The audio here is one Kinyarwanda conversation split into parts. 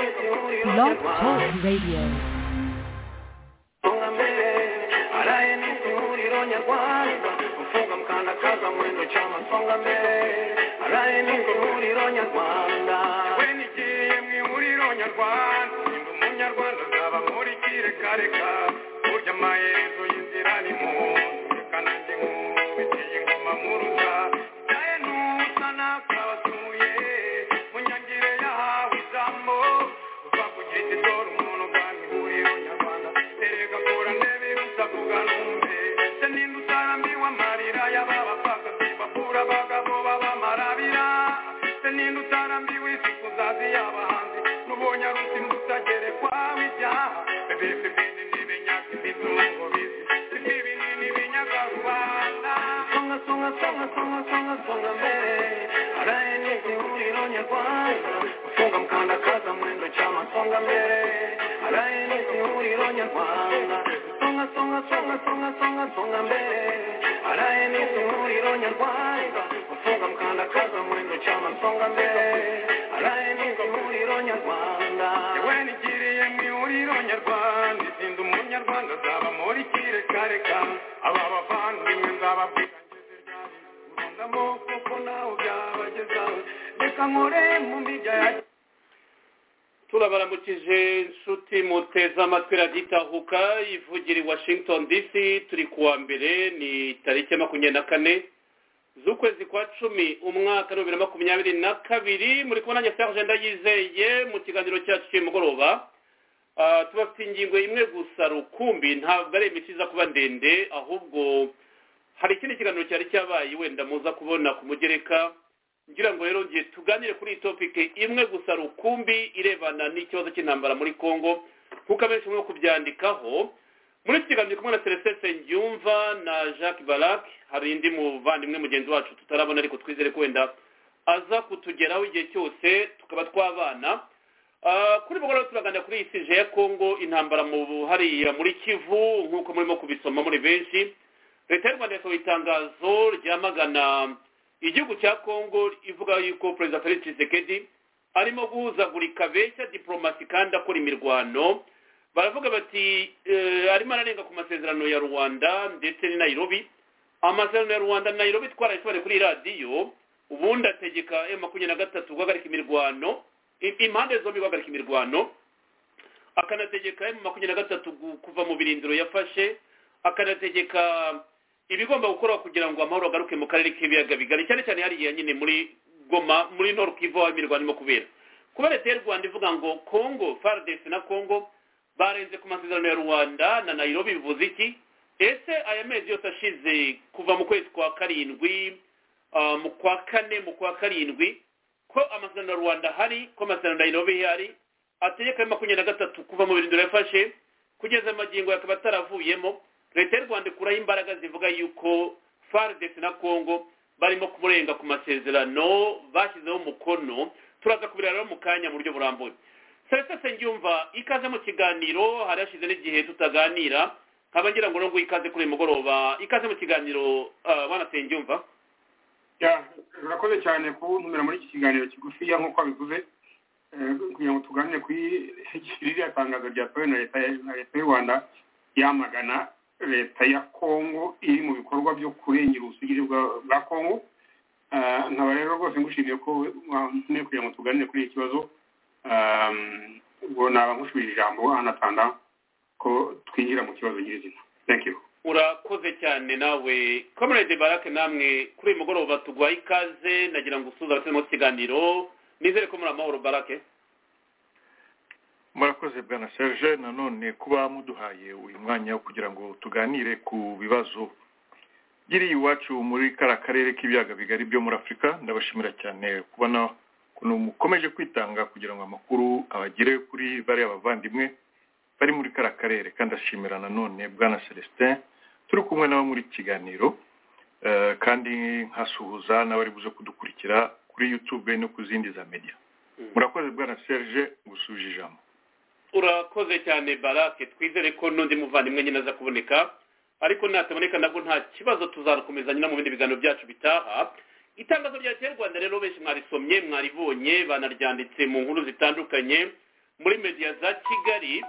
Blog Talk Radio. Mfungame, araye ni ihuriro nyarwanda mfunga mkanakaza mwendo cyama mfungame araye ni ihuriro nyarwanda we nigiye mu ihuriro nyarwanda ndi umunyarwanda nzaba nkurikire kareka burya amaherezo y'inzira ni mu reka nanjye nkubitiye ingoma muruta naye ntusa nakabatuye munyangire yahawe ijambo uva ku giti dore umuntu bwami ihuriro nyarwanda erega kora ndebe rusa kuga numve se ninde utarambiwe amarira y'ababapfaka sibakura abagabo babamarabira se ninde utarambiwe isi kuzazi y'abahanzi n'ubonye arusi mutagerekwa w'ibyaha bebese bene ntibenyaga imizungu bizi sibyo ibinini binyaga rubanda songa songa songa songa songa songa mbere araye ni ihuriro nyarwanda ufunga mkandakaza mwendo chama songa mbere araye ni ihuriro nyarwanda songa songa songa songa songa songa mbere araye ni ihuriro nyarwanda ufunga mkandakaza mwendo chama songa mbere araye ni ihuriro nyarwanda yewe nigiriye mu ihuriro nyarwanda izinda umunyarwanda azaba muri kirekareka aba bavandimwe nzababwira ngeze amaboko ko nawe byabagezaho reka nkore mu mijya ya turabaramukije inshuti muteze amatwi raditahuka ivugira i washington dc turi kuwa mbere ni tariki ya makumyabiri na kane z'ukwezi kwa cumi umwaka wa bibiri na makumyabiri na kabiri muri kubona nanjye serge ndayizeye mu kiganiro cyacu cy'uyu mugoroba Ah, tubafite ingingo imwe gusa rukumbi ntabwo ari imiti iza kuba ndende ahubwo hari ikindi kiganiro cyari cyabaye wenda muza kubona ku mugereka ngira ngo rero ngiye tuganire kuri iyi topike imwe gusa rukumbi irebana n'ikibazo cy'intambara muri congo kuko abenshi mwo kubyandikaho muri iki kiganiro ndi kumwe na selesese ndyumva na jacques barac hari indi muvandimwe mugenzi wacu tutarabona ariko twizere ko wenda aza kutugeraho igihe cyose tukaba twabana Ah, kuri mugoroba turaganira kuri iyi sije ya kongo intambara mu hariya muri kivu nk'uko murimo kubisoma muri benshi leta y'u rwanda yasohoye itangazo ryamagana igihugu cya kongo ivuga yuko perezida felix tshisekedi arimo guhuzagurika beshya diporomasi kandi akora imirwano baravuga bati eh, arimo ararenga ku masezerano ya rwanda ndetse ni nairobi amasezerano ya rwanda na nairobi twarayisobanuye kuri radiyo ubundi ategeka m makumyabiri na gatatu guhagarika imirwano i- impande zombi guhagarika imirwano akanategeka emu makumyabiri na gatatu gu- kuva mu birindiro yafashe akanategeka ibigomba gukorwa kugira ngo amahoro agaruke mu karere k'ibiyaga bigari cyane cyane hariya nyine muri goma muri nord kivu aho imirwano irimo kubera kuba leta y'u rwanda ivuga ngo congo fardc na congo barenze ku masezerano ya rwanda na nairobi bivuze iki ese aya mezi yose ashize kuva mu kwezi kwa karindwi ah, mu kwa kane mu kwa karindwi ko amasezerano ya rwanda hari ko amasezerano ya nairobi hari ategeka ayo makumyabiri na gatatu kuva mu birindiro yafashe kugeza amagingo akaba ataravuyemo leta y'u rwanda ikuraho imbaraga zivuga yuko fardc na congo barimo kumurenga ku masezerano bashyizeho umukono turaza kubireba rero mu kanya mu buryo burambuye serese ngyumva ikaze mu kiganiro hari hashize n'igihe tutaganira nkaba ngira ngo nubwo ikaze kuri uyu mugoroba ikaze mu kiganiro ah, bana sengyumva Ya, urakoze cyane kuntumira muri iki kiganiro kigufiya nk'uko wabivuze eh, kugira ngo tuganire kuri ririya tangazo ryasohowe na leta ya- na leta y'u rwanda yamagana leta ya kongo iri mu bikorwa byo kurengera ubusugire bwa- bwa kongo Ah, nkaba rero rwose ngushimiye ko wantumye kugira ngo tuganire kuri iki kibazo Ah, ubwo naba nkushubije ijambo anatanda ko twinjira mu kibazo nyirizina thank you urakoze cyane nawe comrade barake namwe kuri uyu mugoroba tugwaye ikaze nagira ngo usuza abatari mu kiganiro nizere ko muri amahoro barake murakoze bwana serge nanone kuba muduhaye uyu mwanya wo kugira ngo tuganire ku bibazo byiri iwacu muri kara karere k'ibiyaga bigari byo muri afurika ndabashimira cyane kubona ukuntu mukomeje kwitanga kugira ngo amakuru abagere kuri bariya bavandimwe bari muri kara karere kandi ashimira nanone bwana celestin turi kumwe nabo muri iki kiganiro Eh, kandi nkasuhuza n'abari buze kudukurikira kuri youtube no ku zindi za media murakoze bwana serge gusuje ijambo urakoze cyane barake twizere ko n'undi muvandimwe nyine aza kuboneka ariko nataboneka nabwo nta kibazo tuzakomeza nyine mu bindi biganiro byacu bitaha itangazo rya leta y'u rwanda rero benshi mwarisomye mwaribonye banaryanditse mu nkuru zitandukanye muri mediya za kigali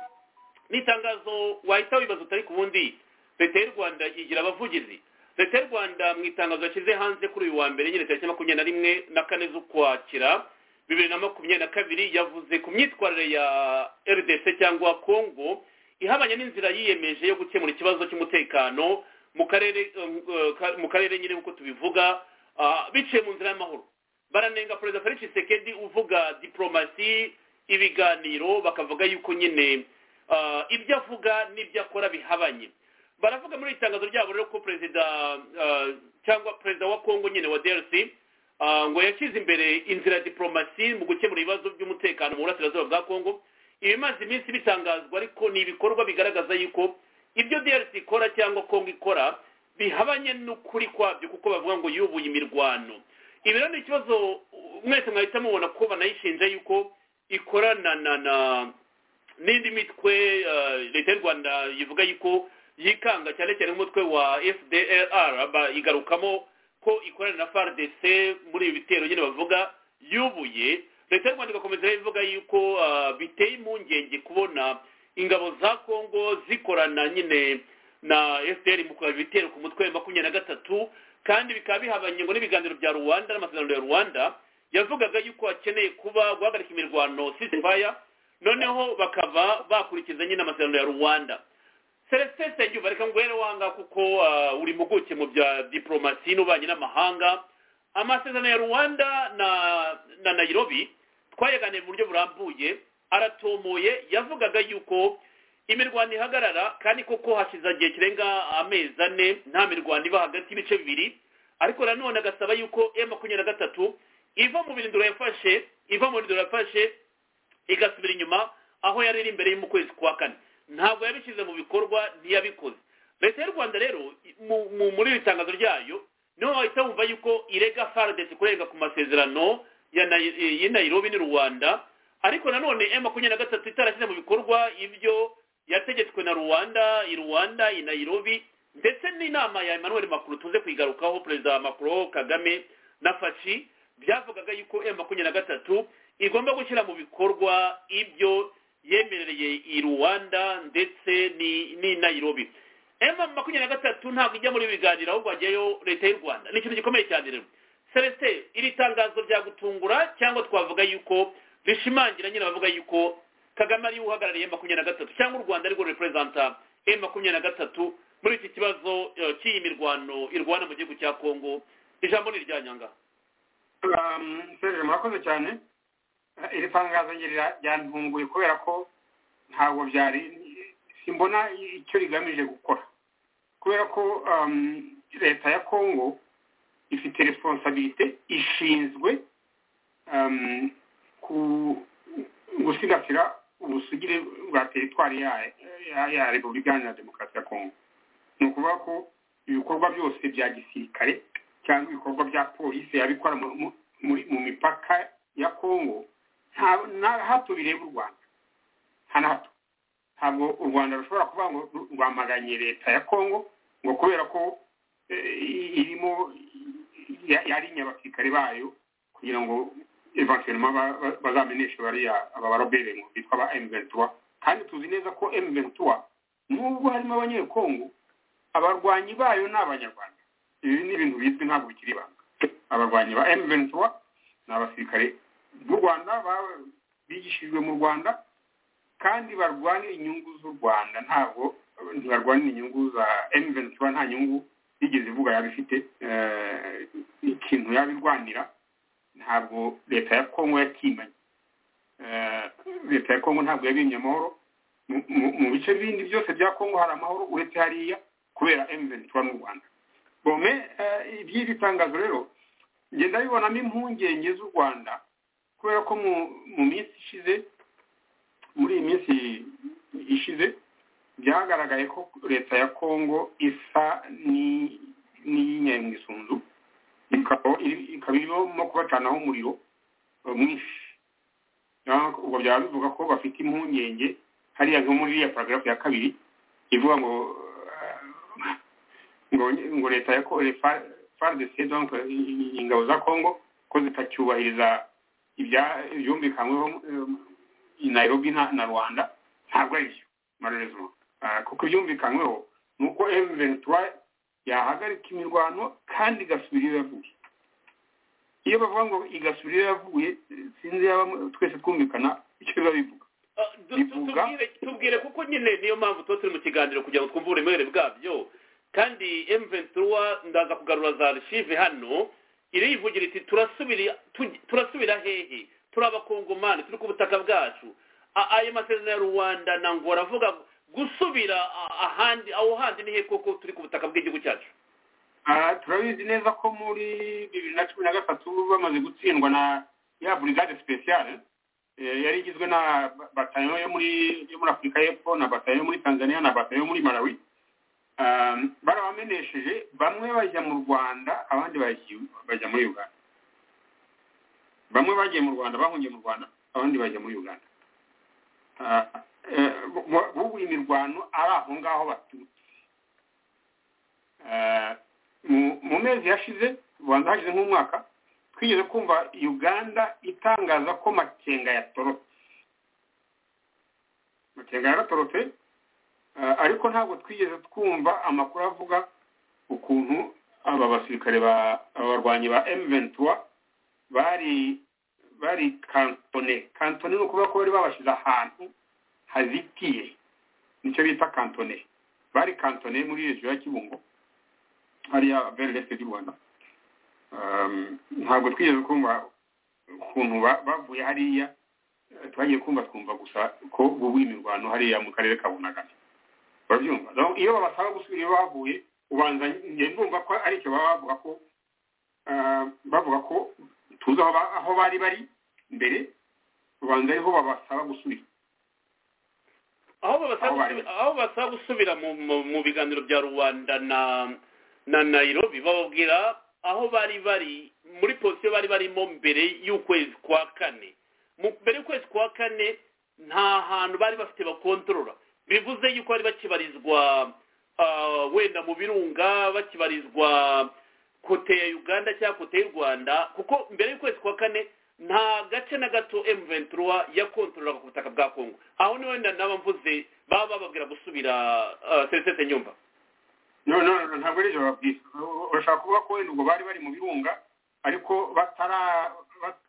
n'itangazo wahita wibaza utari ku bundi leta y'u rwanda igira abavugizi leta y'u rwanda mu itangazo yashyize hanze kuri uyu wa mbere nyine tariki makumyabiri na rimwe na kane z'ukwakira bibiri na makumyabiri na kabiri yavuze ku myitwarire ya rdc cyangwa congo ihabanye n'inzira yiyemeje yo gukemura ikibazo cy'umutekano mu karere mu karere nyine nk'uko tubivuga biciye mu nzira y'amahoro baranenga perezida felix sekedi uvuga diporomasi ibiganiro bakavuga yuko nyine ibyo avuga n'ibyo akora bihabanye baravuga muri itangazo ryabo rero ko perezida cyangwa perezida wa congo nyine wa drc ngo yashyize imbere inzira ya diporomasi mu gukemura ibibazo by'umutekano mu burasirazuba bwa congo ibimaze iminsi bitangazwa ariko ni ibikorwa bigaragaza yuko ibyo drc ikora cyangwa congo ikora bihabanye n'ukuri kwabyo kuko bavuga ngo yubuye imirwano ibi rero ni ikibazo mwese mwahita mubona ko banayishinja yuko ikorana na na n'indi mitwe leta y'u rwanda ivuga yuko yikanga cyane cyane nk'umutwe wa fdr igarukamo ko ikorana na fardc muri ibi bitero nyine bavuga yubuye leta y'u rwanda igakomeza ivuga yuko biteye impungenge kubona ingabo za congo zikorana nyine na fdr mu kureba ibitero ku mutwe wa makumyabiri na gatatu kandi bikaba bihabanye ngo n'ibiganiro bya rwanda n'amasezerano ya rwanda yavugaga yuko hakeneye kuba guhagarika imirwano sisifaya noneho bakaba bakurikiza nyine amasezerano ya rwanda celestin nsengiyumva reka nguhere wanga kuko uri muguke mu bya diporomasi n'ububanyi n'amahanga amasezerano ya rwanda na nayirobi twayaganiye mu buryo burambuye aratomoye yavugaga yuko imirwano ihagarara kandi koko hashize igihe kirenga amezi ane nta mirwano iba hagati y'ibice bibiri ariko nanone agasaba yuko e makumyabiri na gatatu iva mu birindiro yafashe iva mu birindiro yafashe igasubira inyuma aho yari iri imbere mu kwezi kwa kane ntabwo yabishyize mu bikorwa ntiyabikoze leta y'u rwanda rero muri iri tangazo ryayo niho wahita wumva yuko irega faradesi kurenga ku masezerano ya nayirobi n'u rwanda ariko nanone e makumyabiri na gatatu itarashyize mu bikorwa ibyo yategetswe na rwanda i rwanda i nayirobi ndetse n'inama ya emmanuel makuru tuze kwigarukaho perezida makuru kagame na faci byavugaga yuko e makumyabiri na gatatu igomba gushyira mu bikorwa ibyo yemerereye i rwanda ndetse ni nayirobi emu makumyabiri na gatatu ntabwo ijya muri biganiro ahubwo hajyayo leta y'u rwanda ni ikintu gikomeye cyane rero celestin iri tangazo ryagutungura cyangwa twavuga yuko rishimangira nyine abavuga yuko kagame ariwe uhagarariye makumyabiri na gatatu cyangwa u rwanda arirwo reperezanta emu makumyabiri na gatatu muri iki kibazo cy'iyi mirwano irwana mu gihugu cya kongo ijambo ni iryanyangaha murakoze cyane iri tangazo ryantunguye kubera ko ntabwo byari simbona icyo rigamije gukora kubera ko leta ya kongo ifite responsabilite ishinzwe gusigasira ubusugire bwa teritwari ya repubulika iharanira demokarasi ya kongo ni ukuvuga ko ibikorwa byose bya gisirikare cyangwa ibikorwa bya polisi yabikora mu mipaka ya kongo nta hato bireba u rwanda nta na hato ntabwo u rwanda rushobora kuvuga ngo rwamaganye leta ya kongo ngo kubera ko irimo yari inyabasirikare bayo kugira ngo evanselema bazamenyeshe bariya aba barobere ngo bitwa ba emuventura kandi tuzi neza ko emuventura nubwo harimo abanyekongo abarwanyi bayo ni abanyarwanda ibi ni ibintu bizwi ntabwo bikiri ibanga abarwanyi ba emuventura ni abasirikare b'u rwanda bigishijwe mu rwanda kandi barwana inyungu z'u rwanda ntabwo ntibarwana inyungu za emuventura nta nyungu yigeze ivuga yaba ifite ikintu yabirwanira ntabwo leta ya kongo yakimanye leta ya kongo ntabwo yabimye amahoro mu bice bindi byose bya kongo hari amahoro uretse hariya kubera emuventura n'u rwanda bome iby'iri tangazo rero ngenda bibonamo impungenge z'u rwanda kubera ko mu minsi ishize muri iyi minsi ishize byagaragaye ko leta ya kongo isa n'iyinyaye isunzu ikaba irimo kubacanaho umuriro mwinshi ubwo byaba bivuga ko bafite impungenge hariya nko muri iriya paragarafu ya kabiri ivuga ngo ngo leta ya faridesi ingabo za kongo ko zitacyubahiriza ibyumvikanyweho nairobi na rwanda ntabwo ari byo marezo kuko byumvikanyweho ni uko emuveni yahagarika imirwano kandi igasubira iyo yavuye iyo bavuga ngo igasubira iyo yavuye sinzi yaba twese twumvikana icyo biba bivuga bivuga tubwire kuko nyine niyo mpamvu tuba turi mu kiganiro kugira ngo twumve uburemere bwabyo kandi emuveni ndaza kugarura za archive hano irivugira iti turasubira hehe turi abakongomani turi ku butaka bwacu ayo masezerano ya rwanda ntabwo aravuga gusubira ahandi aho handi ni he koko turi ku butaka bw'igihugu cyacu turabizi neza ko muri bibiri na cumi na gatatu bamaze gutsindwa na ya burigade sipesiyare yari igizwe na batayo yo muri afurika y'epfo na batayo yo muri tanzania na batayo yo muri malawi barabamenesheje bamwe bajya mu rwanda abandi bajya muri uganda bamwe bagiye mu rwanda bahungiye mu rwanda abandi bajya muri uganda bubu imirwano ari aho ngaho baturutse mu mezi yashize rwanda hashize nk'umwaka twigeze kumva uganda itangaza ko makenga yatorotse makenga yaratorotse ariko ntabwo twigeze twumva amakuru avuga ukuntu aba basirikare abarwanyi ba emuventura bari bari kantone kantone ni ukuvuga ko bari babashyize ahantu hazitiye nicyo bita kantone bari kantone muri regiyo ya kibungo hariya beri resite ry'u rwanda ntabwo twigeze kumva ukuntu bavuye hariya twagiye kumva twumva gusa ko bubu imirwano hariya mu karere ka bunagana barabyumva iyo babasaba gusubira iyo bavuye ubanza ndumva ko aricyo baba bavuga ko bavuga ko tuzi aho bari bari mbere rubanda ariho babasaba gusubira aho basaba gusubira mu biganiro bya rubanda na nayirobi bababwira aho bari bari muri posiyo bari barimo mbere y'ukwezi kwa kane mbere y'ukwezi kwa kane nta hantu bari bafite bakontorora bivuze yuko bari bakibarizwa wenda mu birunga bakibarizwa kote ya uganda cyangwa kote y'u rwanda kuko mbere y'ukwezi kwa kane nta gace na gato emuventura yakontorora ku butaka bwa kongo aho ni wenda naba mvuze baba bababwira gusubira serivisi nyumba ntabwo ari ibyo babwira urashaka kuvuga ko wenda ubwo bari bari mu birunga ariko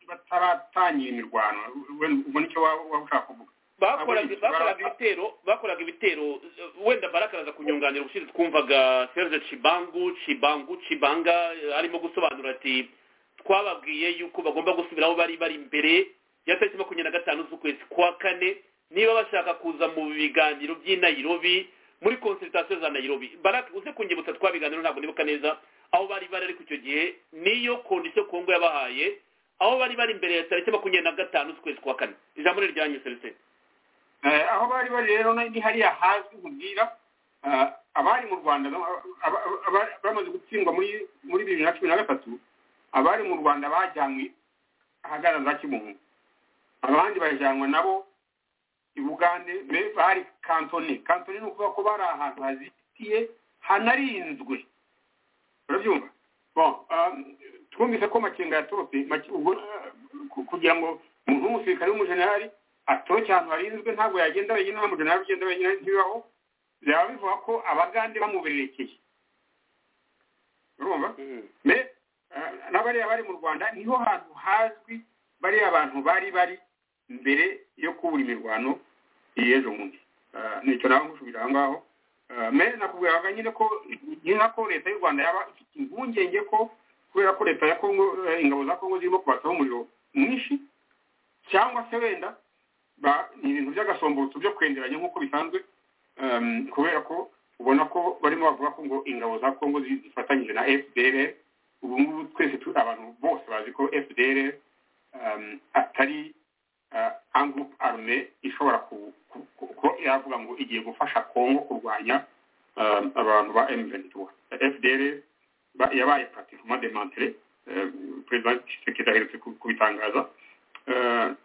bataratangira imirwano ubwo nicyo waba ushaka kuvuga bakoraga ibitero bakoraga ibitero wenda barakaraza kunyunganira ubushize twumvaga serge cibangu cibangu cibanga arimo gusobanura ati twababwiye yuko bagomba gusubira aho bari bari mbere ya tariki makumyabiri na gatanu z'ukwezi kwa kane niba bashaka kuza mu biganiro by'i Nairobi muri konsiritasiyo za Nairobi baraka uze kunyibutsa twabiganiro ntabwo nibuka neza aho bari bari ariko icyo gihe niyo kondisiyo kongo yabahaye aho bari bari imbere ya tariki makumyabiri na gatanu z'ukwezi kwa kane ijambo riryanyu serivisi aho bari bari rero ni hariya hazwi nkubwira abari mu rwanda bamaze gutsindwa muri bibiri na cumi na gatatu abari mu rwanda bajyanywe ahagana za kimungu abandi bajyanwa nabo i bugande bari kantone kantone ni ukuvuga ko bari ahantu hazitiye hanarinzwe urabyumva twumvise ko makenga yatorotse kugira ngo umuntu w'umusirikare w'umujenerali atoroke ahantu harinzwe ntabwo yagenda wenyine nta mujana yagenda wenyine ntibibaho byaba bivuga ko abagande bamubererekeye urumva n'abariya bari mu rwanda niho hantu hazwi bariya abantu bari bari mbere yo kubura imirwano y'ejo bundi nicyo nawe ngushubira aho ngaho nakubwiraga nyine ko nyina ko leta y'u rwanda yaba ifite impungenge ko kubera ko leta ya kongo ingabo za kongo zirimo kubasaho umuriro mwinshi cyangwa se wenda ni ibintu by'agasombutso byo kwenderanya nk'uko bisanzwe kubera ko ubona ko barimo bavuga ko ngo ingabo za kongo zifatanyije na fdr ubu ngubu twese abantu bose bazi ko fdr atari angurupe arume ishobora ko yavuga ngo igiye gufasha kongo kurwanya abantu ba emventura fdr yabaye pratikoma demantere perezida kisekedi aherutse kubitangaza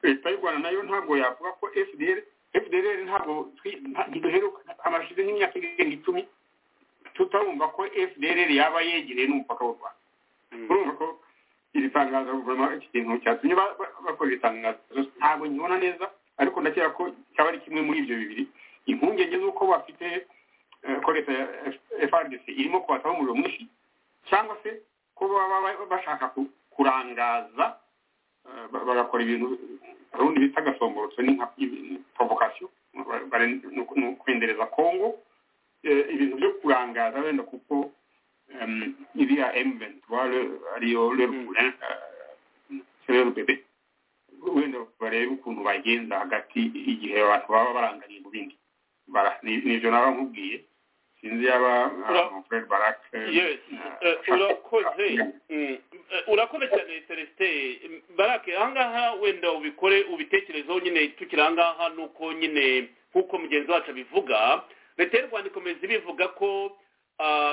leta y'u rwanda nayo ntabwo yavuga ko fdr fdr ntabwo duheruka amashize nk'imyaka irenga icumi tutarumva ko fdr yaba yegereye n'umupaka w'u rwanda urumva ko iri tangazo guverinoma iki kintu cyatumye bakora iri tangazo ntabwo nkibona neza ariko nakeka ko cyaba ari kimwe muri ibyo bibiri impungenge z'uko bafite ko leta ya frdc irimo kubataho umuriro mwinshi cyangwa se ko baba bashaka kurangaza bagakora ibintu urundi bita gasongorotso ni nka porokasiyo ni ukwendereza kongo ibintu byo kurangaza wenda kuko iriya emuventuwari ariyo rerukure sererubebe wenda barebe ukuntu bagenza hagati igihe abantu baba baranganye mu bindi nibyo naba nkubwiye sinzi yaba fred barak urakoze urakoze cyane celestin barak ahangaha wenda ubikore ubitekerezeho nyine tukiri ahangaha ni uko nyine nk'uko mugenzi wacu abivuga leta y'u rwanda ikomeza ibivuga ko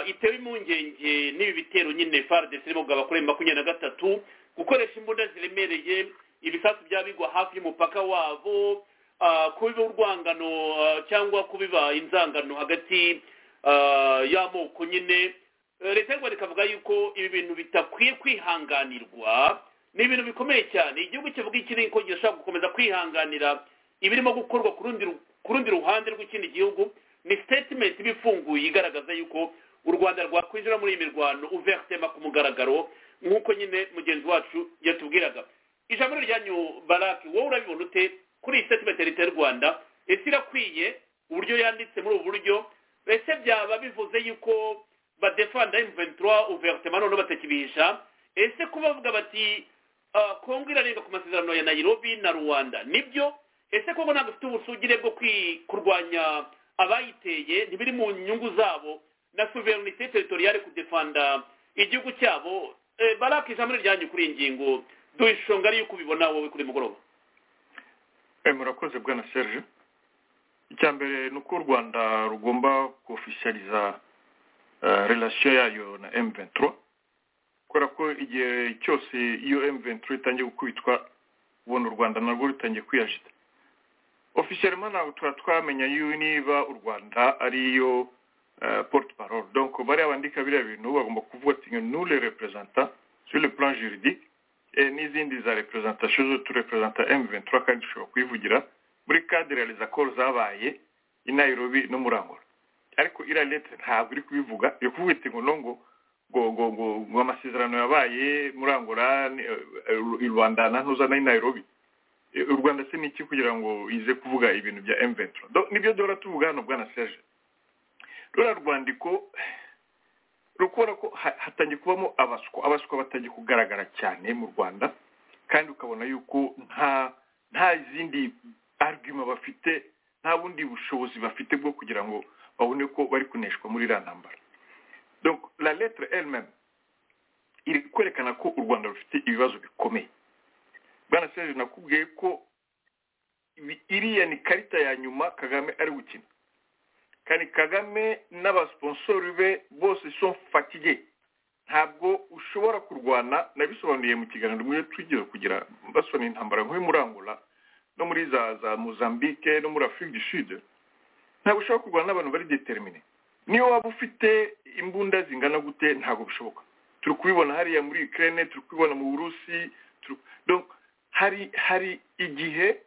itewe impungenge n'ibi bitero nyine faridesi irimo bwaba kuri makumyabiri na gatatu gukoresha imbunda ziremereye ibisasu byaba bigwa hafi y'umupaka wabo kubiba urwangano cyangwa kubiba inzangano hagati y'amoko nyine leta y'u rwanda ikavuga yuko ibi bintu bitakwiye kwihanganirwa ni ibintu bikomeye cyane igihugu kivuga iki ni uko gishobora gukomeza kwihanganira ibirimo gukorwa ku rundi ruhande rw'ikindi gihugu ni sitetimenti iba ifunguye igaragaza yuko u rwanda rwakwinjira muri iyi mirwano uverisema ku mugaragaro nk'uko nyine mugenzi wacu yatubwiraga ijambo ryanyu baraki wowe urabibona ute kuri iyi sitetimenti leta y'u rwanda ese irakwiye uburyo yanditse muri ubu buryo ese byaba bivuze yuko badefanda emuventura uverisema noneho batakibisha ese ko bavuga bati kongo irarenga ku masezerano ya nayirobi na rwanda nibyo ese kongo ntabwo ifite ubusugire bwo kurwanya abayiteye ntibiri mu nyungu zabo na suverinite teritoriyale kudefanda igihugu cyabo baraka ijambo ryanyu kuri iyi ngingo duhe ishonga y'uko ubibona wowe kuri mugoroba murakoze bwana serge icya mbere ni uko u rwanda rugomba kofishariza relasiyo yayo na emuventuro kubera ko igihe cyose iyo emuventuro itangiye gukubitwa ubona u rwanda narwo rutangiye kwiyajita ofisiyerima ntabwo tuba twamenya yuwe niba u rwanda ariyo porute parole donko bariya bandika biriya bintu bagomba kuvuga ati nule reperezanta sure plan juridike n'izindi za reperezantasiyo zo turepurezanta emu ventura kandi dushobora kuyivugira muri kadire ya koro zabaye i nayirobi no muri angola ariko iriya leta ntabwo iri kubivuga iri kuvuga iti ngo ngo ngo ngo amasezerano yabaye muri angola i rwanda na ntuza na nayirobi u rwanda se ni iki kugira ngo ize kuvuga ibintu bya emu ventura nibyo duhora tuvuga hano bwana seje ruriya rwandiko rukora ko hatangiye kubamo abaswa abaswa batangiye kugaragara cyane mu rwanda kandi ukabona yuko nta nta zindi argument bafite nta bundi bushobozi bafite bwo kugira ngo babone ko bari kuneshwa muri iriya ntambara donc la lettre elle iri kwerekana ko u rwanda rufite ibibazo bikomeye bwana serge nakubwiye ko iriya ni karita ya nyuma kagame ari gukina kandi kagame n'abasiponsori be bose so fatige ntabwo ushobora kurwana nabisobanuriye mu kiganiro mwiyo twigeze kugira basobanura intambara nk'uyu muri angola no muri za za mozambique no muri afurika du sud ntabwo ushobora kurwana n'abantu bari determine niyo waba ufite imbunda zingana gute ntabwo bishoboka turi kubibona hariya muri ukraine turi kubibona mu burusi hari hari igihe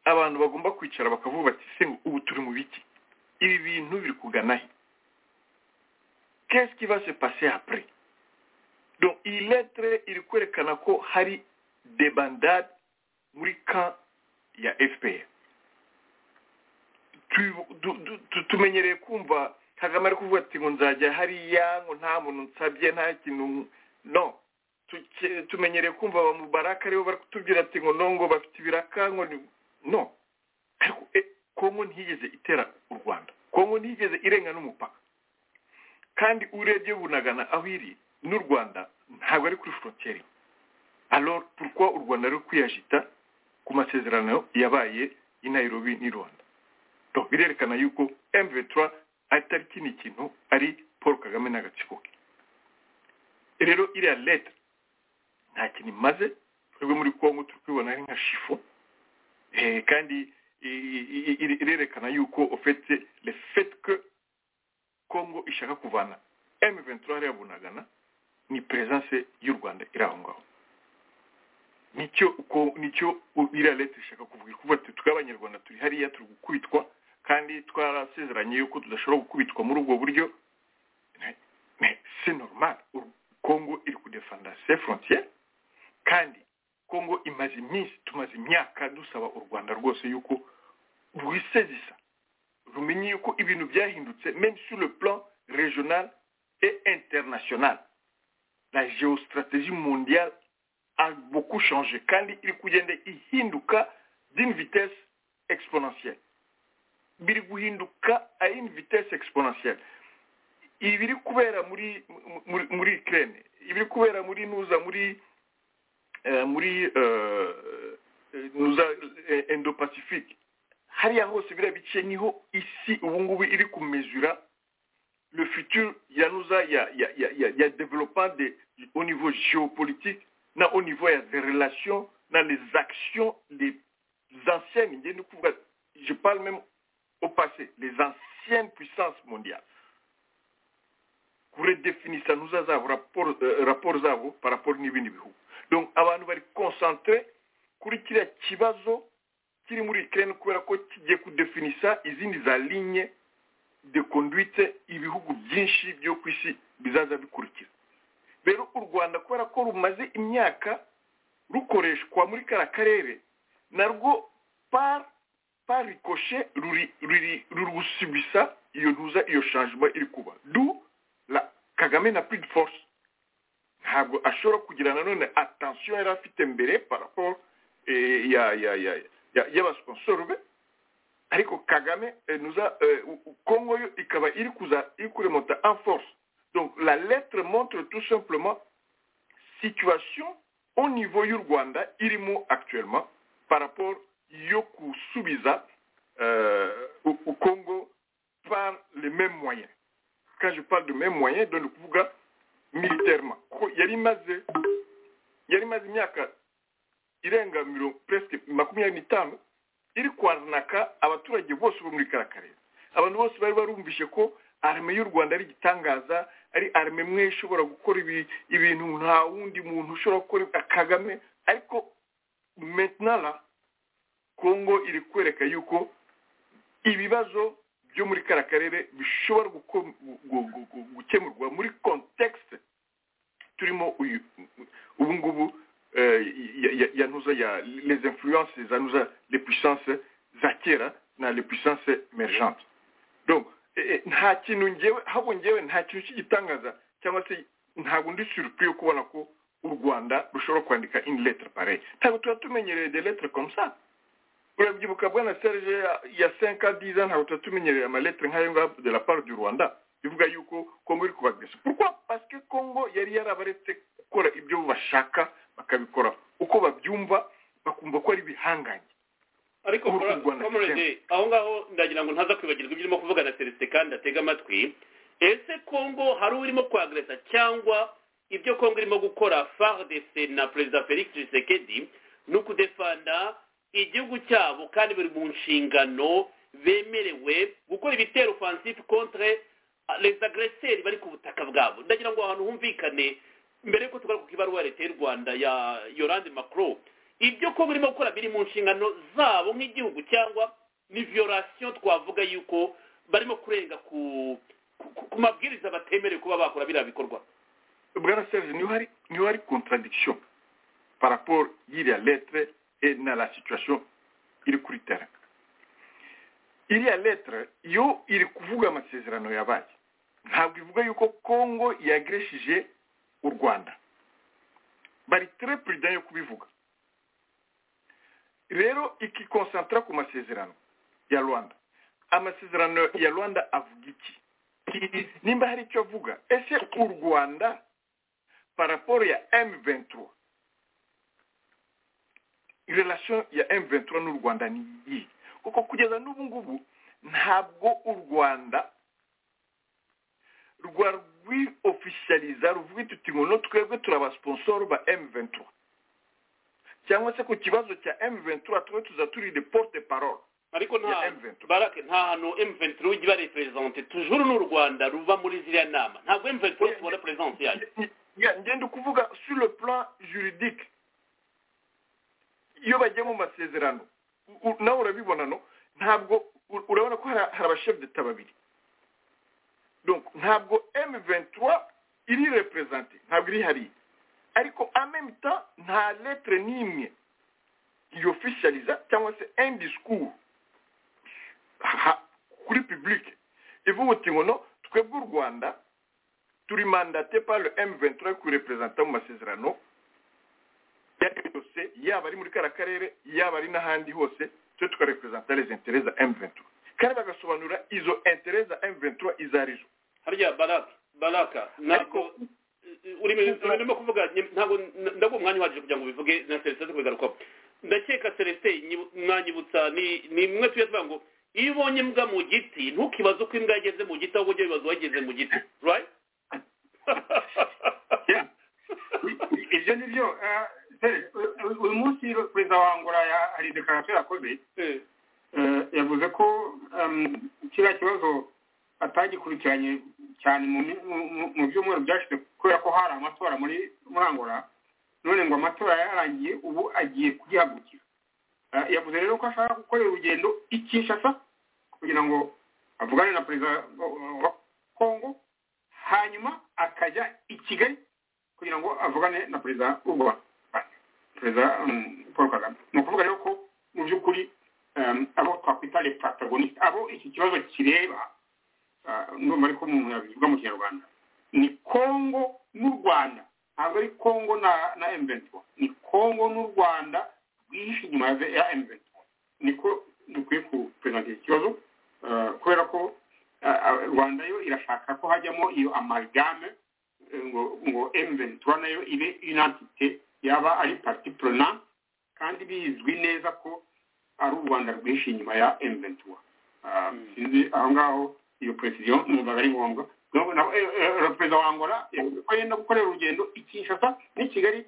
abantu bagomba kwicara bakavuga bati se ubu turi mu biki ibi bintu biri kugana he kesike se pase apure iyi lettre iri kwerekana ko hari debandade muri ka ya fpr tumenyereye kumva kagame ari kuvuga ati ngo nzajya hariya ngo nta muntu nsabye nta kintu no tumenyereye kumva abamubaraka aribo bari kutubwira ati ngo nongo bafite ibiraka ngo no ariko kongo ntiyigeze itera u rwanda kongo ntiyigeze irenga n'umupaka kandi urebye bunagana aho iri n'u rwanda ntabwo ari kuri frontiere alors turwa u rwanda ruri kwiyajita ku masezerano yabaye i nairobi n'i rwanda donc birerekana yuko mv3 atari kino kintu ari paul kagame n'agatsiko ke rero iriya leta nta kintu imaze twebwe muri kongo turi kubibona ari nka shifo kandi irerekana yuko ofete refetwe kongo ishaka kuvana emu ventura hariya bunagana ni peresanse y'u rwanda iri aho ngaho nicyo uko nicyo iriya leta ishaka kuvuga ikuvuga ati twe abanyarwanda turi hariya turi gukubitwa kandi twarasezeranye yuko tudashobora gukubitwa muri ubwo buryo si normal kongo iri kudefanda se frontiere kandi kongo imaze iminsi tumaze imyaka dusaba u rwanda rwose yuko rwisezisa rumenye yuko ibintu byahindutse même sur le plan régional et international la géostratégie mondiale a beaucoup changé kandi iri kugenda ihinduka d'une vitesse exponentielle biri guhinduka a une vitesse exponentielle ibiri kubera muri muri muri Ukraine ibiri kubera muri nuza muri eh, muri euh, nuza eh, Indo-Pacifique hariya hose biriya bice niho isi ubu ngubu iri kumezura le futur ya nuza ya ya ya ya, ya développement de, au niveau géopolitique na au niveau ya des relations na les actions des anciennes je parle même au passé les anciennes puissances mondiales kuredefinisa nuza zabo raporo euh, raporo zabo par rapport n'ibindi bihugu donc abantu bari concentré kuri kiriya kibazo kiri muri ukraine kubera ko kigiye kudefinisa izindi za ligne de conduite ibihugu byinshi byo ku isi bizaza bikurikira rero u rwanda kubera ko rumaze imyaka rukoreshwa muri kara karere narwo par parikoshe ruri ruri ruri gusubisa iyo ntuza iyo shanjima iri kuba du la kagame na puridi force ntabwo ashobora kugira nanone atansiyo yari afite mbere paraporo ya ya ya y'abasiposoro be ariko kagame nuza kongo yo ikaba iri kuza iri kuremota en force Donc la lettre montre tout simplement situation au niveau du Rwanda, Irimo actuellement, par rapport Yoku Subiza euh, au, au, Congo par les mêmes moyens. Quand je parle de mêmes moyens, donc Kuvuga militairement. Yarimaze, Yarimaze Myaka, Irenga miro presque makumyabiri n'itanu iri kwanaka abaturage bose bo muri karakarere abantu bose bari barumvishe ko arme y'u rwanda ari igitangaza ari arme imwe ishobora gukora ibintu nta wundi muntu ushobora gukora kagame ariko mentinara kongo iri kwereka yuko ibibazo byo muri kara karere bishobora gukemurwa muri kontekisite turimo ubu ngubu ya ntuza ya les influences za ntuza les puissances za kera na les puissances emergente donc nta kintu ngewe ahubwo ngewe nta kintu cy'igitangaza cyangwa se ntabwo ndi surupri yo kubona ko u rwanda rushobora kwandika in letter pare ntabwo tuba tumenyereye de letter komsa urabyibuka bwana serge ya senka diza ntabwo tuba tumenyereye amaletre nk'ayo ngayo de la part du rwanda bivuga yuko kongo iri kubagresa pourquoi parce que kongo yari yarabaretse gukora ibyo bashaka bakabikora uko babyumva bakumva ko ari bihanganye ariko komorede aho ngaho ndagira ngo ntaza kwibagirwa ibyo urimo kuvuga na celestin kandi atega amatwi ese kongo hari urimo kwagereza cyangwa ibyo kongo irimo gukora fardc na perezida felix tshisekedi ni ukudefanda igihugu cyabo kandi biri mu nshingano bemerewe gukora ibitero ofansifu kontre les agreseri bari ku butaka bwabo ndagira ngo ahantu humvikane mbere y'uko tugaruka ku ibaruwa leta y'u rwanda ya yorande macron ibyo ko burimo gukora biri mu nshingano zabo nk'igihugu cyangwa ni viyorasiyo twavuga yuko barimo kurenga ku mabwiriza batemerewe kuba bakora biriya bikorwa bwana serge niho hari contradiction par rapport y'iriya lettre et na la situation iri kuri tera iriya lettre yo iri kuvuga amasezerano yabaye ntabwo ivuga yuko kongo yagresheje u rwanda bari tere perezida yo kubivuga rero ikikonsantra ku masezerano ya rwanda amasezerano ya rwanda avuga iki nimba hari icyo avuga ese u rwanda paraporo ya m23 relation ya m23 n'u rwanda ni iyi kuko kugeza n'ubu ngubu ntabwo u rwanda rwa rwiyofishariza ruvuga iti tuti ngo twebwe turi abasponsoro ba m23 cyangwa se ku kibazo cya M23 twe tuza turi de porte parole ariko nta barake nta hantu M23 ujya iba represente tujuru n'u Rwanda ruva muri ziriya nama ntabwo M23 tubona presence yayo ngenda kuvuga sur le plan juridique iyo bagiye mu masezerano nawe urabibona no ntabwo urabona ko hari abashefudeta babiri ntabwo emu ventura iri reperezante ntabwo iri hariya ariko amemita nta letire n'imwe yofishariza cyangwa se endi sikuru kuri pibulike ivuga uti ngo twebwe u rwanda turi mandate pari emu ventura yo kureperezanta mu masezerano yose yaba ari muri kariya karere yaba ari n'ahandi hose twe tukareperezanta les intereza emu ventura kandi bagasobanura izo intereza emu ventura izo arizo harya baraka baraka ntabwo urimo kuvuga ntabwo ndaguha umwanya uhagije kugira ngo ubivuge na serivisi zo kubigarukaho ndakeka celestin mwanyibutsa ni mwe tuye tuvuga ngo iyo ubonye imbwa mu giti ntukibaze uko imbwa yageze mu giti ahubwo ujye wibaza uwageze mu giti right ibyo ni byo uyu munsi perezida wa angola hari dekarasiyo yakoze yavuze ko kiriya kibazo atagikurikiranye cyane mu byumweru byashize kubera ko hari amatora muri angola none ngo amatora yarangiye ubu agiye kuyihagurukira yavuze rero ko ashaka gukorera urugendo ikishasa kugira ngo avugane na perezida wa kongo hanyuma akajya i kigali kugira ngo avugane na perezida w'u rwanda perezida paul kagame ni ukuvuga rero ko mu by'ukuri abo twakwita le protagoniste abo iki kibazo kireba ndumva ariko umuntu yabivuga mu kinyarwanda ni kongo n'u rwanda ntabwo ari kongo na na emventura ni kongo n'u rwanda rwihishe inyuma ya emventura niko dukwiye kuperezanta iki kibazo kubera ko rwanda yo irashaka ko hajyamo iyo amalgame ngo ngo emventura nayo ibe inantite yaba ari parti prona kandi bizwi neza ko ari u rwanda rwihishe inyuma ya emventura sinzi aho ngaho iyo presidiyo numvaga ari ngombwa perezida wa angola ko yenda gukorera urugendo i kinshasa n'i kigali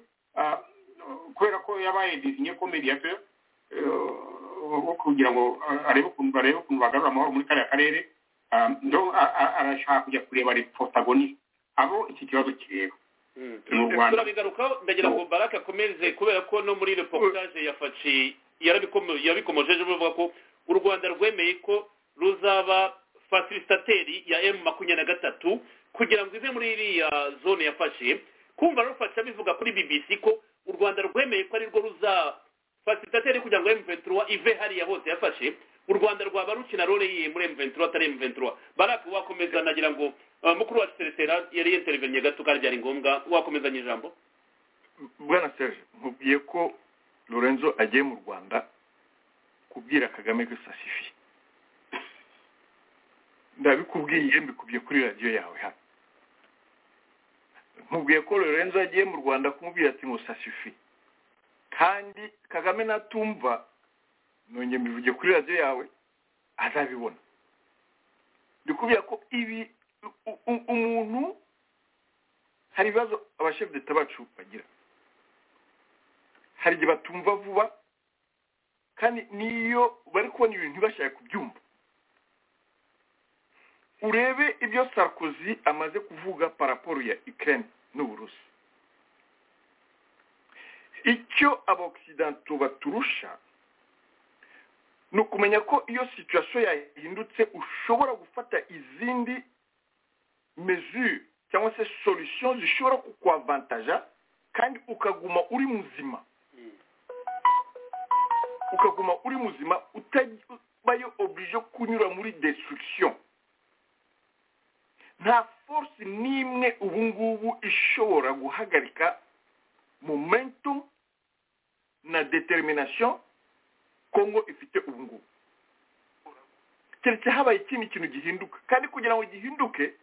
kubera ko yabaye dizinye ko mediateur wo kugira ngo arebe ukuntu barebe ukuntu bagarura amahoro muri kariya karere arashaka kujya kureba protagoniste abo iki kibazo kireba turabigarukaho ndagira ngo barake akomeze kubera ko no muri reportage ya faci yarabikomojeje bavuga ko u rwanda rwemeye ko ruzaba fasilitateri ya emu makumyabiri na gatatu kugira ngo ive muri iriya zone yafashe kumva rufasha bivuga kuri bbc ko u rwanda rwemeye ko ari rwo ruza fasilitateri kugira ngo emu ventura ive hariya hose yafashe u rwanda rwaba rukina role yiye muri emu ventura atari emu ventura barake wakomeza nagira ngo mukuru wacu teresera yari yeterevennye gato kandi byari ngombwa wakomezanya ijambo bwana serge nkubwiye ko lorenzo agiye mu rwanda kubwira kagame ko sasifiye ndabikubwiye mbikubye kuri radiyo yawe hano nkubwiye ko lorenzo agiye mu rwanda kumubwira ati ngo sasifi kandi kagame natumva nongeye mbivuge kuri radiyo yawe azabibona ndikubwira ko ibi umuntu hari ibibazo abashefudeta bacu bagira hari igihe batumva vuba kandi niyo bari kubona ibintu ntibashake kubyumva urebe ibyo sarkozy amaze kuvuga paraporo ya ikirere n'uburusi icyo abakisidanto baturusha ni ukumenya ko iyo situwasiyo yahindutse ushobora gufata izindi mezure cyangwa se sorusiyo zishobora kukwavantaja kandi ukaguma uri muzima ukaguma uri muzima utabayo obije kunyura muri destruction nta force n'imwe ubu ngubu ishobora guhagarika momentum na determination kongo ifite ubu ngubu keretse habaye ikindi kintu gihinduka kandi kugira ngo gihinduke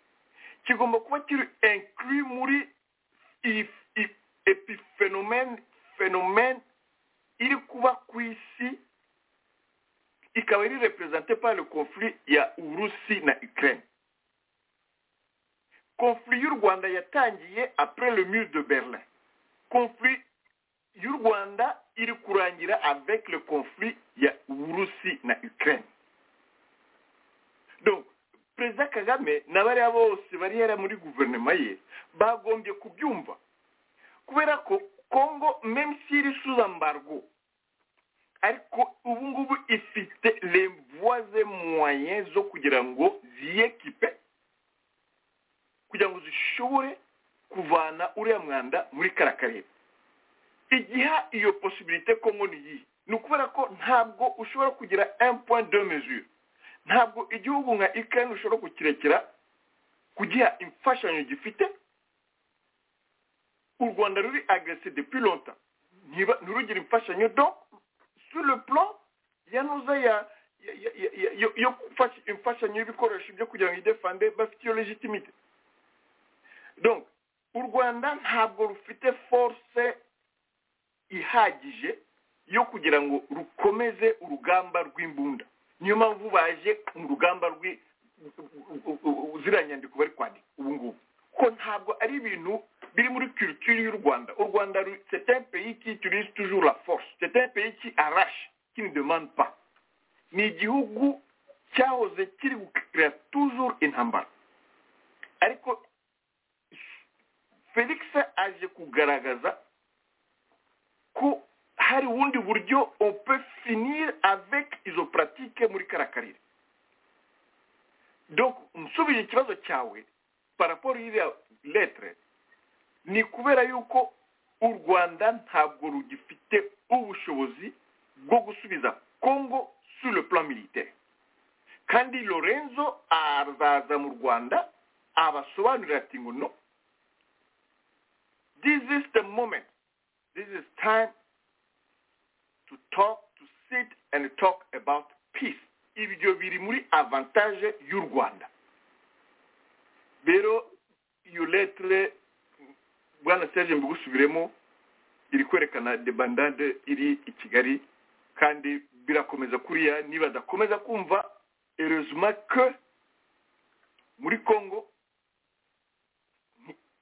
kigomba kuba kiri inclus muri epiphenomene phenomene iri kuba ku isi ikaba iri représentée par le conflit ya urusi na ukraine conflit y'u rwanda yatangiye après le mur de berlin conflit y'u rwanda iri kurangira avec le conflit ya urusi na ukraine donc perezida kagame n'abariya bose bari yari muri guverinoma ye bagombye kubyumva kubera ko kongo même si iri sous embargo ariko ubu ngubu ifite revoise moyen zo kugira ngo ziyekipe kugira ngo zishobore kuvana uriya mwanda muri kara karere igiha iyo posibilite komoni yihe ni ukubera ko ntabwo ushobora kugira point de mesure ntabwo igihugu nka ikirere ushobora kukirekera kugiha imfashanyo gifite u rwanda ruri agrese depuis longtemps ntirugire imfashanyo do sur le plan yanuza ya yo gufasha imfashanyo y'ibikoresho byo kugira ngo idefande bafite iyo legitimite donc u rwanda ntabwo rufite force ihagije yo kugira ngo rukomeze urugamba rw'imbunda niyo mpamvu baje mu rugamba ziriya nyandiko bari kwandika ubu ngubu ko ntabwo ari ibintu biri muri kiritire y'u rwanda u rwanda c'est un pays qui utilise toujours la force c'est un pays qui arrache qui ne demande pas ni igihugu cyahoze kiri gukira toujours intambara ariko felix aje kugaragaza ko hari ubundi buryo on peut finir avec izo pratique muri kara karere donc nsubije ikibazo cyawe paraporo y'iriya letere ni kubera yuko u rwanda ntabwo rugifite ubushobozi bwo gusubiza congo sur le plan militaire kandi lorenzo azaza mu rwanda abasobanurira ati ngo no this is the moment this is time to talk to sit and talk about peace ibyo biri muri avantage y'u rwanda rero iyo letere bwana serge mbugusubiremo iri kwerekana debandade iri i kigali kandi birakomeza kuriya niba adakomeza kumva erezima ke muri congo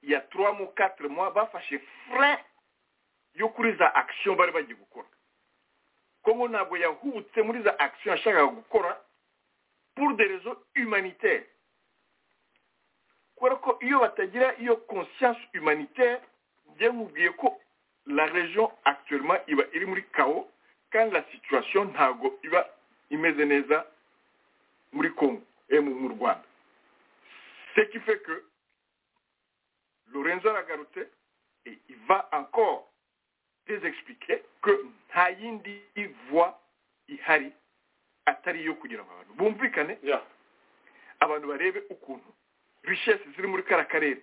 ya turamu katire muwa bafashe fure yo kuri za akisiyo bari bagiye gukora kongo ntabwo yahubutse muri za akisiyo yashakaga gukora pour de rezo humanitaire kubera ko iyo batagira iyo conscience humanitaire byamubwiye ko la region actuellement iba iri muri kawo kandi la situation ntabwo iba imeze neza muri congo mu rwanda ce qui fait que lorenzo aragarutse et il va encore désexpliquer que nta yindi voix ihari atari iyo kugira ngo abantu bumvikane abantu barebe ukuntu richesse ziri muri kara karere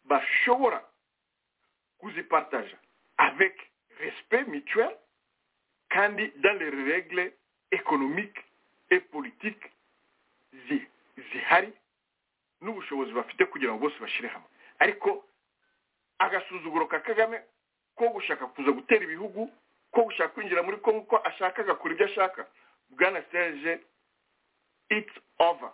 bashobora kuzipartaja avec respect mutuel kandi dans les règles économiques et politiques zihari n'ubushobozi bafite kugira ngo bose bashyire hamwe ariko agasuzuguro ka kagame ko gushaka kuza gutera ibihugu ko gushaka kwinjira muri kongo ko ashaka agakora ibyo ashaka bwana serge it's over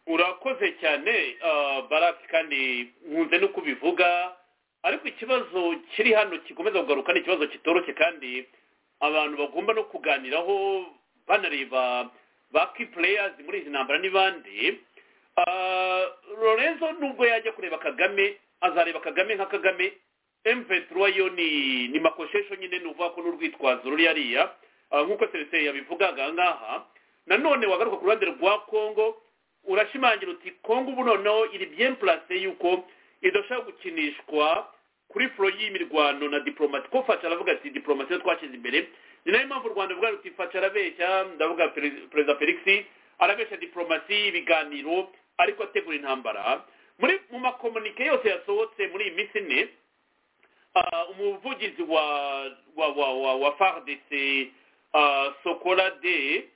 urakoze cyane baraki kandi nkunze no kubivuga ariko ikibazo kiri hano kikomeza kugaruka ni ikibazo kitoroshye kandi abantu bagomba no kuganiraho banareba ba kipureyazi muri izi ntambara n'ibandi lorenzo nubwo yajya kureba kagame azareba kagame nka kagame emveturuwa yo ni makoshesho nyine ni ukuvuga ko n'urwitwazo ruri hariya nk'uko serivisi yabivuga aha ngaha nanone wagaruka ku ruhande rwa kongo urashimangira uti kongo ubu noneho iri bien place y'uko idashobora gukinishwa kuri furo y'imirwano na diporomati ko facara avuga ati diporomati twashyize imbere ni nayo mpamvu u rwanda ruvuga ruti facara abeshya ndavuga perezida felix arabeshya diporomasi ibiganiro ariko ategura intambara muri mu makomunike yose yasohotse muri iyi minsi ine umuvugizi wa wa wa wa wa fardese sokorade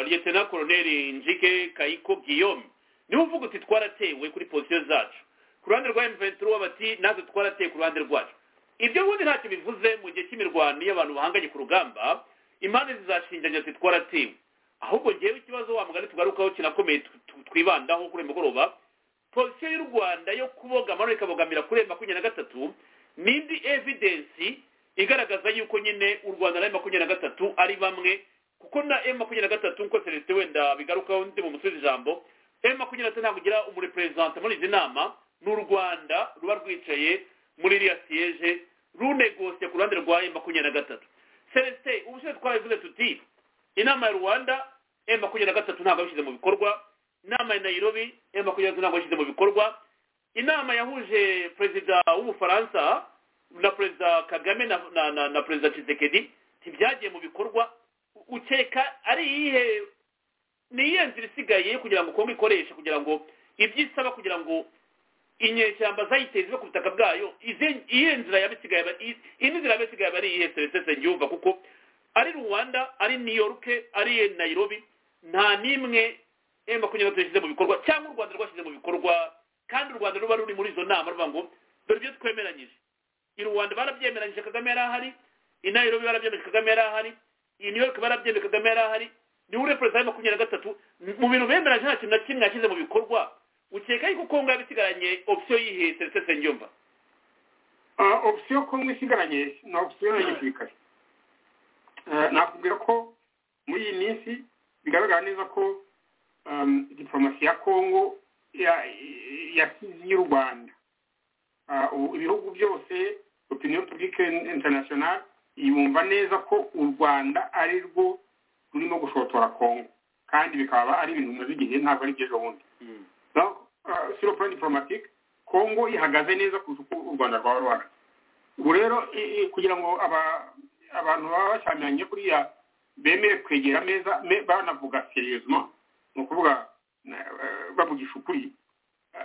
liyetena koroneri njike kayiko guillaume niwe uvuga uti twaratewe kuri pozisiyo zacu ku ruhande rwa emuventuro bati natwe twaratewe ku ruhande rwacu ibyo ubundi ntacyo bivuze mu gihe cy'imirwano iyo abantu bahanganye ku rugamba impande zizashinjanya ati twaratewe ahubwo ngewe ikibazo wa mugari tugarukaho kinakomeye twibandaho kuri mugoroba polisiyo y'u rwanda yo kubogama none ikabogamira kuri makumyabiri na gatatu n'indi evidensi igaragaza yuko nyine u rwanda na makumyabiri na gatatu ari bamwe kuko na e makumyabiri na gatatu nk'uko celestin wenda bigarukaho ndi mu musozi ijambo e makumyabiri na gatatu ntabwo ugira umureperezanta muri izi nama ni u rwanda ruba rwicaye muri iriya siyeje runegosiye ku ruhande rwa emu makumyabiri na gatatu celestin ubushize twabivuze tuti inama ya rwanda emu makumyabiri na gatatu ntabwo yabishyize mu bikorwa inama ya nayirobi emu makumyabiri ntabwo yabishyize mu bikorwa inama yahuje perezida w'ubufaransa na perezida kagame na na na, na perezida kisekedi ntibyagiye mu bikorwa ukeka ari iyihe ni iyihe nzira isigaye kugira ngo kongo ikoreshe kugira ngo ibyo isaba kugira ngo inyeshyamba zayiteza iwe ku butaka bwayo iyihe nzira yaba isigaye indi nzira yaba isigaye ari iyihe serivisi ngiye kuko ari rwanda ari niyoruke ari nayirobi nta n'imwe emu makumyabiri yashyize mu bikorwa cyangwa u rwanda rwashyize mu bikorwa kandi u rwanda ruba ruri muri izo nama ruvuga ngo dore ibyo twemeranyije i rwanda barabyemeranyije kagame yari ahari i nayirobi barabyemeranyije kagame yari ahari i new york barabyemeranyije kagame yari ahari ni we perezida wa makumyabiri na gatatu mu bintu bemeranyije nta kintu na kimwe yashyize mu bikorwa ukeka yuko kongo yaba isigaranye opisiyo yihe serivisi ngiye opisiyo kongo isigaranye ni opisiyo ya gisirikare nakubwira ko muri iyi minsi bigaragara neza ko diporomasi ya kongo yasize y'u rwanda ibihugu byose opinion publique international yumva neza ko u rwanda ari rwo rurimo gushotora kongo kandi bikaba ari ibintu bimaze igihe ntabwo ari by'ejo bundi siro plan diplomatique kongo ihagaze neza kurusha uko u rwanda rwaba ruhagaze ubu rero kugira ngo abantu baba bashyamiranye kuriya bemere kwegera ameza banavuga seriyezima ni ukuvuga bavugisha ukuri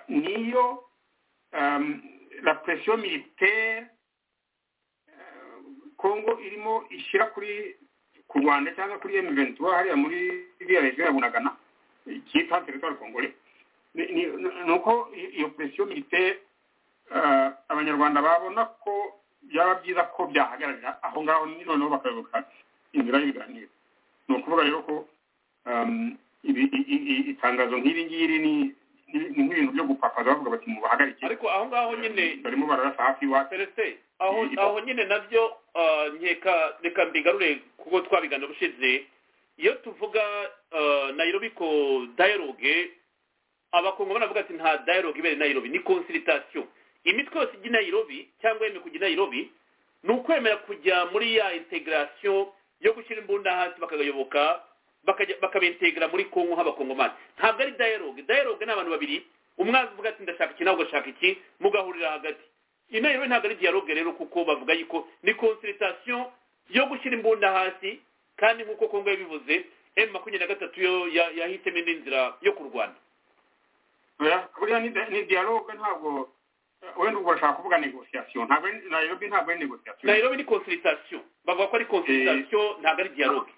niyo la presiyo militaire kongo irimo ishyira kuri ku rwanda cyangwa kuri emu ventura hariya muri iriya regiyo ya bunagana cyitwa teritwari kongore ni uko iyo presiyo militaire abanyarwanda babona ko byaba byiza ko byahagararira aho ngaho noneho bakayoboka inzira y'ibiganiro ni ukuvuga rero ko itangazo nk'iri ngiri ni ni nk'ibintu byo gupakaza bavuga bati mubahagarike ariko aho ngaho nyine barimo bararasa hafi iwacu serese aho aho nyine nabyo nkeka reka mbigarure kuko twabiganira ubushize iyo tuvuga nayirobi ko dayiroge abakongo baravuga ati nta dayiroge ibera nayirobi ni konsiritasiyo imitwe yose ijya nayirobi cyangwa yemeye kujya nayirobi ni ukwemera kujya muri ya integarasiyo yo gushyira imbunda hasi bakayoboka bakabentegera muri kongo nk'abakongomani ntabwo ari dayiroge dayiroge ni abantu babiri umwe avuga ati ndashaka iki nawe ugashaka iki mugahurira hagati inama ntabwo ari diyaroge rero kuko bavuga yuko ni konsiritasiyo yo gushyira imbunda hasi kandi nk'uko kongo yabivuze emu makumyabiri na gatatu yo yahisemo indi nzira yo kurwana buriya ni diyaroge ntabwo wenda ubwo bashaka kuvuga negosiyasiyo ntabwo nayirobi ntabwo ari negosiyasiyo nayirobi ni konsiritasiyo bavuga ko ari konsiritasiyo ntabwo ari diyaroge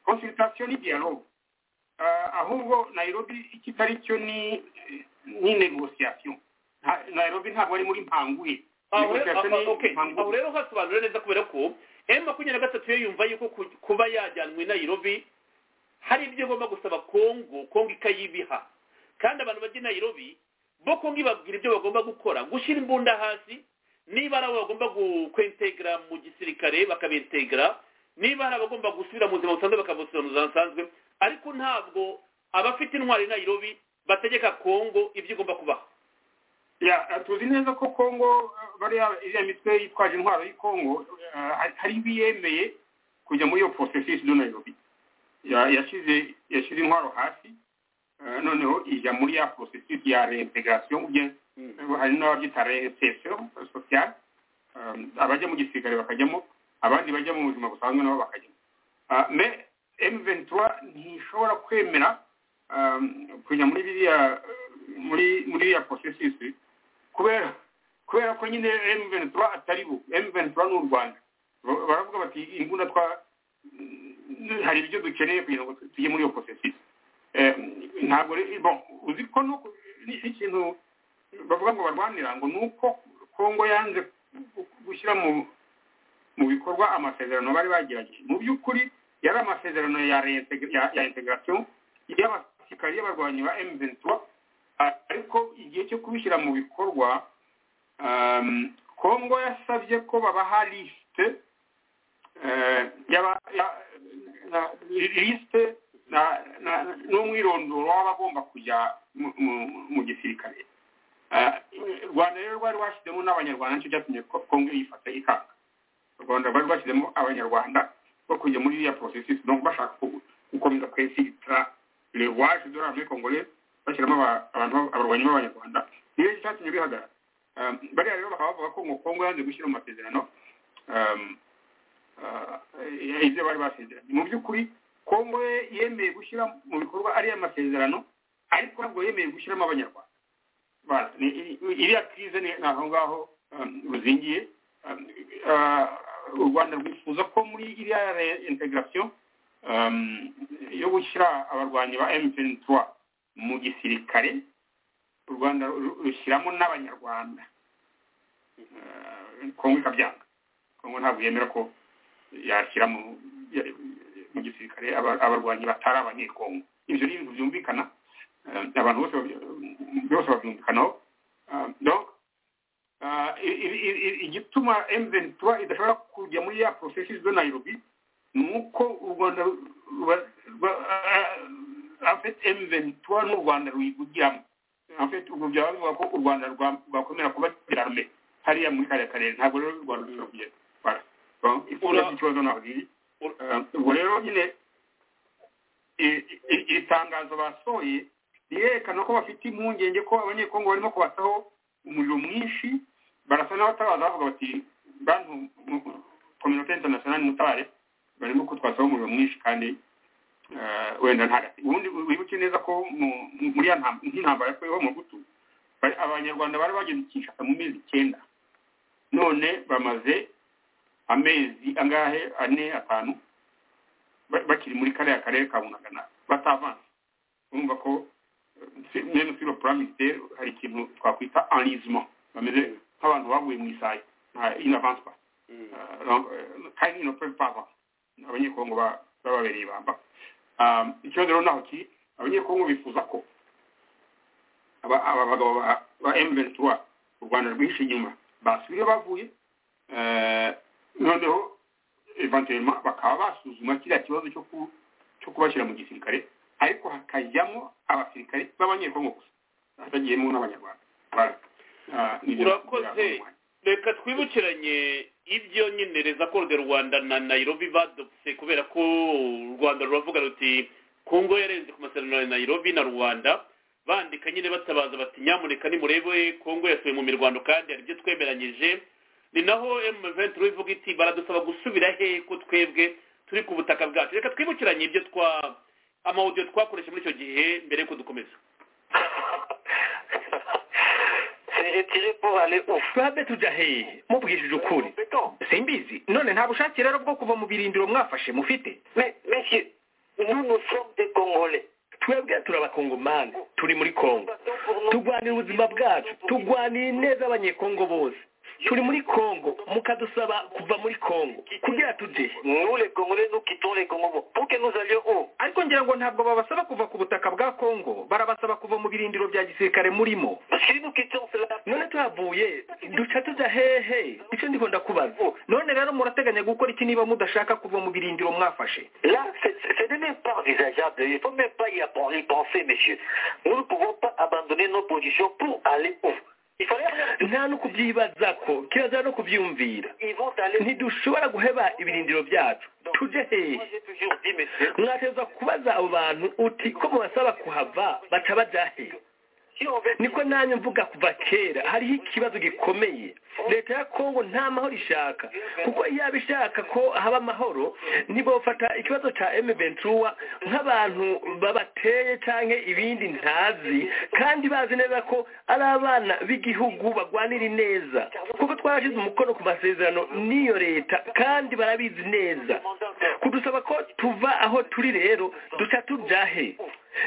konsultation ni dialogue ahubwo nairobi ikitari cyo ni ni negociation nairobi ntabwo ari muri mpanguye aho rero hasobanura neza kubera ko m makumyabiri na gatatu yo yumva yuko kuba yajyanwe nairobi hari ibyo igomba gusaba kongo kongo ikayibiha kandi abantu bajya nairobi bo kongo ibabwira ibyo bagomba gukora gushyira imbunda hasi niba ari abo bagomba kwentegera mu gisirikare bakabentegera niba hari abagomba gusubira mu buzima busanzwe bakabusubira mu buzima busanzwe ariko ntabwo abafite intwari nayirobi bategeka kongo ibyo igomba kubaho tuzi neza ko kongo iriya mitwe yitwaje intwaro y'kongo hari ibiyemeye kujya muri iyo porosesisi do nayirobi yashyize intwaro hasi noneho ijya muri ya porosesisi ya reintegasiyo hari n'ababyita reinsertion sociale abajya mu gisirikare bakajyamo abandi bajya mu buzima busanzwe nabo bakajyamo me M23 ntishobora kwemera kujya muri biriya muri muri ya processus kubera kubera ko nyine M23 atari bo M23 n'u Rwanda baravuga bati imbunda twa hari ibyo dukeneye kugira ngo tujye muri iyo processus ntabwo bon uzi ko n'ikintu bavuga ngo barwanira ngo ni uko kongo yanze gushyira mu bikorwa amasezerano bari bagerageje mu by'ukuri yari amasezerano ya integarasiyo y'abasirikari y'abarwanyi ba emu ventura ariko igihe cyo kubishyira mu bikorwa kongo yasabye ko babaha lisite lisite n'umwirondoro w'abagomba kujya mu gisirikare rwanda rero rwari washyizemo n'abanyarwanda nicyo cyatumye kongo yifata ikanga u rwanda rwari rwashyizemo abanyarwanda bakunye muri iriya porosesi donc bashaka gukomeza kwesitara rewaje dorari muri kongore bashyiramo abantu abarwanyi b'abanyarwanda niyo cyatumye bihagarara bariya rero bakaba bavuga ko ngo kongo yanze gushyira mu masezerano ibyo bari basezeranye mu by'ukuri kongo yemeye gushyira mu bikorwa ariya masezerano ariko ntabwo yemeye gushyiramo abanyarwanda iriya kirize ni aho ngaho ruzingiye u rwanda rwifuza ko muri iriya integarasiyo yo gushyira abarwanyi ba emutiyeni tuwa mu gisirikare u rwanda rushyiramo n'abanyarwanda kongo ikabyanga kongo ntabwo yemera ko yashyira mu gisirikare abarwanyi batari abanyekongo ibyo ni ibintu byumvikana abantu bose byose babyumvikanaho igituma emutiyeni tuba idashobora kujya muri ya porosesi zo nayirobi ni uko u rwanda afite emutiyeni tuba n'u rwanda ruyigugiramo afite ubu byaba bivuga ko u rwanda rwakomera kuba gerarme hariya muri kariya karere ntabwo rero u rwanda rushobora kugera ikibazo ntabwo riri ubwo rero nyine iri tangazo basohoye rirerekana ko bafite impungenge ko abanyekongo barimo kubataho umuriro mwinshi barasa n'abatabaza bavuga bati bantu kominote interinasiyonari mutabare barimo kutwasaho umuriro mwinshi kandi wenda ntagati ubundi wibuke neza ko muri nk'intambara yakoreweho mu gutu abanyarwanda bari bageze kinshasa mu mezi icyenda none bamaze amezi angahe ane atanu bakiri muri kariya karere ka bunagana batavanze urumva ko meme sur le plan militaire hari ikintu twakwita enlisement bameze nk'abantu baguye mu isayo ils n'avancent pas kandi ils ne peuvent pas avancer abanyekongo bababereye ibamba ikibazo rero naho kiri abanyekongo bifuza ko aba bagabo ba M23 u Rwanda rwihishe inyuma basubire bavuye noneho eventuellement bakaba basuzuma kiriya kibazo cyo kubashyira mu gisirikare ariko hakajyamo abasirikare b'abanyekongo gusa hatagiyemo n'abanyarwanda urakoze reka twibukiranye ibyo nyine reza de rwanda na nayirobi badopse kubera ko u rwanda ruravuga ruti kongo yarenze ku masezerano ya nayirobi na rwanda bandika nyine batabaza bati nyamuneka nimurebe kongo yasuye mu mirwano kandi hari ibyo twemeranyije ni naho emuventi ivuga iti baradusaba gusubira he ko twebwe turi ku butaka bwacu reka twibukiranye ibyo twa amawudiyo twakoresha muri icyo gihe mbere y'uko dukomeza babe tujya hehe mubwishije ukuri simbizi none nta bushake rero bwo kuva mu birindiro mwafashe mufite twebwe turabakongomani turi muri kongo turwanira ubuzima bwacu turwanira neza abanyekongo bose turi muri kongo mukadusaba kuva muri kongo kugira tujye ariko ngira ngo ntabwo babasaba kuva ku butaka bwa kongo barabasaba kuva mu birindiro bya gisirikare murimo none tuhavuye duca tujya hehe icyo ndiko ndakubaza none rero murateganya gukora iki niba mudashaka kuva mu birindiro mwafashe Il faut même pas y penser, monsieur. Nous ne pouvons pas abandonner nos positions pour aller où nta no kubyibaza ko kirazira no kubyumvira ntidushobora guheba ibirindiro byacu tujye hehe mwateza kubaza abo bantu uti ko mubasaba kuhava batabajya hehe niko nanjye mvuga kuva kera hariho ikibazo gikomeye leta ya kongo nta mahoro ishaka kuko yaba ishaka ko haba amahoro ntibafata ikibazo cya emeventura nk'abantu babateye cyangwa ibindi ntazi kandi bazi neza ko ari abana b'igihugu barwanira neza kuko twarashyize umukono ku masezerano n'iyo leta kandi barabizi neza kudusaba ko tuva aho turi rero duca tubyahe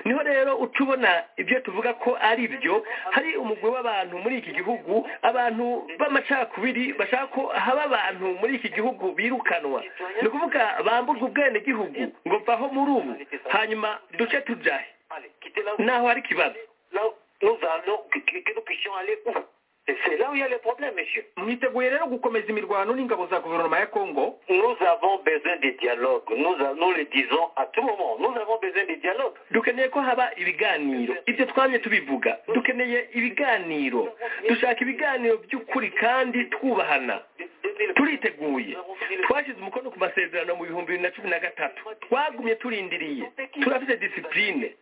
niho rero utubona ibyo tuvuga ko ari byo hari umugwi w'abantu muri iki gihugu abantu b'amacakubiri bashaka ko haba abantu muri iki gihugu birukanwa ni ukuvuga bamburwa ubwenegihugu ngo mvaho muri ubu hanyuma duce tubyahe naho hari ikibazo C'est là où il y a le problème, monsieur. mwiteguye rero gukomeza imirwano n'ingabo za guverinoma ya kongo Nous avons besoin de dialogue. Nous, a- nous le disons à tout moment. Nous avons besoin de dialogue. dukeneye ko haba ibiganiro ibyo twamye tubivuga dukeneye ibiganiro dushaka ibiganiro by'ukuri kandi twubahana turiteguye twashyize umukono ku masezerano mu bihumbi bibiri na cumi na gatatu twagumye turindiriye turafite disipurine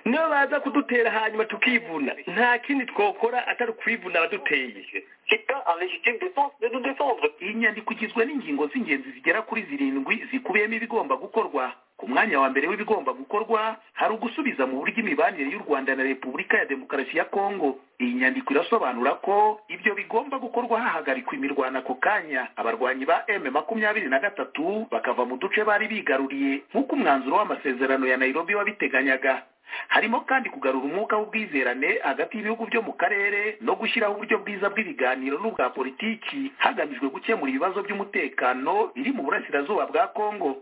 niyo baza kudutera hanyuma tukivuna nta kindi twakora atari ukwivuna abaduteye Chacun en légitime défense de nous défendre. iyi nyandiko igizwe n'ingingo z'ingenzi zigera kuri zirindwi zikubiyemo ibigomba gukorwa ku mwanya wa mbere w'ibigomba gukorwa hari ugusubiza mu buryo imibanire y'u rwanda na repubulika ya demokarasi ya kongo iyi nyandiko irasobanura ko ibyo bigomba gukorwa hahagarikwa imirwano ako kanya abarwanyi ba m makumyabiri na gatatu bakava mu duce bari bigaruriye nk'uko umwanzuro w'amasezerano ya nairobi wabiteganyaga harimo kandi kugarura umwuka w'ubwizerane hagati y'ibihugu byo mu karere no gushyiraho uburyo bwiza bw'ibiganiro n'ubwa politiki hagamijwe gukemura ibibazo by'umutekano biri mu burasirazuba bwa kongo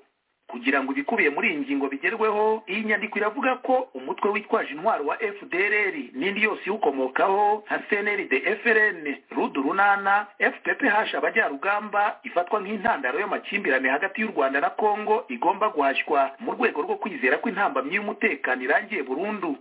kugira ngo ibikubiye muri iyi ngingo bigerweho iyi nyandiko iravuga ko umutwe witwaje intwaro wa fdrr n'indi yose iwukomokaho nka cnrd frn rudu runana fph abajyarugamba ifatwa nk'intandaro y'amakimbirane hagati y'u rwanda na kongo igomba guhashywa mu rwego rwo kwizera ko intambamyi y'umutekano irangiye burundu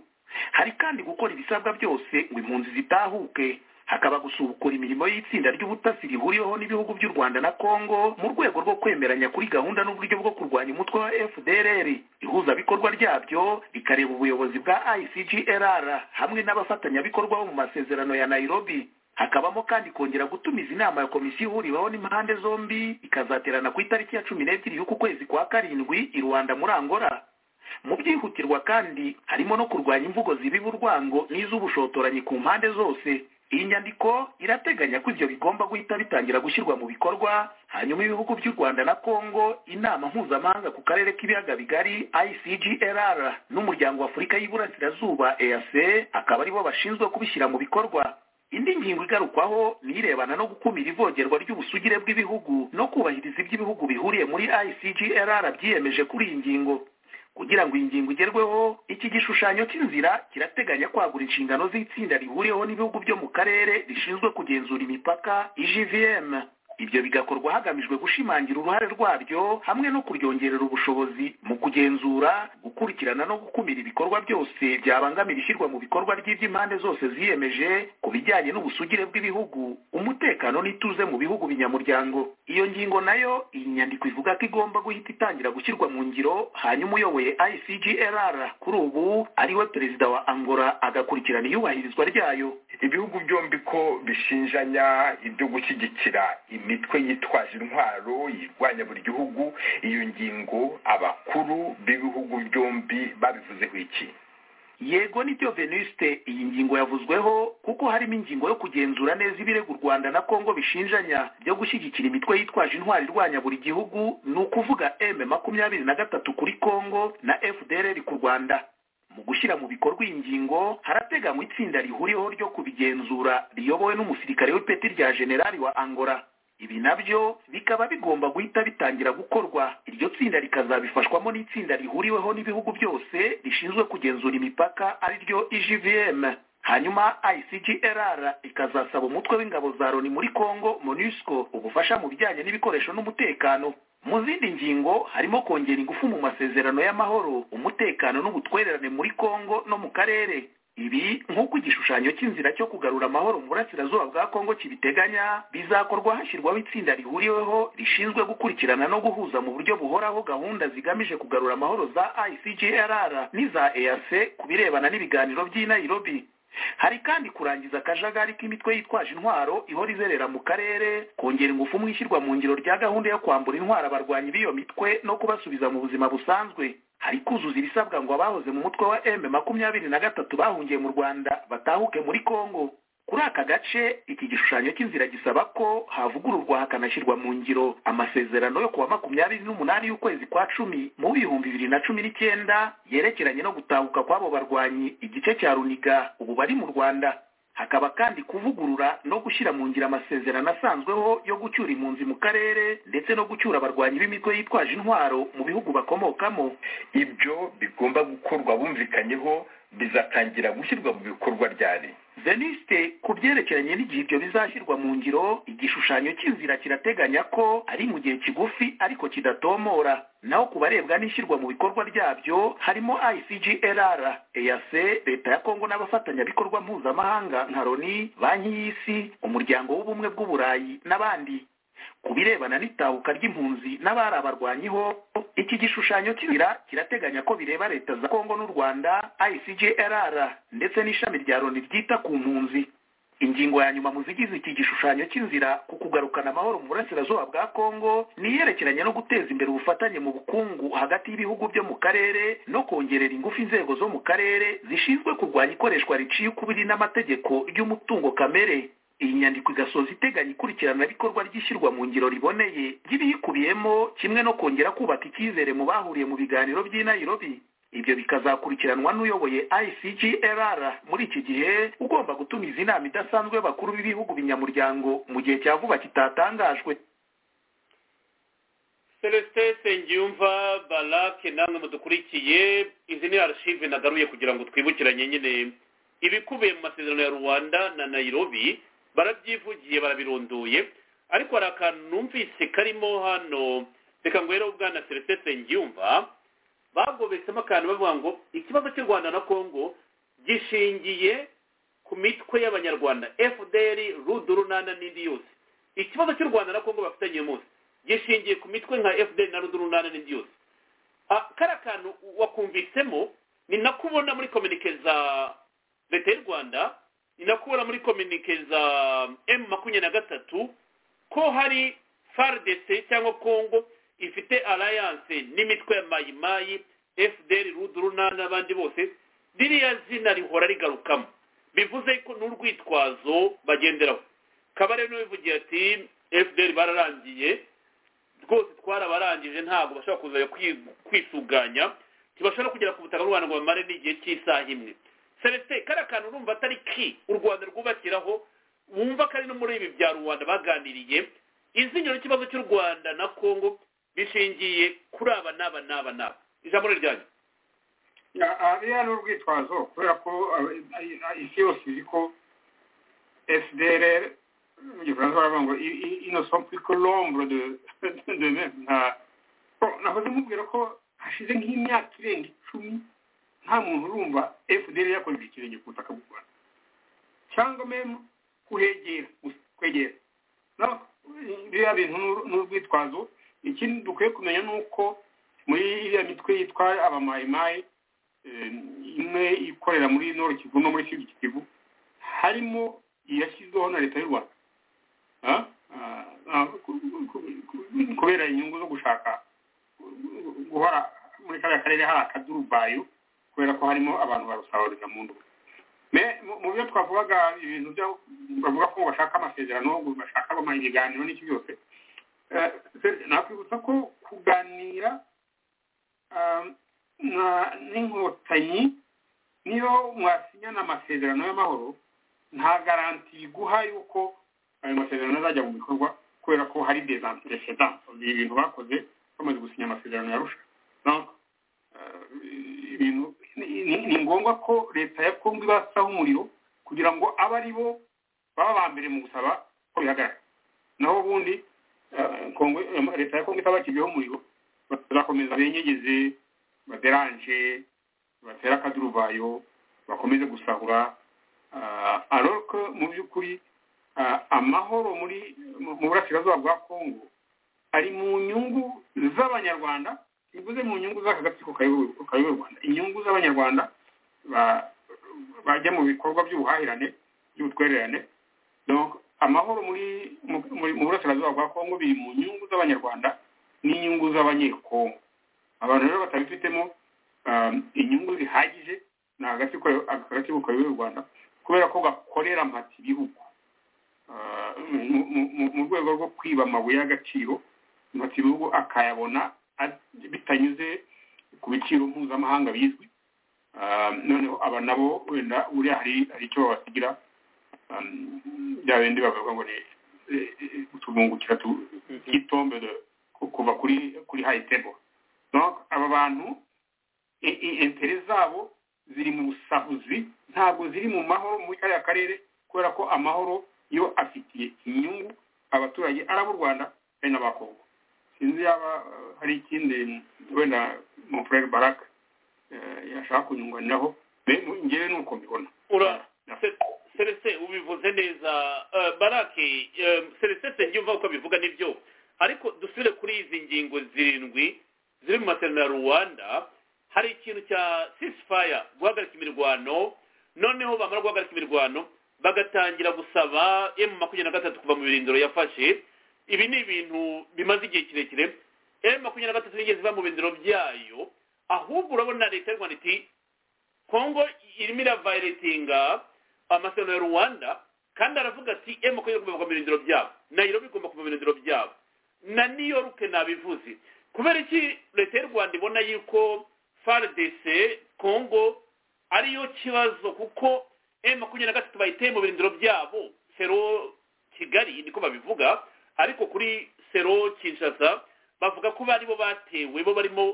hari kandi gukora ibisabwa byose ngo impunzi zitahuke hakaba gusubukura imirimo y'itsinda ry'ubutasi rihuriweho n'ibihugu by'u rwanda na kongo mu rwego rwo kwemeranya kuri gahunda n'uburyo bwo kurwanya umutwe wa fdrr ihuzabikorwa ryabyo rikareba ubuyobozi bwa icgrr hamwe n'abafatanyabikorwa bo mu masezerano ya nairobi hakabamo kandi kongera gutumiza inama ya komisiyo ihuriweho n'impande zombi ikazaterana ku itariki ya cumi n'ebyiri y'uku kwezi kwa karindwi i rwanda muri angola mu byihutirwa kandi harimo no kurwanya imvugo zibiba urwango n'iz'ubushotoranyi ku mpande zose iyi nyandiko irateganya ko ibyo bigomba guhita bitangira gushyirwa mu bikorwa hanyuma ibihugu by'u rwanda na kongo inama mpuzamahanga ku karere k'ibiyaga bigari icgrr n'umuryango wa afurika y'iburasirazuba eac akaba aribo bashinzwe kubishyira mu bikorwa indi ngingo igarukwaho ni irebana no gukumira ivogerwa ry'ubusugire bw'ibihugu no kubahiriza ibyo ibihugu bihuriye muri icgrr byiyemeje kuri iyi ngingo kugira ngo iyi ngingo igerweho iki gishushanyo cy'inzira kirateganya kwagura inshingano z'itsinda rihuriweho n'ibihugu byo mu karere rishinzwe kugenzura imipaka igvm ibyo bigakorwa hagamijwe gushimangira uruhare rwaryo hamwe no kuryongerera ubushobozi mu kugenzura gukurikirana no gukumira ibikorwa byose byabangamira ishyirwa mu bikorwa ry'iby'impande zose ziyemeje ku bijyanye n'ubusugire bw'ibihugu umutekano n'ituze mu bihugu binyamuryango iyo ngingo nayo iyi nyandiko ivuga ko igomba guhita itangira gushyirwa mu ngiro hanyuma uyoboye icgrr kuri ubu ariwe perezida wa angola agakurikirana iyubahirizwa ryayo ibihugu byombi ko bishinjanya ibyo gushyigikira imitwe yitwaje intwaro yirwanya buri gihugu iyo ngingo abakuru b'ibihugu byombi babivuzeho iki yego nibyo venuste iyi ngingo yavuzweho kuko harimo ingingo yo kugenzura neza ibirego u rwanda na kongo bishinjanya byo gushyigikira imitwe yitwaje intwari irwanya buri gihugu ni ukuvuga m makumyabiri na gatatu kuri kongo na fdrr ku rwanda mu gushyira mu bikorwa iyi ngingo harateganywa itsinda rihuriweho ryo kubigenzura riyobowe n'umusirikare w'ipeti rya generali wa angola ibi nabyo bikaba bigomba guhita bitangira gukorwa iryo tsinda rikazabifashwamo n'itsinda rihuriweho n'ibihugu byose rishinzwe kugenzura imipaka ari ryo igvm hanyuma icgrr ikazasaba umutwe w'ingabo za loni muri congo monusco ubufasha mu bijyanye n'ibikoresho n'umutekano mu zindi ngingo harimo kongera ingufu mu masezerano y'amahoro umutekano n'ubutwererane muri congo no mu karere ibi nk'uko igishushanyo cy'inzira cyo kugarura amahoro mu burasirazuba bwa kongo kibiteganya bizakorwa hashyirwaho itsinda rihuriweho rishinzwe gukurikirana no guhuza mu buryo buhoraho gahunda zigamije kugarura amahoro za icgrr n'iza eac ku birebana n'ibiganiro by'i nairobi hari kandi kurangiza akajagari k'imitwe yitwaje intwaro ihora izerera mu karere kongera ingufu mu ishyirwa mu ngiro rya gahunda yo kwambura intwaro abarwanyi b'iyo mitwe no kubasubiza mu buzima busanzwe hari kuzuza ibisabwa ngo abahoze mu mutwe wa m makumyabiri na gatatu bahungiye mu rwanda batahuke muri kongo kuri aka gace iki gishushanyo cy'inzira gisaba ko havugururwa hakanashyirwa mu ngiro amasezerano yo kuwa makumyabiri n'umunani y'ukwezi kwa cumi mu bihumbi bibiri na cumi n'icyenda yerekeranye no gutahuka kw'abo barwanyi igice cya runiga ubu bari mu rwanda hakaba kandi kuvugurura no gushyira mu ngiro amasezerano asanzweho yo gucyura impunzi mu karere ndetse no gucyura abarwanyi b'imitwe yitwaje intwaro mu bihugu bakomokamo ibyo bigomba gukorwa bumvikanyeho bizatangira gushyirwa mu bikorwa ryari veniste ku byerekeranye n'igihe ibyo bizashyirwa mu ngiro igishushanyo cy'inzira kirateganya ko ari mu gihe kigufi ariko kidatomora naho ku barebwa n'ishyirwa mu bikorwa ryabyo harimo icglr eac leta ya kongo n'abafatanyabikorwa mpuzamahanga nka loni banki y'isi umuryango w'ubumwe bw'uburayi n'abandi ku birebana n'itabuka ry'impunzi n'abari abarwanyiho iki gishushanyo cy'inzira kirateganya ko bireba leta za kongo n'u rwanda icglr ndetse n'ishami rya loni ryita ku mpunzi ingingo ya nyuma mu zigize iki gishushanyo cy'inzira ku kugarukana amahoro mu burasirazuba bwa kongo ni iyerekeranye no guteza imbere ubufatanye mu bukungu hagati y'ibihugu byo mu karere no kongerera ingufu inzego zo mu karere zishinzwe kurwanya ikoreshwa riciye ukubiri n'amategeko ry'umutungo kamere iyi nyandiko igasoza iteganya ikurikiranabikorwa ry'ishyirwa mu ngiro riboneye ry'ibiyikubiyemo kimwe no kongera kubaka icyizere mu bahuriye mu biganiro by'i nairobi ibyo bikazakurikiranwa n'uyoboye icglr muri iki gihe ugomba gutumiza inama idasanzwe y'abakuru b'ibihugu binyamuryango mu gihe cya vuba kitatangajwe celestin sengiyumva barake namwe mudukurikiye izi ni arashive nagaruye kugira ngo twibukiranye nyine ibikubiye mu masezerano ya rwanda na nairobi barabyivugiye barabirondoye ariko hari akantu numvise karimo hano reka ngo rero bwana celestin sengiyumva bagobetsemo akantu bavuga ngo ikibazo cy'u rwanda na congo gishingiye ku mitwe y'abanyarwanda fdr rudurunana n'indi yose ikibazo cy'u rwanda na congo bafitanye munsi gishingiye ku mitwe nka fdr na rudurunana n'indi yose kariya kantu wakumvitsemo ni nako ubona muri kominike za leta y'u rwanda ni nako ubona muri kominike za m makumyabiri na gatatu ko hari fardc cyangwa congo ifite alliance n'imitwe ya mayimayi fdr ruduruna n'abandi bose ririya zina rihora rigarukamo bivuze ko n'urwitwazo bagenderaho kabare n'uwivugira ati fdr bararangiye rwose twarabarangije ntabwo bashobora kuza kwisuganya ntibashobora kugera ku butaka rwanda ngo bamare n'igihe cy'isaha imwe celestin kariya kantu urumva atari ki u rwanda rwubakiraho wumva ko ari no muri ibi bya rubanda baganiriye izinyo n'ikibazo cy'u rwanda na congo bishingiye kuri aba n'aba n'aba n'aba ijambo ni ryanyu ariya ni urwitwazo kubera ko isi yose izi ko fdr mu gifaransa baravuga ngo innocent plus que l'ombre de de même nta nahoze mubwira ko hashize nk'imyaka irenga icumi nta muntu urumva fdr yakoze ikirenge ku butaka bw'u rwanda cyangwa memu kuhegera kwegera biriya bintu ni urwitwazo ikindi dukwiye kumenya ni uko muri iriya mitwe yitwa abamayimayi imwe ikorera muri noro kivu no muri sud kivu harimo iyashyizweho na leta y'u rwanda kubera inyungu zo gushaka guhora muri kariya karere hari akadurubayo kubera ko harimo abantu barusahurira mu ndobo mu byo twavugaga ibintu byo bavuga ko bashaka amasezerano bashaka ibiganiro n'iki byose nakwibutsa ko kuganira n'inkotanyi niyo mwasinyana amasezerano y'amahoro nta garanti biguha yuko ayo masezerano azajya mu bikorwa kubera ko hari desanteresedanse ibintu bakoze bamaze gusinya amasezerano yarusha ni ngombwa ko leta ya kongo ibasaho umuriro kugira ngo abe ari bo baba ba mbere mu gusaba ko bihagarara naho ubundi leta ya kongo itabakiriyeho umuriro bazakomeza benyegeze baderanje batera akaduruvayo bakomeze gusahura aroko mu by'ukuri amahoro muri mu burasirazuba bwa kongo ari mu nyungu z'abanyarwanda bivuze mu nyungu z'aka gatsiko kayoboye u rwanda inyungu z'abanyarwanda bajya mu bikorwa by'ubuhahirane by'ubutwererane amahoro muri mu burasirazuba bwa kongo biri mu nyungu z'abanyarwanda n'inyungu z'abanyekongo abantu rero batabifitemo inyungu zihagije ni agatsiko kayoboye u rwanda kubera ko gakorera mpati ibihugu mu rwego rwo kwiba amabuye y'agaciro mpati ibihugu akayabona bitanyuze ku biciro mpuzamahanga bizwi noneho aba nabo wenda buriya hari icyo babasigira bya bindi bavuga ngo ni utuvungukira tw'itombe kuva kuri kuri hayi tebo aba bantu intere zabo ziri mu busahuzi ntabwo ziri mu mahoro muri kariya karere kubera ko amahoro yo afitiye inyungu abaturage ari ab'u rwanda ari n'abakongo sinzi yaba eh, hari ikindi wenda mon frere baraka eh, yashaka kunyunganiraho ngewe ni uko mbibona ura se- serese ubivuze neza Eh, barake eh, serese sengyumva uko abivuga nibyo ariko dusubire kuri izi ngingo zirindwi ziri mu masezerano ya rwanda hari ikintu cya sisifaya guhagarika imirwano noneho bamara guhagarika imirwano bagatangira gusaba emu makumyabiri na gatatu kuva mu birindiro yafashe ibi ni ibintu bimaze igihe kirekire emu makumyabiri na gatatu yigeze iva mu birindiro byayo ahubwo urabona leta y'u rwanda iti kongo irimo iravayiretinga amasezerano ya rwanda kandi aravuga ati emu makumyabiri igomba kuva mu birindiro byabo nayirobi igomba kuva mu birindiro byabo na new york nabivuze kubera iki leta y'u rwanda ibona yuko frdc congo ariyo kibazo kuko m makumyabiri na gatatu bayiteye mu birindiro byabo sero kigali niko babivuga ariko kuri sero kinshasa bavuga ko bari bo batewe bo barimo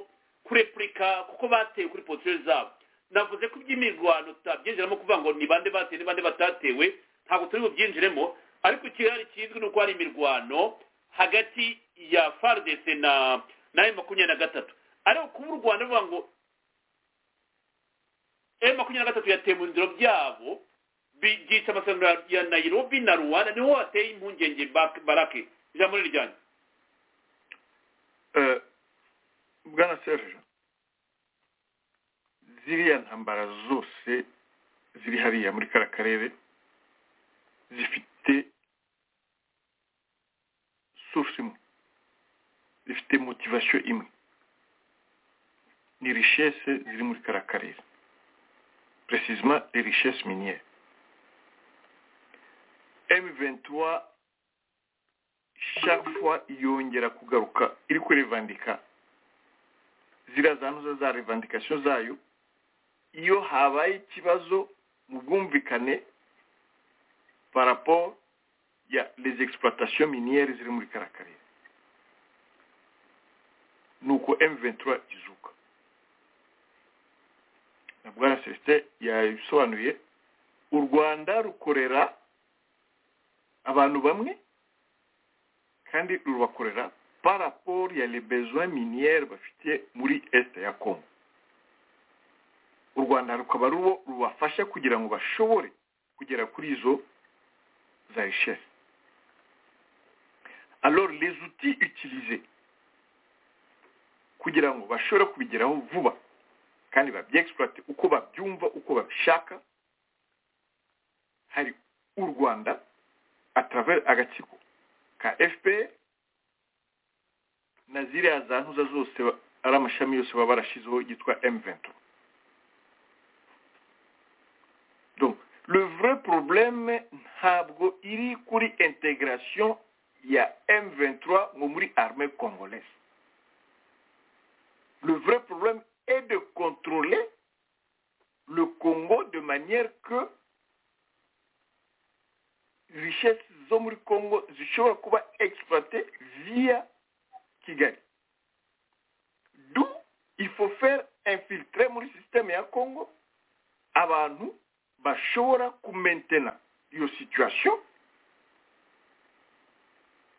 kurepurika kuko batewe kuri porotire zabo navuze ko iby'imirwano tutabyinjiramo kuvuga ngo ni bande batewe ni bande batatewe ntabwo turi bubyinjiremo ariko ikirari kizwi ni uko hari imirwano hagati ya fardc na na m makumyabiri na gatatu ariko kuba u rwanda ruvuga ngo m makumyabiri na gatatu yateye mu birindiro byabo byica amasezerano ya- ya nairobi na rwanda niho hateye impungenge Bak- barake ijambo ni ryanyu Eh, bwana serge ziriya ntambara zose ziri hariya muri kara karere zifite source imwe zifite motivation imwe ni richesse ziri muri kara karere précisement les richesses minières M23 chaque fois yongera kugaruka iri kurevandika ziriya zanuza za revendication zayo iyo habaye ikibazo mu bwumvikane par rapport ya les exploitation miniere ziri muri kara karere nuko M23 izuka na bwana Celestin yabisobanuye u Rwanda rukorera abantu bamwe kandi rubakorera par rapport ya les besoins miniere bafite muri este ya Congo u Rwanda rukaba rubo rubafasha kugira ngo bashobore kugera kuri izo za richesse alors les outils utilisés kugira ngo bashobore kubigeraho vuba kandi babyexploite uko babyumva uko babishaka hari u rwanda à travers agatsiko ka fpr na ziriya za ntuza zose ba- ari amashami yose baba barashizeho yitwa m23 donc le vrai problème ntabwo iri kuri intégration ya m23 ngo muri armée congolaise le vrai problème est de contrôler le Congo de manière que richesse zo muri Congo zishobora kuba exploitées via Kigali. D'où il faut faire infiltrer muri système ya Congo abantu bashobora kumaintena iyo situation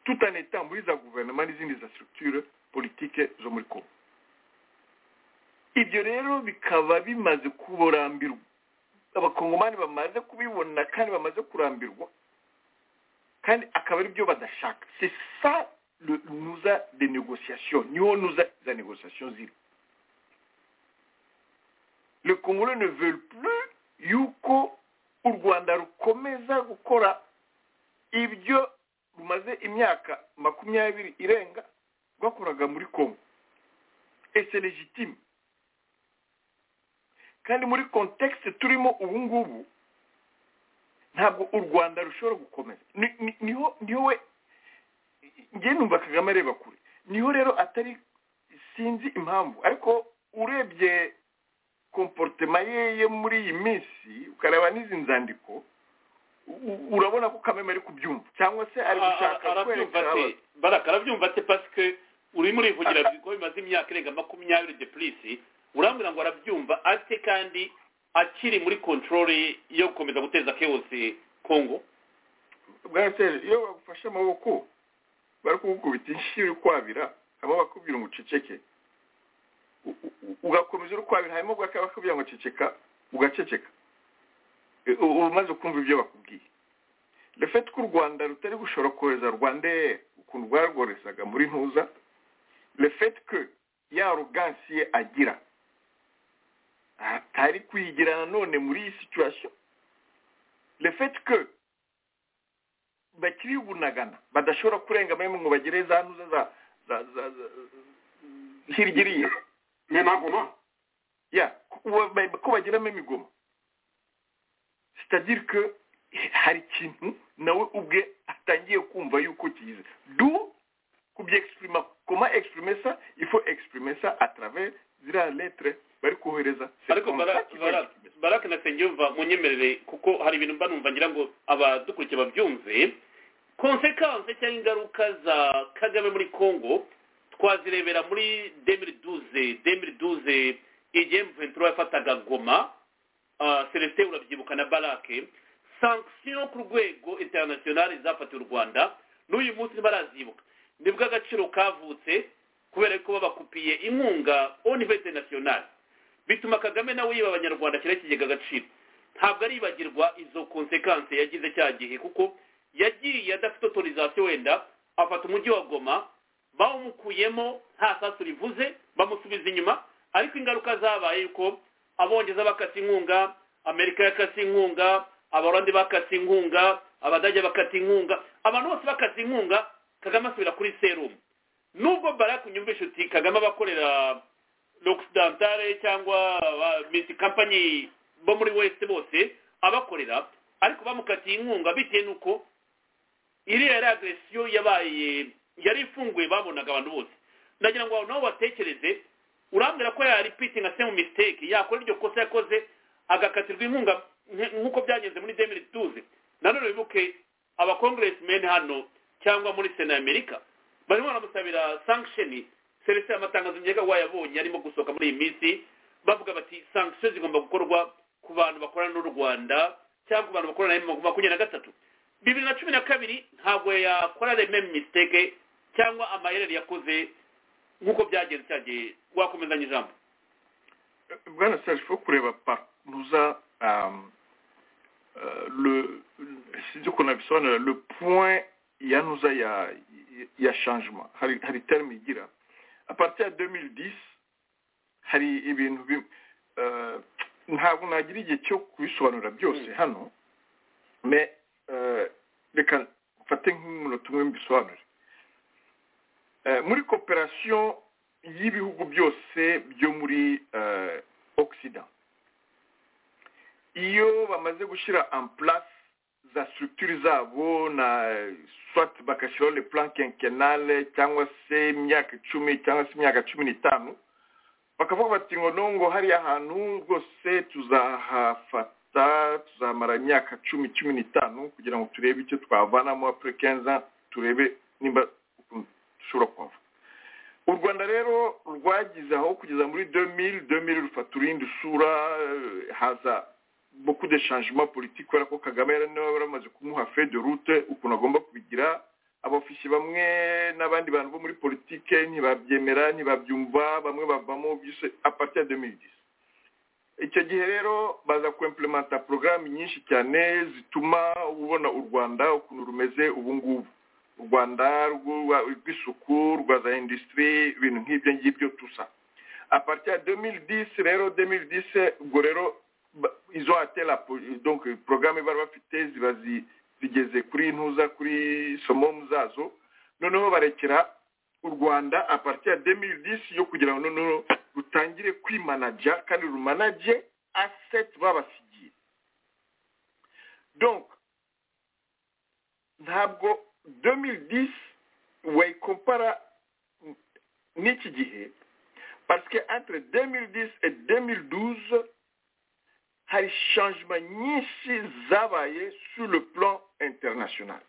tout en étant muri za guverinoma n'izindi za structure politike zo muri Congo ibyo rero bikaba bimaze kurambirwa abakongomani bamaze kubibona kandi bamaze kurambirwa kandi akaba ari byo badashaka c'est ça le nuza de négociation niho nuza za négociation ziri le congolais ne veulent plus yuko u rwanda rukomeza gukora ibyo rumaze imyaka makumyabiri irenga rwakoraga muri congo et c'est légitime kandi muri kontekisite turimo ubu ngubu ntabwo u rwanda rushobora gukomeza Ni- ni- niho niho we ngewe numva kagame areba kure niho rero atari sinzi impamvu ariko urebye komporutema ye yo muri iyi minsi ukareba n'izi nzandiko u- u- urabona ko kameme ari kubyumva cyangwa se ari gushaka arabyumva kwerekana ate baraka arabyumva ate pasike urimo urivugira ko bimaze imyaka irenga makumyabiri de purisi urambwira ngo arabyumva ate kandi akiri muri kontorore yo gukomeza guteza keyose kongo bwateri iyo bagufashe amaboko bari kugukubita inshyi uri kwabira haba bakubwira ngo uceceke ugakomeza uri kwabira hanyuma bakubwira ngo ceceka ugaceceka uba umaze kumva ibyo bakubwiye refeti ko u rwanda rutari gushobora kohereza rwanda ukuntu rwarworezaga muri ntuza refeti ko ya rugansi ye agira atari kuyigira nanone muri iyi situwasiyo refeti ko bakiri bunagana badashobora kurenga bamwe ngo bagire za ntuza za za za hirya n'amagoma ya ko bagiramo imigoma sitadire ko hari ikintu nawe ubwe atangiye kumva yuko kiza du kubyexprima koma exprime sa ifo exprime sa atrave ziriya letere bari kohereza ariko barake na senyumva munyemerere kuko hari ibintu mba numva ngira ngo abadukurikiye babyumve konsekanse cyangwa ingaruka za kagame muri congo twazirebera muri demiri duze demiri duze igihe mventura yafataga goma celestin urabyibuka na barake sanction ku rwego internationale zafatiwe u rwanda n'uyu munsi ntibarazibuka nibwo agaciro kavutse kubera ko babakupiye inkunga onive internationale bituma kagame nawe yiba abanyarwanda ashyiraho ikigega agaciro ntabwo aribagirwa izo konsekanse yagize cya gihe kuko yagiye adafite otorizasiyo wenda afata umujyi wa goma bawumukuyemo nta sasu rivuze bamusubiza inyuma ariko ingaruka zabaye yuko abongereza bakata inkunga amerika yakata inkunga abarwanda bakata inkunga abadage bakata inkunga abantu bose bakata inkunga kagame asubira kuri serumu nubwo barake unyumvisha uti kagame abakorera l'occidentale cyangwa miti kampanyi bo muri west bose abakorera ariko bamukatiye inkunga bitewe n'uko iriya yari agresiyo yabaye yari ifunguye babonaga abantu bose ndagira ngo nawe watekereze urambwira ko yaripiti nka semu misiteke yakora iryo kosa yakoze agakatirwa inkunga nk'uko byagenze muri demiri tuzi nanone wibuke abakongeresimeni hano cyangwa muri sena y'amerika barimo baramusabira sankisheni serivisi y'amatangazo ngenga wayabonye arimo gusohoka muri iyi minsi bavuga bati sankisheni zigomba gukorwa ku bantu bakorana n'u rwanda cyangwa ku bantu bakorana na makumyabiri na gatatu bibiri na cumi na kabiri ntabwo yakora rememe misiteke cyangwa amayeri yakoze nk'uko byagenze cyagiye wakomezanya ijambo bwana serge fo kureba paruza sinzi ukuntu abisobanura le point ya nuza ya ya changement hari hari terme igira apartir ya 2010 hari ibintu ntabwo nagira igihe cyo kubisobanura byose hano reka mfate nk'umunota umwe mbisobanure muri koperasiyo y'ibihugu byose byo muri ogisida iyo bamaze gushyira amplasi za structure zabo na swat bagashyiraho le plan quinquennale cyangwa se imyaka icumi cyangwa se imyaka cumi n'itanu bakavuga bati ngo nongo hariya hantu rwose tuzahafata tuzamara imyaka cumi cumi n'itanu kugira ngo turebe icyo twavanamo apure kenza turebe nimba dushobora kuhava u rwanda rero rwagize aho kugeza muri demiri demiri rufata urindi usura haza beaucoup de changement politique kubera ko kagame yari niba baramaze kumuha fe de route ukuntu agomba kubigira abafisi bamwe n'abandi bantu bo muri politike ntibabyemera ntibabyumva bamwe bavamo byose apartir ya demiri disi icyo gihe rero baza kwemplementa porogaramu nyinshi cyane zituma ubona u rwanda ukuntu rumeze ubu ngubu u rwanda rw'isuku rwa za indisitiri ibintu nk'ibyo ngibyo tusa aparite ya demiri disi rero demiri disi ubwo rero izo atela donke porogaramu bari bafite ziba zigeze kuri ntuza kuri somomu zazo noneho barekera u rwanda aparite ya demiri disi yo kugira ngo noneho rutangire kwimanajya kandi rumanage aseti babasigiye donc ntabwo 2010 wayikompara n'iki gihe parce que entre 2010 et 2012 hari changement nyinshi zabaye sur le plan international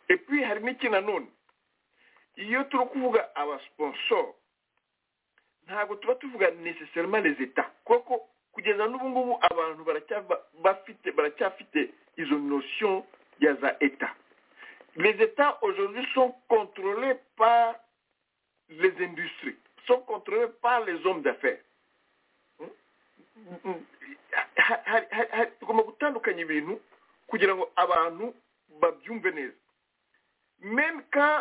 et puis hari n'iki nanone iyo turi kuvuga abasponsor ntabwo tuba tuvuga necessairement les etats kuko kugeza n'ubu ngubu abantu baracyafite baracyafite izo notion ya za eta les états aujourd'hui sont contrôlés par les industries sont contrôlés par les hommes d'affaires tugomba gutandukanya ibintu kugira ngo abantu babyumve neza même quand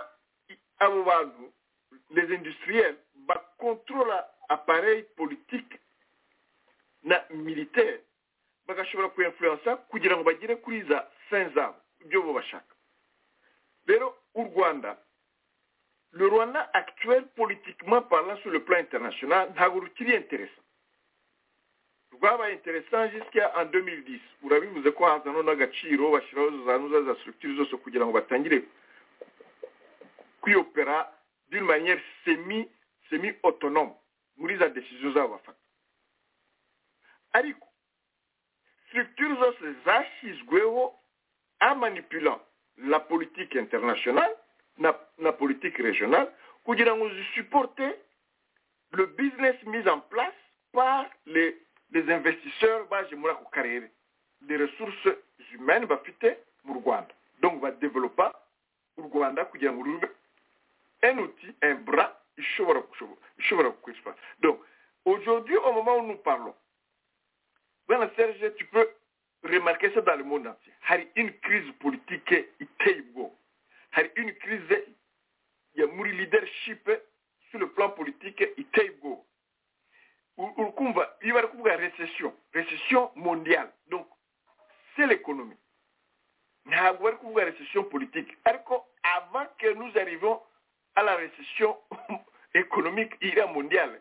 abo bantu les industriels bakontorora appareil politique na militaire bagashobora kuyafuransa kugira ngo bagere kuri za fin zabo ibyo bo bashaka rero u rwanda le rwanda actuel politiquement parlant sur le plan international ntabwo rukiri interesa rwabaye interesa jusqu'à en 2010 urabivuze ko hazano n'agaciro bashyiraho za nuza za structure zose kugira ngo batangire kwiyopera d'une manière semi semi autonome muri za décision zabo bafata ariko structure zose zashyizweho amanipulant la politique internationale na, na politique régionale kugira ngo zisuporte le business mis en place par les, les investisseurs baje muri ako karere des ressources humaines bafite mu rwanda donc badevelopa u rwanda kugira ngo rube un outil un bras ishobora ishobora gukoreshwa donc aujourd'hui au moment où nous parlons bwana serge tu peux remarquer ça dans le monde entier hari une crise politique iteye ubwoba hari une crise ya muri leadership sur le plan politique iteye ubwoba urikumva iyo bari kuvuga recession recession mondiale donc c'est l'économie ntabwo bari kuvuga recession politique ariko avant que nous arrivons à la recession économique iriya mondiale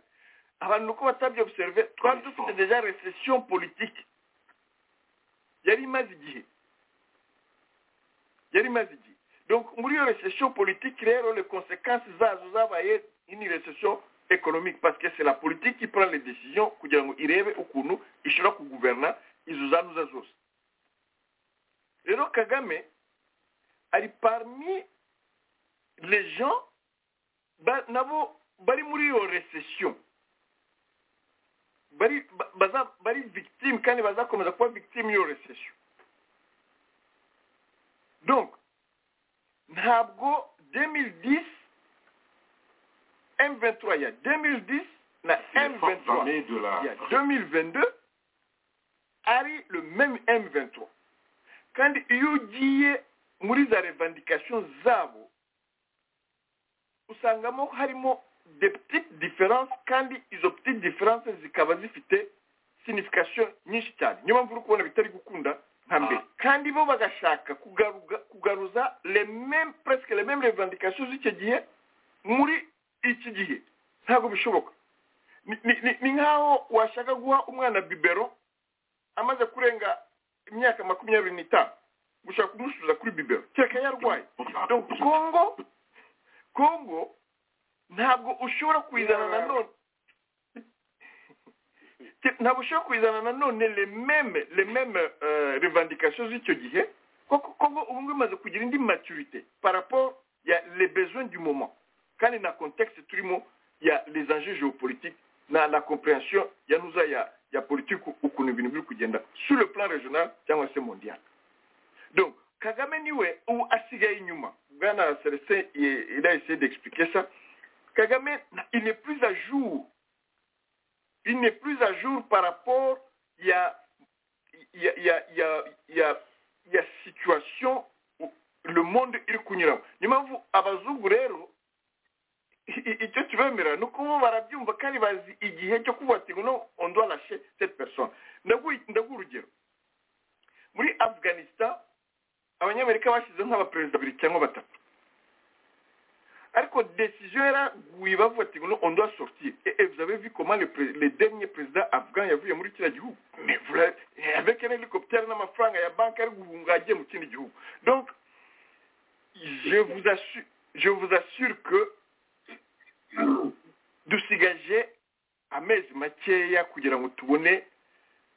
abantu uko batabye observe twari dufite deja recession politique yari imaze igihe yari imaze igihe donc muri iyo recession politique rero les conséquences zazo zabaye une recession économique parce que c'est la politique qui prend les décisions kugira ngo irebe ukuntu ishobora kuguverna izo zanuza zose rero kagame ari parmi les gens nabo bari muri iyo recession bari baza bari victime kandi bazakomeza kuba victime y'iyo recession donc ntabwo 2010 M23 ya 2010 na M23 ya 2022 ari le même M23 kandi iyo ugiye muri za revendication zabo usangamo harimo des petites différences kandi izo petites différences zikaba zifite signification nyinshi cyane niyo mpamvu uri kubona bitari gukunda nka mbere kandi bo bagashaka kugaruza lememe presque lememe revendication z'icyo gihe muri iki gihe ntabwo bishoboka ni nk'aho washaka guha umwana bibero amaze kurenga imyaka makumyabiri n'itanu gushaka kumusubiza kuri bibero kereka yarwaye kongo kongo ntabwo ushobora kuyizana na none ntabwo ushobora kuyizana na none rememe rememe revendication z'icyo gihe koko kongo ubu ngubu imaze kugira indi maturite paraporo ya le besoin du moment kandi na contexte turimo ya les enjeux géopolitiques na la compréhension ya nuza ya ya politiki ukuntu ibintu biri kugenda sur le plan regional cyangwa se mondial donc kagame niwe ubu asigaye inyuma bwana celestin il a essayé d'expliquer ça Kagame, il n'est plus à jour. Il n'est plus à jour par rapport à la situation où le monde iri kunyuramo niyo mpamvu abazungu rero icyo kibemera ni uko bo barabyumva kandi bazi igihe cyo kuvuga ati ngo on doit lâcher cette personne ndaguha urugero muri afghanistan abanyamerika bashyizeho nk'abaperezida babiri cyangwa batatu ariko décision yaraguye bavuga ati ngo on doit sortir et vous avez vu comment le, le dernier président afghan yavuye muri kiriya gihugu avec un hélicoptère n'amafaranga ya banki ari guhunga agiye mu kindi gihugu donc je vous assure, je vous assure que dusigaje amezi makeya kugira ngo tubone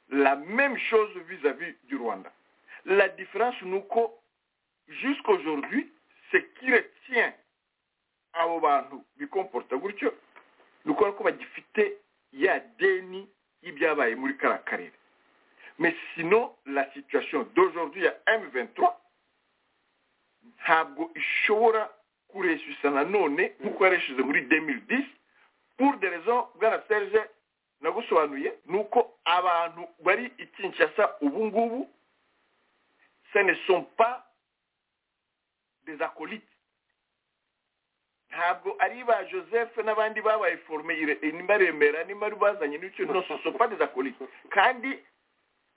la même chose vis-à-vis -vis du rwanda la différence ni uko jusqu'aujourd'hui ce qui retient abo bantu bikomporta gutyo ni ukubona ko bagifite ya deni y'ibyabaye muri kariya karere mais sinon la situation d'aujourd'hui ya M23 ntabwo ishobora kureshyusa nanone nk'uko yareshyuze muri 2010 pour des raisons bwana serge nagusobanuye ni uko abantu bari i kinshasa ubu ngubu ce ne sont pas des acolytes ntabwo ari ba joseph n'abandi babaye forume nibaremera nimari bazanye n'icyo no ce sont pas des acolytes kandi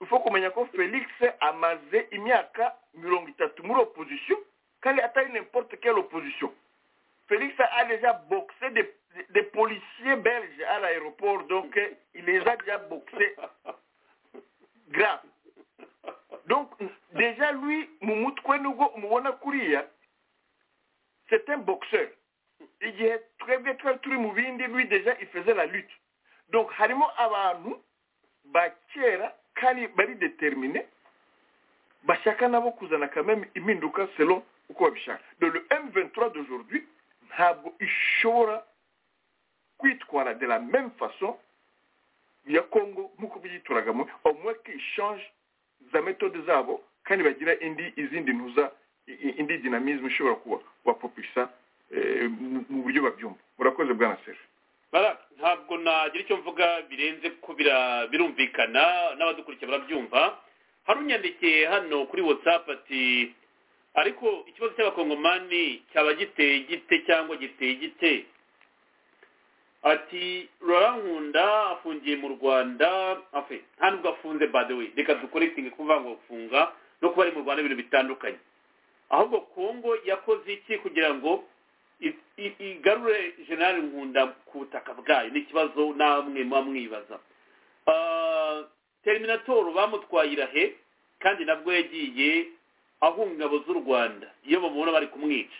uko kumenya ko felix amaze imyaka mirongo itatu muri opposition kandi atari n'importe quelle opposition felix a déjà boxé des, des policiers belges à l'aéroport donc il les a déjà boxés grave donc déjà lui mu mutwe nubwo umubona kuriya c'est un boxeur igihe twebwe twari turi mu bindi lui déjà il faisait la lutte donc harimo abantu ba kera kandi bari determine bashaka nabo kuzana kameme impinduka selon uko babishaka do le m23 d'aujourd'hui ntabwo ishobora kwitwara de la même façon ya congo nk'uko byituragamo au moins ko ishange za metode zabo kandi bagira indi izindi ntuza indi dinamisme ishobora kubapopisa mu buryo babyumva murakoze bwana sefe ntabwo nagira icyo mvuga birenze ko birumvikana n'abadukurikiye barabyumva hari unyandikiye hano kuri watsapu ati ariko ikibazo cy'abakongomani cyaba giteye gite cyangwa giteye gite ati rurankunda afungiye mu rwanda nta nubwo afunze badewe reka dukoretinge kuvuga ngo gufunga no kuba ari mu rwanda ibintu bitandukanye ahubwo kongo yakoze iki kugira ngo igarure generale nkunda ku butaka bwayo ni ikibazo namwe muba mwibaza teriminatoro bamutwaye irahe kandi nabwo yagiye ahunga ingabo z'u rwanda iyo bamubona bari kumwica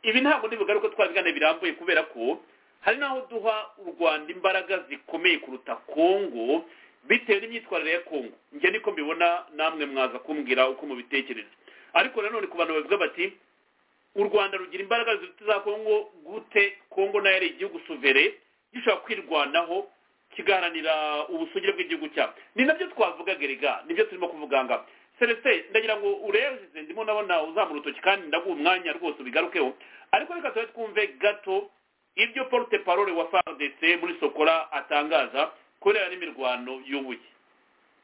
ibi ntabwo ntibigaruke twabiganira birambuye kubera ko hari n'aho duha u rwanda imbaraga zikomeye kuruta kongo bitewe n'imyitwarire ya kongo njye niko mbibona namwe mwaza kumbwira uko mubitekereza ariko nanone ku bantu bavuga bati u rwanda rugira imbaraga ziruta za kongo gute kongo nayo ari igihugu suvere gishobora kwirwanaho kigaharanira ubusugire bw'igihugu cyabo ni nabyo twavuga gerega nibyo turimo kuvuga nga celestin ndagira ngo urebe ndimo ndabona uzamura urutoki kandi ndaguha umwanya rwose ubigarukeho ariko reka tube twumve gato ibyo porute parole wa fardc muri sokora atangaza kubera n'imirwano y'ubuye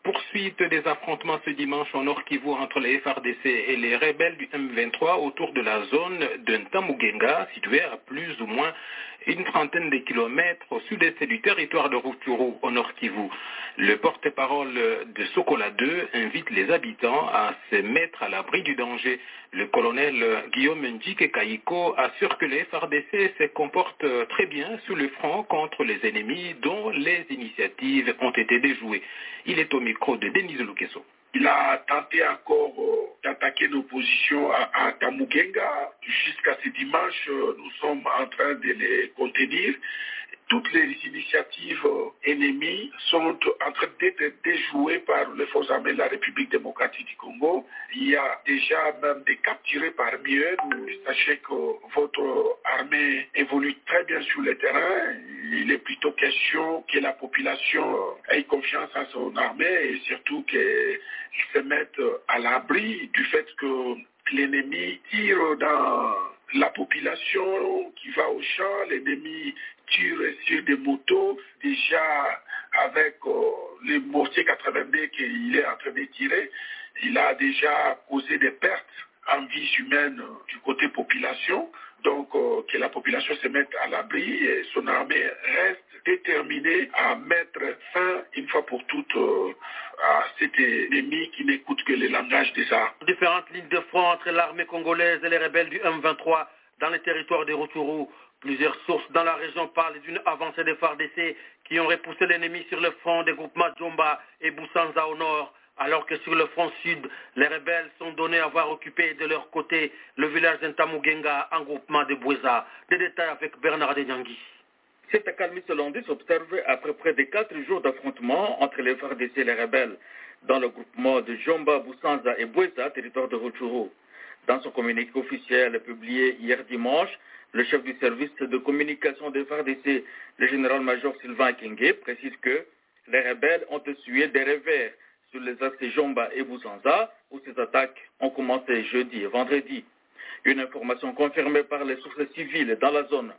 poursuite des affrontements ce dimanche en Nord Kivu entre les FRDC et les rebelles du M23 autour de la zone de Ntamugenga, située à plus ou moins une trentaine de kilomètres au sud-est du territoire de Rutshuru au Nord Kivu. Le porte-parole de Sokola 2 invite les habitants à se mettre à l'abri du danger. Le colonel Guillaume Njike Kaiko assure que les FRDC se comportent très bien sous le front contre les ennemis dont les initiatives ont été déjouées. Il est au micro de Denise Lukeso. Il a tenté encore euh, d'attaquer l'opposition à, à Tamukenga. Jusqu'à ce dimanche, euh, nous sommes en train de les contenir. Toutes les initiatives euh, ennemies sont en train d'être déjouées par les forces armées de la République démocratique du Congo. Il y a déjà même des capturés parmi eux. Sachez que votre armée évolue très bien sur le terrain. Il est plutôt question que la population ait confiance en son armée et surtout que ils se mettent à l'abri du fait que l'ennemi tire dans la population qui va au champ, l'ennemi tire sur des motos, déjà avec euh, les mortiers 82 qu'il est en train de tirer, il a déjà causé des pertes en vie humaine du côté population, donc euh, que la population se mette à l'abri et son armée reste déterminée à mettre fin une fois pour toutes euh, à cet ennemi qui n'écoute que le langage des armes. Différentes lignes de front entre l'armée congolaise et les rebelles du M23 dans les territoires des Roturu. Plusieurs sources dans la région parlent d'une avancée des FARDC qui ont repoussé l'ennemi sur le front des groupements Djomba et Boussanza au nord alors que sur le front sud, les rebelles sont donnés à avoir occupé de leur côté le village d'Intamugenga en groupement de Boueza. Des détails avec Bernard Denyangui. Cette accalmie se s'observe après près de quatre jours d'affrontements entre les FARDC et les rebelles dans le groupement de Jomba, Boussanza et Boueza, territoire de Rutshuru. Dans son communiqué officiel publié hier dimanche, le chef du service de communication des FARDC, le général-major Sylvain Kenge, précise que les rebelles ont essuyé des revers sur les axes Jomba et Bouzanza, où ces attaques ont commencé jeudi et vendredi. Une information confirmée par les sources civiles dans la zone.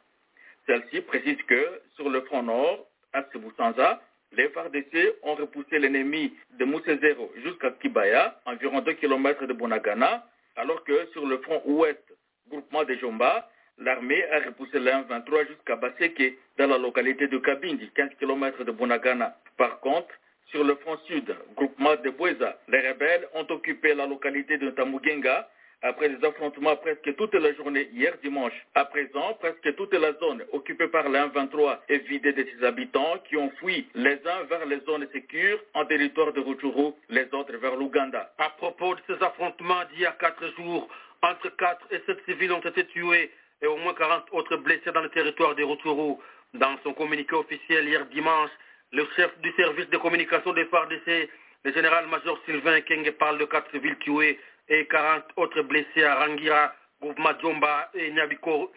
Celle-ci précise que, sur le front nord, à Bouzanza, les FARDC ont repoussé l'ennemi de Moussezero jusqu'à Kibaya, environ 2 km de Bonagana, alors que sur le front ouest, groupement des Jomba, l'armée a repoussé les 23 jusqu'à Baseke, dans la localité de Kabindi, 15 km de Bonagana. Par contre, sur le front sud, groupement de Boueza, les rebelles ont occupé la localité de Tamugenga après des affrontements presque toute la journée hier dimanche. À présent, presque toute la zone occupée par les 23 est vidée de ses habitants qui ont fui les uns vers les zones sécures en territoire de Rutshuru, les autres vers l'Ouganda. À propos de ces affrontements d'il y a quatre jours, entre 4 et 7 civils ont été tués et au moins 40 autres blessés dans le territoire de Rutshuru. Dans son communiqué officiel hier dimanche, le chef du service de communication des FARDC, le général-major Sylvain Kenge, parle de 4 civils tués et 40 autres blessés à Rangira, groupement Djomba et Nyabikoro,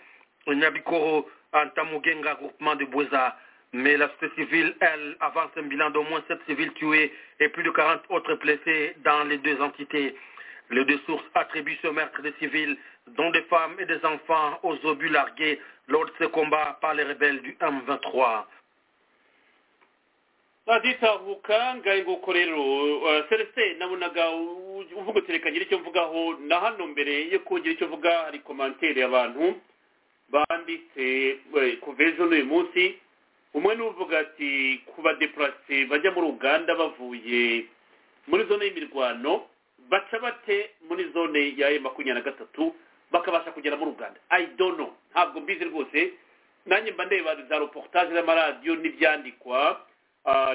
Nyabikoro en Tamugenga, groupement de Bouza. Mais la société civile, elle, avance un bilan d'au moins 7 civils tués et plus de 40 autres blessés dans les deux entités. Les deux sources attribuent ce meurtre des civils, dont des femmes et des enfants, aux obus largués lors de ce combat par les rebelles du M23. baditahuka ngaho nguko rero celestin nabonaga uvuga terekanye icyo mvugaho na hano mbere yo kugira icyo mvuga hari komantere abantu banditse kuva ejo n'uyu munsi umwe n'uvuga ati ku badepurase bajya muri uganda bavuye muri zone y'imirwano baca bate muri zone ya e makumyabiri na gatatu bakabasha kugera muri uganda i don't know ntabwo mbizi rwose nanjye mba ndeba za reportage z'amaradiyo n'ibyandikwa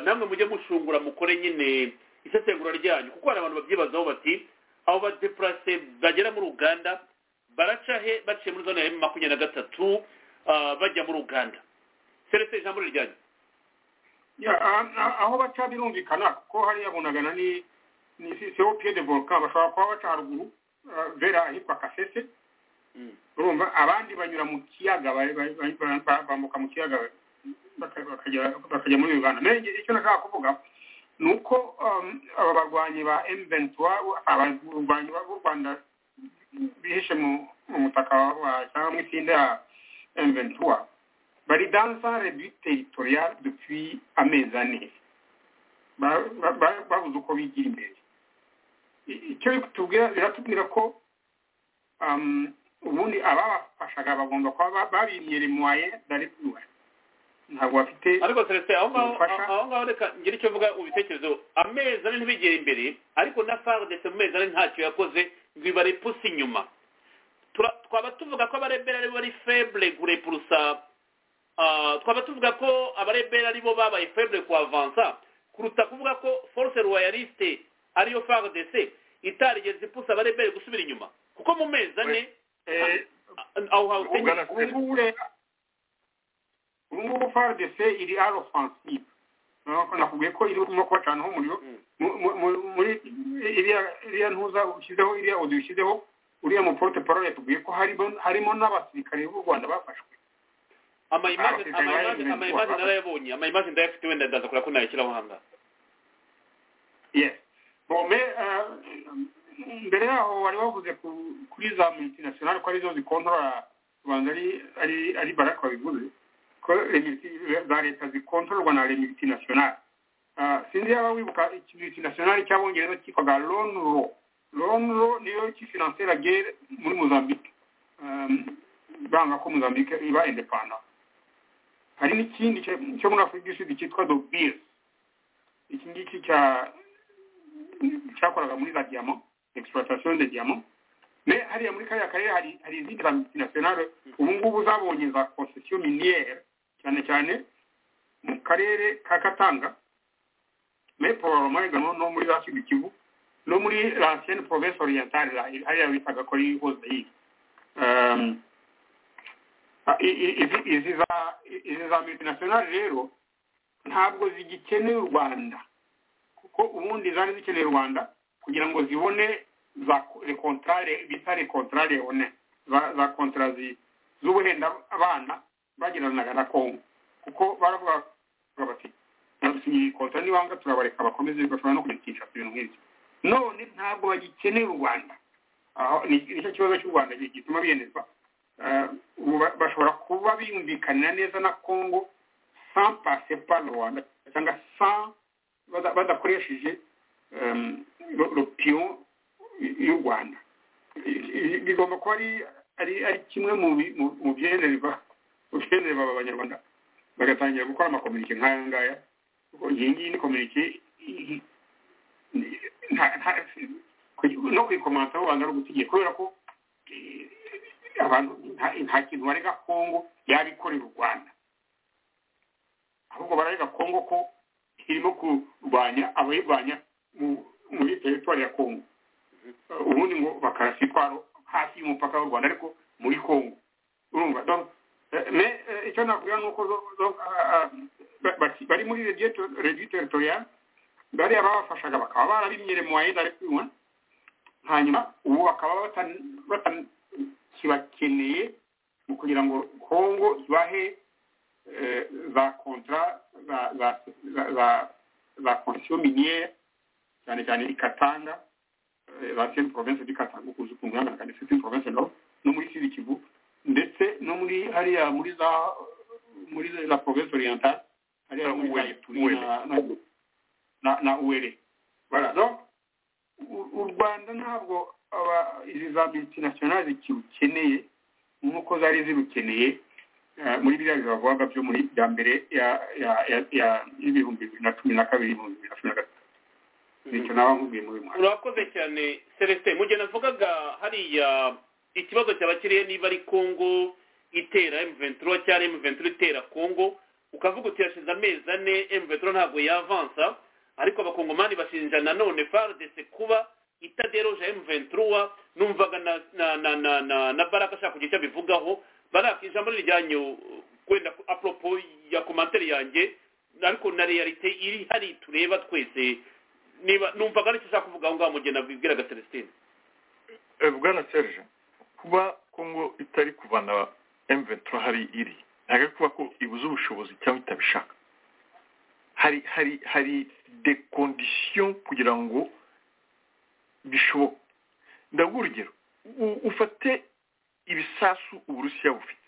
namwe mujye mushungura mukore nyine isesengura ryanyu kuko hari abantu babyibazaho bati abo badepurase bagera muri uganda baraca he baciye muri zone ya makumyabiri na gatatu bajya muri uganda seretse ijambo ryanyu aho baca birumvikana kuko hariya bunagana ni ni sewo piye de volka bashobora kuba baca haruguru vera ahitwa kasese urumva abandi banyura mu kiyaga bambuka mu kiyaga bakajya muri uganda mbere icyo nashaka kuvuga ni uko aba barwanyi ba emuventiwa abarwanyi b'u rwanda bihishe mu mutaka cyangwa mu itsinda ya emuventiwa bari dansare du teritorial dupuy amezi ane babuze uko bigira imbere icyo tubwira biratubwira ko ubundi ababafashaga bagomba kuba babimereye mu waye darepuriwe ntabwo bafite ariko seretse aho ngaho reka ngira icyo mvuga mu bitekerezo amezi ane ntibigere imbere ariko na fardese mu mezi ane ntacyo yakoze ngo ibare pusi inyuma twaba tuvuga ko abarebera aribo bari feble kurepurusa twaba tuvuga ko abarebera aribo babaye feble kuavansa kuruta kuvuga ko force royaliste ariyo fardc itarigeze ipusa abarebere gusubira inyuma kuko mu mezi ane aho hawusenye ubu ngubu faridese iri ari ofansive nakubwiye ko irimo kubacanaho umuriro muri iriya ntuza ushyizeho iriya odi ushyizeho uriya muporute poro yatubwiye ko harimo n'abasirikare b'u rwanda bafashwe amayimaje narayabonye amayimaje ndayafite wenda ndaza kureba ko nayashyiraho aha ngaha mbere yaho wari wavuze kuri za multinationale ko arizo zikontorora rwanda ari baraka wabivuze ko za leta zikontororwa na remiliti nasiyonari sinzi yaba wibuka ikimiliti nasiyonari cy'abongereza cyitwaga lonro lonro niyo kifinansera gere muri mozambique banga ko mozambique iba indepanda hari n'ikindi cyo muri afurika y'isud cyitwa dobir iki ngiki cyakoraga muri za diyama exploitation de diamant mais hariya muri kariya karere hari izindi za multinationale ubu ngubu zabonye za concession miniere cyane cyane mu karere ka katanga mais probablement également no muri za sud kivu no muri l'ancienne province orientale hariya bitaga ko ari hozaire izi za multinationale rero ntabwo zigikeneye u rwanda kuko ubundi zari zikeneye u rwanda kugira ngo zibone bita rekontara leone za kontara z'ubuhenda abana bagiranaga na kongo kuko baravuga bati iyi kontara nibanga turabareka bakomeze bashobora no kuyikisha ibintu nk'ibyo none ntabwo bagikeneye u rwanda nicyo kibazo cy'u rwanda gituma biyemezwa bashobora kuba biyumvikanira neza na kongo sans pase par rwanda cyangwa sans badakoresheje ropiyo y'u rwanda bigomba kuba ari kimwe mu byenerwa aba abanyarwanda bagatangira gukora amakominike nk'aya ngaya iyi ngiyi ni kominike no kuyikomanta mu rwanda ari ugusigiye kubera ko abantu nta kintu barega kongo yabikorera u rwanda ahubwo bararega kongo ko irimo kurwanya abayirwanya muri teritwari ya kongo ubundi ngo bakarasa itwaro hafi y'umupaka w'u rwanda ariko muri kongo urumva mais icyo nakubwira ni uko bari muri rediyo teritoriyali bariya babafashaga bakaba barabimyere mu wayenda ari kwinywa hanyuma ubu bakaba batakibakeneye mu kugira ngo kongo ibahe za kontara za komisiyo miniyere cyane cyane ikatanga za senti province dikatanga ukunze kungana kandi senti province no no muri sidi kivu ndetse no muri hariya muri za muri za province orientale hariya muri za ituri na na uwere donc u rwanda ntabwo izi za multinational zikirukeneye nk'uko zari zirukeneye muri biriya bibavuga byo muri bya mbere y'ibihumbi bibiri na cumi na kabiri ibihumbi bibiri na cumi na gatatu urakoze cyane celestin mu gihe navugaga hariya ikibazo cyaba kiriye niba ari kongo itera emuventuro cyangwa emuventuro itera kongo ukavuga uti yashize amezi ane emuventuro ntabwo yavansa ariko abakongomani bashinja nanone fardc kuba itaderoje m23 numvaga na na na na, na, na baraka ashaka kugira icyo abivugaho baraka ijambo rijyanyu kwenda apropo ya komanteri yanjye ariko na realite iri hari tureba twese niba numvaga nicyo ushaka kuvuga aho ngaho mu gihe nabibwiraga celestine bwana serge kuba kongo itari kuvana m23 hari iri ntabwo ari kuba ko ibuze ubushobozi cyangwa itabishaka hari hari hari de conditions kugira ngo bishoboke ndaguha urugero ufate ibisasu uburusiya bufite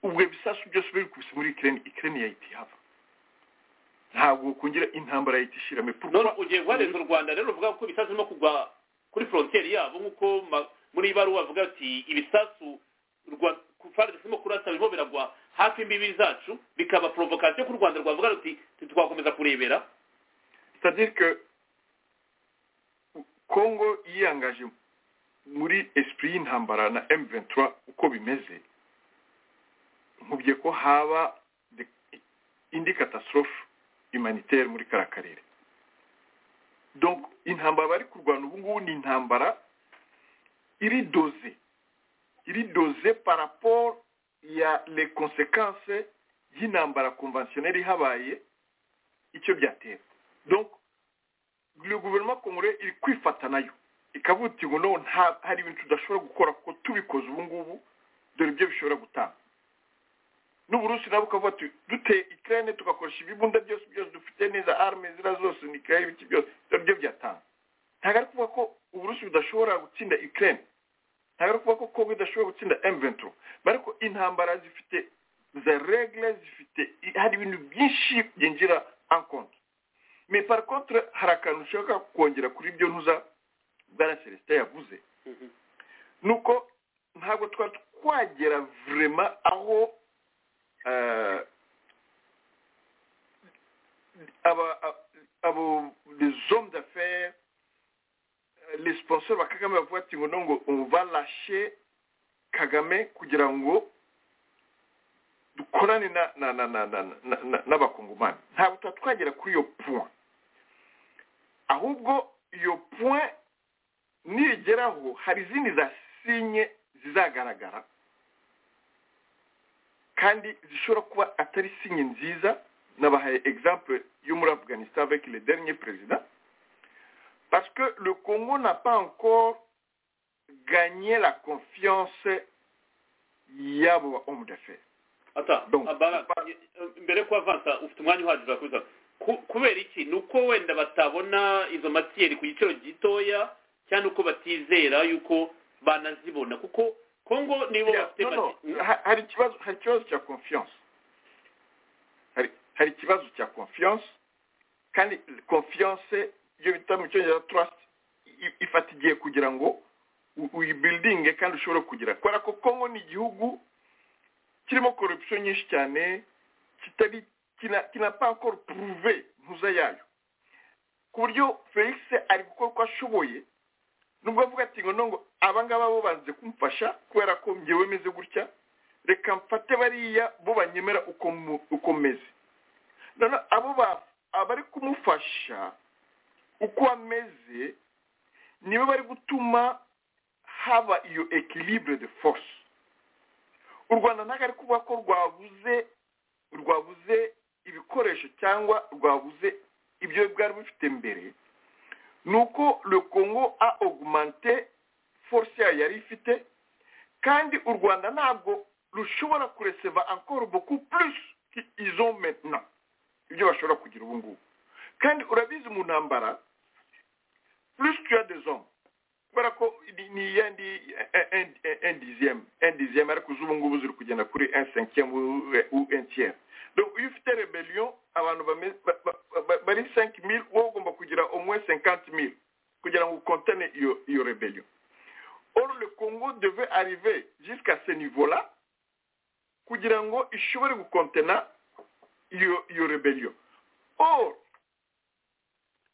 ubwo bisasu byose bikubise muri ikirere ikirere yahita ihava ntabwo kongera intambara yahita ishirame none ugiye guharenza u rwanda rero uvuga ko ibisasu birimo kugwa kuri frontière yabo nk'uko muri iyi baruwa bavuga ati ibisasu rwa farg zirimo kurasa birimo biragwa hafi imbibi zacu bikaba provocation ku rwanda rwavuga ruti ntitwakomeza kurebera cetadire kongo yiyangaje muri esprit y'intambara na m ventura uko bimeze nkubye ko haba indi catastrophe humanitaire muri kara karere donc intambara bari kurwana ubu ngubu ni intambara iri doze iri doze paraporo ya le konsekanse y'intambara konventioneri ihabaye icyo byatera donc le guverinoma kongore iri kwifata nayo ikavuga uti ngo none hari ibintu tudashobora gukora kuko tubikoze ubu ngubu dore ibyo bishobora gutanga n'uburusi nabo ukavuga ati duteye ikirere tugakoresha ibibunda byose byose dufite neza arme zira zose ni ikirere ibiki byose dore ibyo byatanga ntabwo ari kuvuga ko uburusi budashobora gutsinda ikirere ntabwo kuvuga ko kongo idashobora gutsinda emuventuro ariko intambara zifite za regire zifite hari ibintu byinshi byinjira ankonti me parakontre hari akantu ushaka kongera kuri ibyo ntuza bwana celestin yavuze ni uko ntabwo twari twagera vurema aho abo zomu d'affaire les sponsors ba kagame bavuga ati ngo ngo balashe kagame kugira ngo dukorane n'abakongomani ntabwo tuba twagera kuri iyo point ahubwo iyo point nigeraho hari izindi za sinye zizagaragara kandi zishobora kuba atari sinye nziza nabahaye exemple yo muri afghanistan avec le dernier président Parce que le Congo n'a pas encore gagné la confiance yabo homme d'affaires. ata abara mbere ko avansa ufite umwanya uhagije kuza kubera iki ni uko wenda batabona izo matiyeri ku giciro gitoya cyangwa uko batizera yuko banazibona kuko kongo nibo bafite hari ikibazo hari ikibazo cya confiance hari hari ikibazo cya confiance kandi confiance iyo bita mu cyongereza trust ifata igihe kugira ngo uyibuildinge kandi ushobore kugira kubera ko kongo ni igihugu kirimo corruption nyinshi cyane kitari kina pas encore prouvé ntuza yayo ku buryo felix ari gukora uko ashoboye nubwo avuga ati ngo nongo abangaba bo banze kumfasha kubera ko ngewe meze gutya reka mfate bariya bo banyemera uko meze none abo abari kumufasha uko ameze nibo bari gutuma haba iyo equilibre de force u rwanda ntabwo ari kuvuga ko rwabuze rwabuze ibikoresho cyangwa rwabuze ibyo bwari bufite mbere ni uko le congo a augmente force yayo yari ifite kandi u rwanda ntabwo rushobora kureseva encore beaucoup plus izo maintenant ibyo bashobora kugira ubu ngubu kandi urabizi mu ntambara plus tu as des hommes kubera ko ni yandi endiziyemu endiziyemu ariko ubu ngubu ziri kugenda kuri ensenkiyemu u entiyemu iyo ufite rebeliyo abantu bari senki mili wowe ugomba kugira umwe senkanti mili kugira ngo ukontene iyo rebeliyo or le congo deve arrive jusqu'à ce niveau la kugira ngo ishobore gukontena iyo rebeliyo or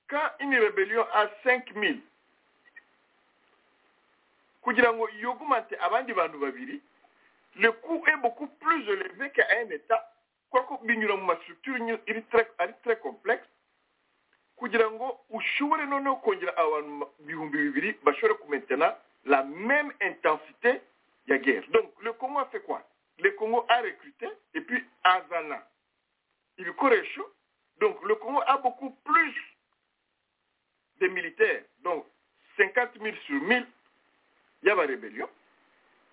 quand une rebellion a 5000 kugira ngo yugumate abandi bantu babiri le coût est beaucoup plus élevé qu'à un état kubera ko binyura mu mastructure ari très complexe kugira ngo ushobore noneho kongera abantu ibihumbi bibiri bashobore kumentena la même intensité ya guerre donc le congo a fait quoi le congo a recruté et puis azana ibikoresho donc le congo a beaucoup plus de militaires donc cinquante mille sur mille y'abareberiyo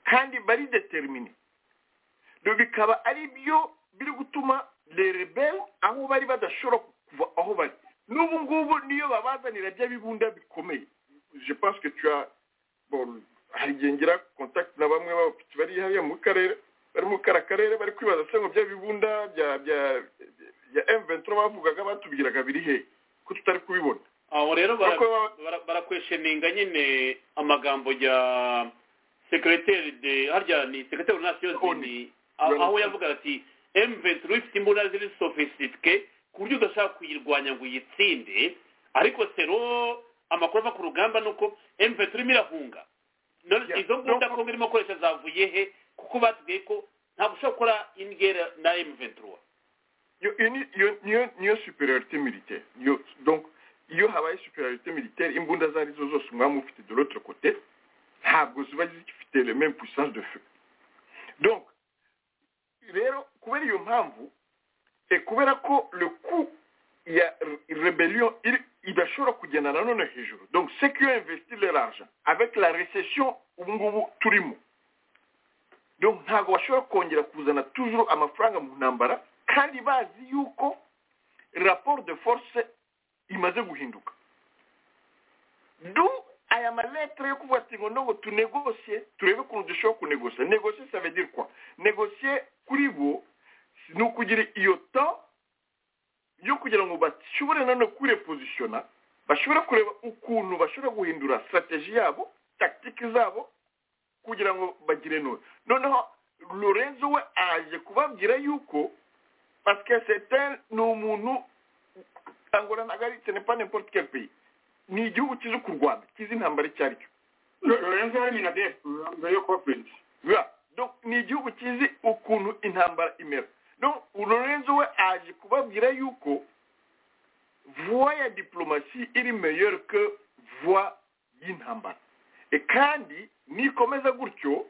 kandi bari determine bikaba ari byo biri gutuma rebel aho bari badashobora kuva aho bari n'ubu ngubu niyo babazanira by'abibunda bikomeye je pense que tu as bon hari igihe ngira contact na bamwe b'abapiki bari hariya mu karere bari mu kara karere bari kwibaza se ngo by'abibunda bya bya bya M23 bavugaga batubwiraga biri he ko tutari kubibona aho rero barakwesheninga nyine amagambo ya sekereteri de harya ni sekereteri nasiyoni aho yavuga ati emuventiri ifite imbunda ziri sofisitike ku buryo udashaka kuyirwanya ngo uyitsinde ariko sero amakuru ava ku rugamba ni uko emuventiri irimo irahunga izo mbunda kongo irimo koresha zavuye he kuko batubwiye ko ntabwo ushobora gukora ingera na emuventiri niyo superiorite milite donc iyo habaye superiorite militaire imbunda izo ari zo zose umwami ufite de l'autre côté ntabwo ziba zifite le même puissance de feu donc rero kubera iyo mpamvu e kubera ko le coup ya rebellion idashobora kugenda nanone hejuru donc ceux qui ont investi leur argent avec la recession ubu ngubu turimo donc ntabwo bashobora kongera kuzana toujours amafaranga mu ntambara kandi bazi yuko rapport de force imaze guhinduka du aya maletre yo kuvuga ati ngo ntabwo tunegosiye turebe ukuntu dushobora kunegosiye negosiye savedi kwa negosiye kuri bo ni ukugira iyo ta yo kugira ngo bashobore nanone kwirepozisiyona bashobore kureba ukuntu bashobora guhindura sitarateji yabo takitike zabo kugira ngo bagire none noneho lorenzo we aje kubabwira yuko pasike seteni ni umuntu angola ntabwo ari ce n'est pas n'importe quel pays ni igihugu kizi ku rwanda kizi intambara icyo ari cyo lorenzo hari na def mbere yo conference donc ni igihugu kizi ukuntu intambara imera donc lorenzo we aje kubabwira yuko voie ya diplomasi iri meilleure que voie y'intambara e kandi nikomeza gutyo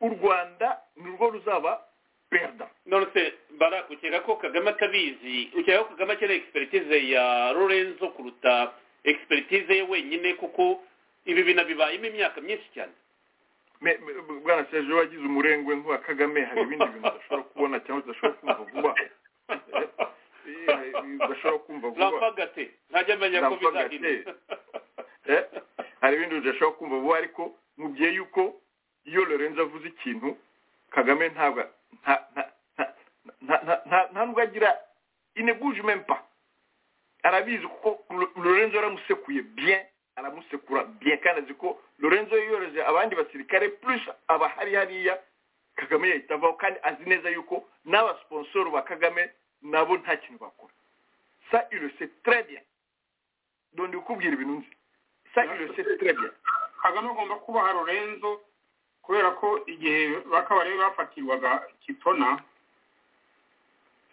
u rwanda ni rwo ruzaba perda nonese barak ukeka ko kagame atabizi ukeka ko kagame akeneye expertise ya lorenzo kuruta expertise ye wenyine kuko ibi bintu bibayemo imyaka myinshi cyane bwana serge wagize umurengwe nk'uwa kagame hari ibindi bintu udashobora kubona cyangwa udashobora kumva vuba udashobora kumva vuba rampagate ntajya amenya ko bizagenda hari ibindi udashobora kumva vuba ariko mubwiye yuko iyo lorenzo avuze ikintu kagame ntabwo nta nubwo agira ineguje mempa arabizi kuko lorenzo aramusekuye bien aramusekura bien kandi azi ko lorenzo yoroheje abandi basirikare plus abahari hariya kagame yahita avaho kandi azi neza yuko n'abasiponsoro ba kagame nabo nta kintu bakora sa ile se très bien donde ukubwira ibintu nzi sa ile se très bien kagame agomba kubaha lorenzo kubera ko igihe bakaba rero bafatirwaga kitona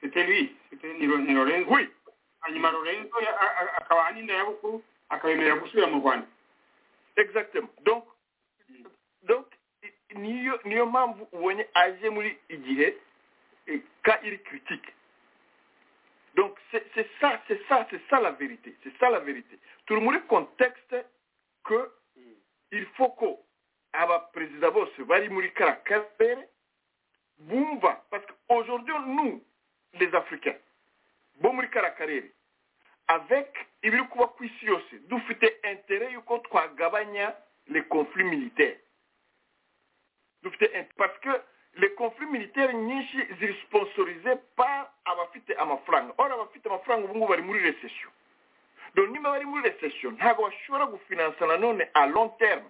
c'était lui c'était ni lorenzo oui hanyuma lorenzo akabaha n'inda ya bukuru akabemera gusubira mu rwanda exactement donc donc niyo niyo mpamvu ubonye aje muri igihe ka iri critique donc c'est ça c'est ça c'est ça la vérité c'est ça la vérité turi muri contexte que il faut ko abaperezida bose bari muri kara karere bumva parce que aujourd'hui nous les africains bo muri kara karere avec ibiri kuba ku isi yose dufite intere y'uko twagabanya les conflits militaires dufite parce que les conflits militaires nyinshi ziri sponsorisé par abafite amafaranga or abafite amafaranga ubu ngubu bari muri recession donc niba bari muri recession ntabwo bashobora gufinansa nanone a long terme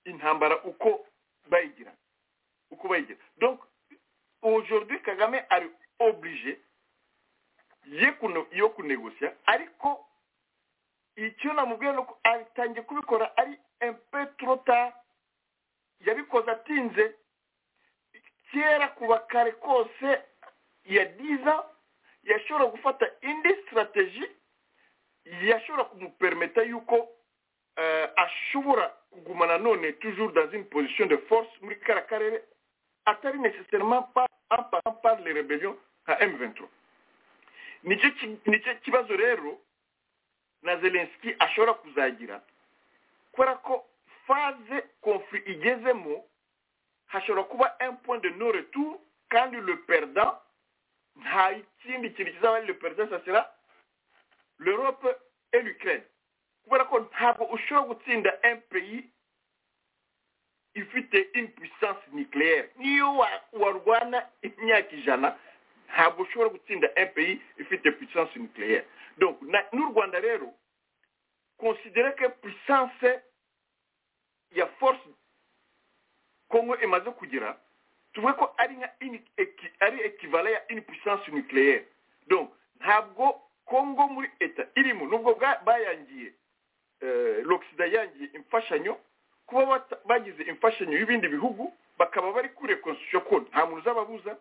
intambara uko bayigira uko bayigira donc aujourd'hui kagame ari obligé yo kunegosiya ariko icyo namubwiye ni uko atangiye kubikora ari empetorota yabikoze atinze kera kuva kare kose ya diza yashobora gufata indi sitarateji yashobora kumupermeta yuko ashobora kuguma nanone toujours dans une position de force muri kara karere atari necessairement par par les rebellions nka m23 nicyo nicyo kibazo rero na zelenski ashobora kuzagira kubera ko faze konfuri igezemo hashobora kuba un point de no retour kandi le perdant nta kindi kintu kizaba ari le perdant ça sera l'europe et l'ukraine kubera ko ntabwo ushobora gutsinda un pays ifite une puissance nucléaire niyo warwana imyaka ijana ntabwo ushobora gutsinda un pays ifite puissance nucléaire donc n'u rwanda rero konsidere ko puissance ya force kongo imaze kugira tuvuge ko ari nka ari ekivale ya une puissance nucléaire donc ntabwo kongo muri eta irimo nubwo bayangiye l'oxida yangiye imfashanyo kuba bagize imfashanyo y'ibindi bihugu bakaba bari kure constitution ko nta muntu uzababuza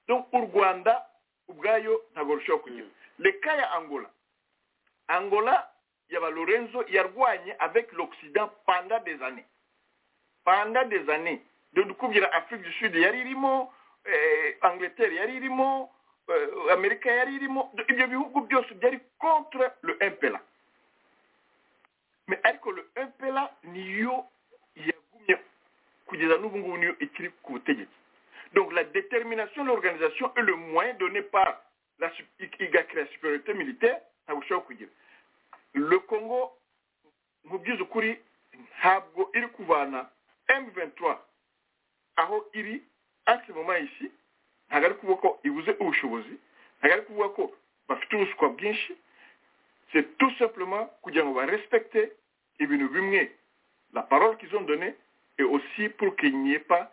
donc u rwanda ubwayo ntabwo rushobora kugira reka ya angola angola yaba lorenzo yarwanye avec l'occident pendant des années pendant des années dore dukubwira afrique du sud yari irimo angleterre yari irimo amerika yari irimo ibyo bihugu byose byari contre le impela mais ariko le impela niyo yagumye kugeza n'ubu ngubu niyo ikiri ku butegetsi Donc la détermination de l'organisation est le moyen donné par la, la supériorité militaire le congo mu by'ukuri ntabwo iri kuvana m23 aho iri ase moma ici ntabwo ari kuvuga ko ibuze ubushobozi ntabwo ari kuvuga ko bafite ubuswa bwinshi c'est tout simplement kugira ngo barespecte ibintu bimwe la parole qu'ils ont donnée et aussi pour qu'il n'y ait pas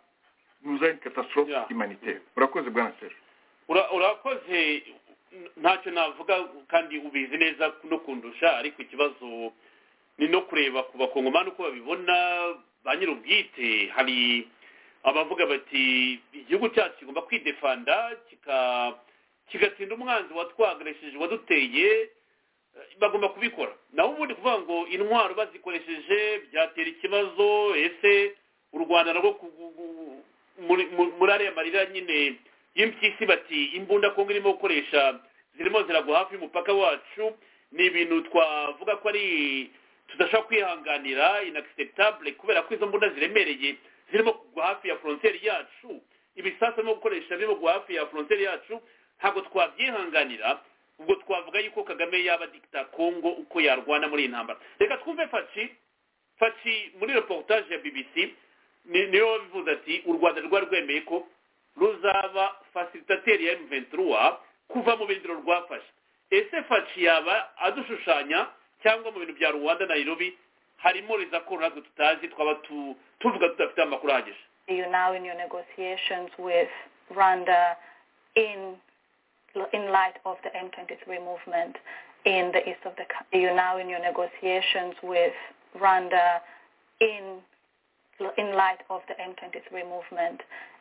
nuzanye katasitorofe imaniteri urakoze bwana seri urakoze ntacyo navuga kandi ubizi neza no kundusha ariko ikibazo ni no kureba ku bakongomani uko babibona ba nyir'ubwite hari abavuga bati igihugu cyacu kigomba kwidefanda kigatsinda umwanzi watwagaresheje waduteye bagomba kubikora naho ubundi kuvuga ngo intwaro bazikoresheje byatera ikibazo ese u rwanda narwo muri ariya marira nyine y'impyisi bati imbunda kongo irimo gukoresha zirimo ziragwa hafi y'umupaka wacu ni ibintu twavuga ko ari tudashobora kwihanganira inacceptable kubera ko izo mbunda ziremereye zirimo kugwa hafi ya frontière yacu ibisasu birimo gukoresha birimo kugwa hafi ya frontière yacu ntabwo twabyihanganira ubwo twavuga yuko kagame yaba dikita kongo uko yarwana muri iyi ntambara reka twumve faci faci muri reportage ya bbc niyo wabivuze ati u rwanda rwari rwemeye ko ruzaba fasilitateri ya m23 kuva mu birindiro rwafashe ese faci yaba adushushanya cyangwa mu bintu bya rwanda nairobi harimo rizakoro natwe tutazi twaba tuvuga tudafite amakuru ahagije you now in your negotiations with rwanda in in light of the m23 movement in the east of the country you now in your negotiations with rwanda in in light of the m23 movement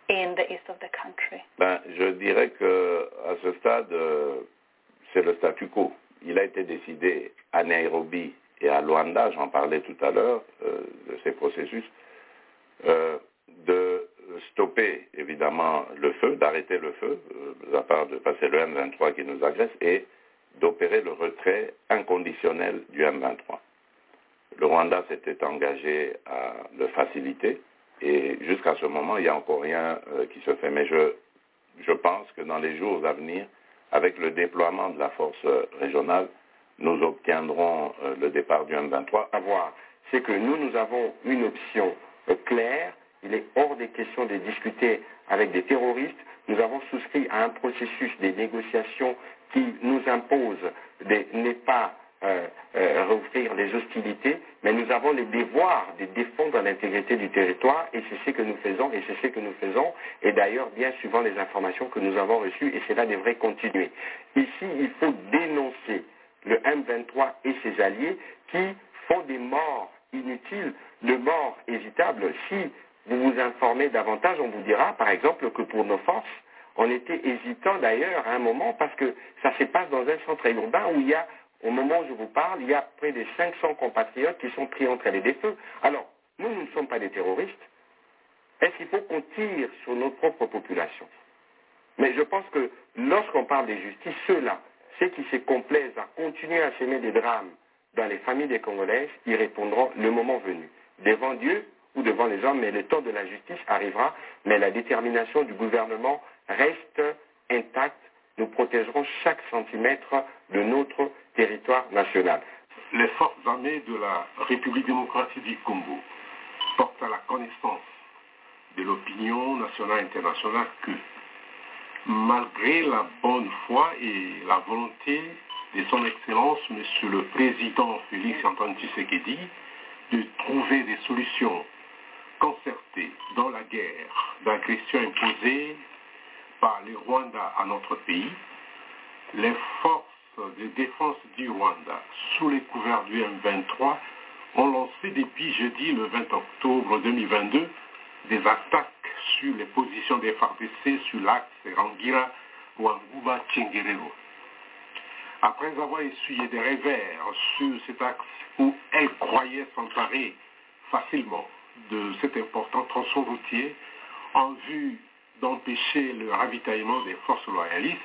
in the east of the country ben, Je dirais que à ce stade, euh, c'est le statu quo. Il a été décidé à Nairobi et à Luanda, j'en parlais tout à l'heure, euh, de ces processus, euh, de stopper évidemment le feu, d'arrêter le feu, à part de passer le M23 qui nous agresse, et d'opérer le retrait inconditionnel du M23. Le Rwanda s'était engagé à le faciliter, et jusqu'à ce moment, il n'y a encore rien euh, qui se fait. Mais je, je, pense que dans les jours à venir, avec le déploiement de la force euh, régionale, nous obtiendrons euh, le départ du M23. À voir, c'est que nous, nous avons une option claire. Il est hors des questions de discuter avec des terroristes. Nous avons souscrit à un processus des négociations qui nous impose des n'est pas euh, euh, rouvrir les hostilités, mais nous avons le devoir de défendre l'intégrité du territoire et c'est ce que nous faisons et c'est ce que nous faisons et d'ailleurs bien suivant les informations que nous avons reçues et cela devrait continuer. Ici, il faut dénoncer le M23 et ses alliés qui font des morts inutiles, de morts évitables. Si vous vous informez davantage, on vous dira par exemple que pour nos forces, on était hésitant d'ailleurs à un moment parce que ça se passe dans un centre urbain où il y a au moment où je vous parle, il y a près de 500 compatriotes qui sont pris entre les deux feux. Alors, nous, nous ne sommes pas des terroristes. Est-ce qu'il faut qu'on tire sur notre propre population Mais je pense que lorsqu'on parle de justice, ceux-là, ceux qui se complaisent à continuer à s'aimer des drames dans les familles des Congolaises, ils répondront le moment venu, devant Dieu ou devant les hommes, mais le temps de la justice arrivera, mais la détermination du gouvernement reste intacte. Nous protégerons chaque centimètre de notre territoire national. Les forces armées de la République démocratique du Congo portent à la connaissance de l'opinion nationale et internationale que, malgré la bonne foi et la volonté de son Excellence, Monsieur le Président Félix Antoine Tshisekedi, de trouver des solutions concertées dans la guerre d'agression imposée par le Rwanda à notre pays, les forces de défense du Rwanda, sous les couverts du M23, ont lancé depuis jeudi le 20 octobre 2022 des attaques sur les positions des FARDC sur l'axe Rangira Wanguba Tchengerero. Après avoir essuyé des revers sur cet axe où elles croyaient s'emparer facilement de cet important tronçon routier en vue d'empêcher le ravitaillement des forces loyalistes,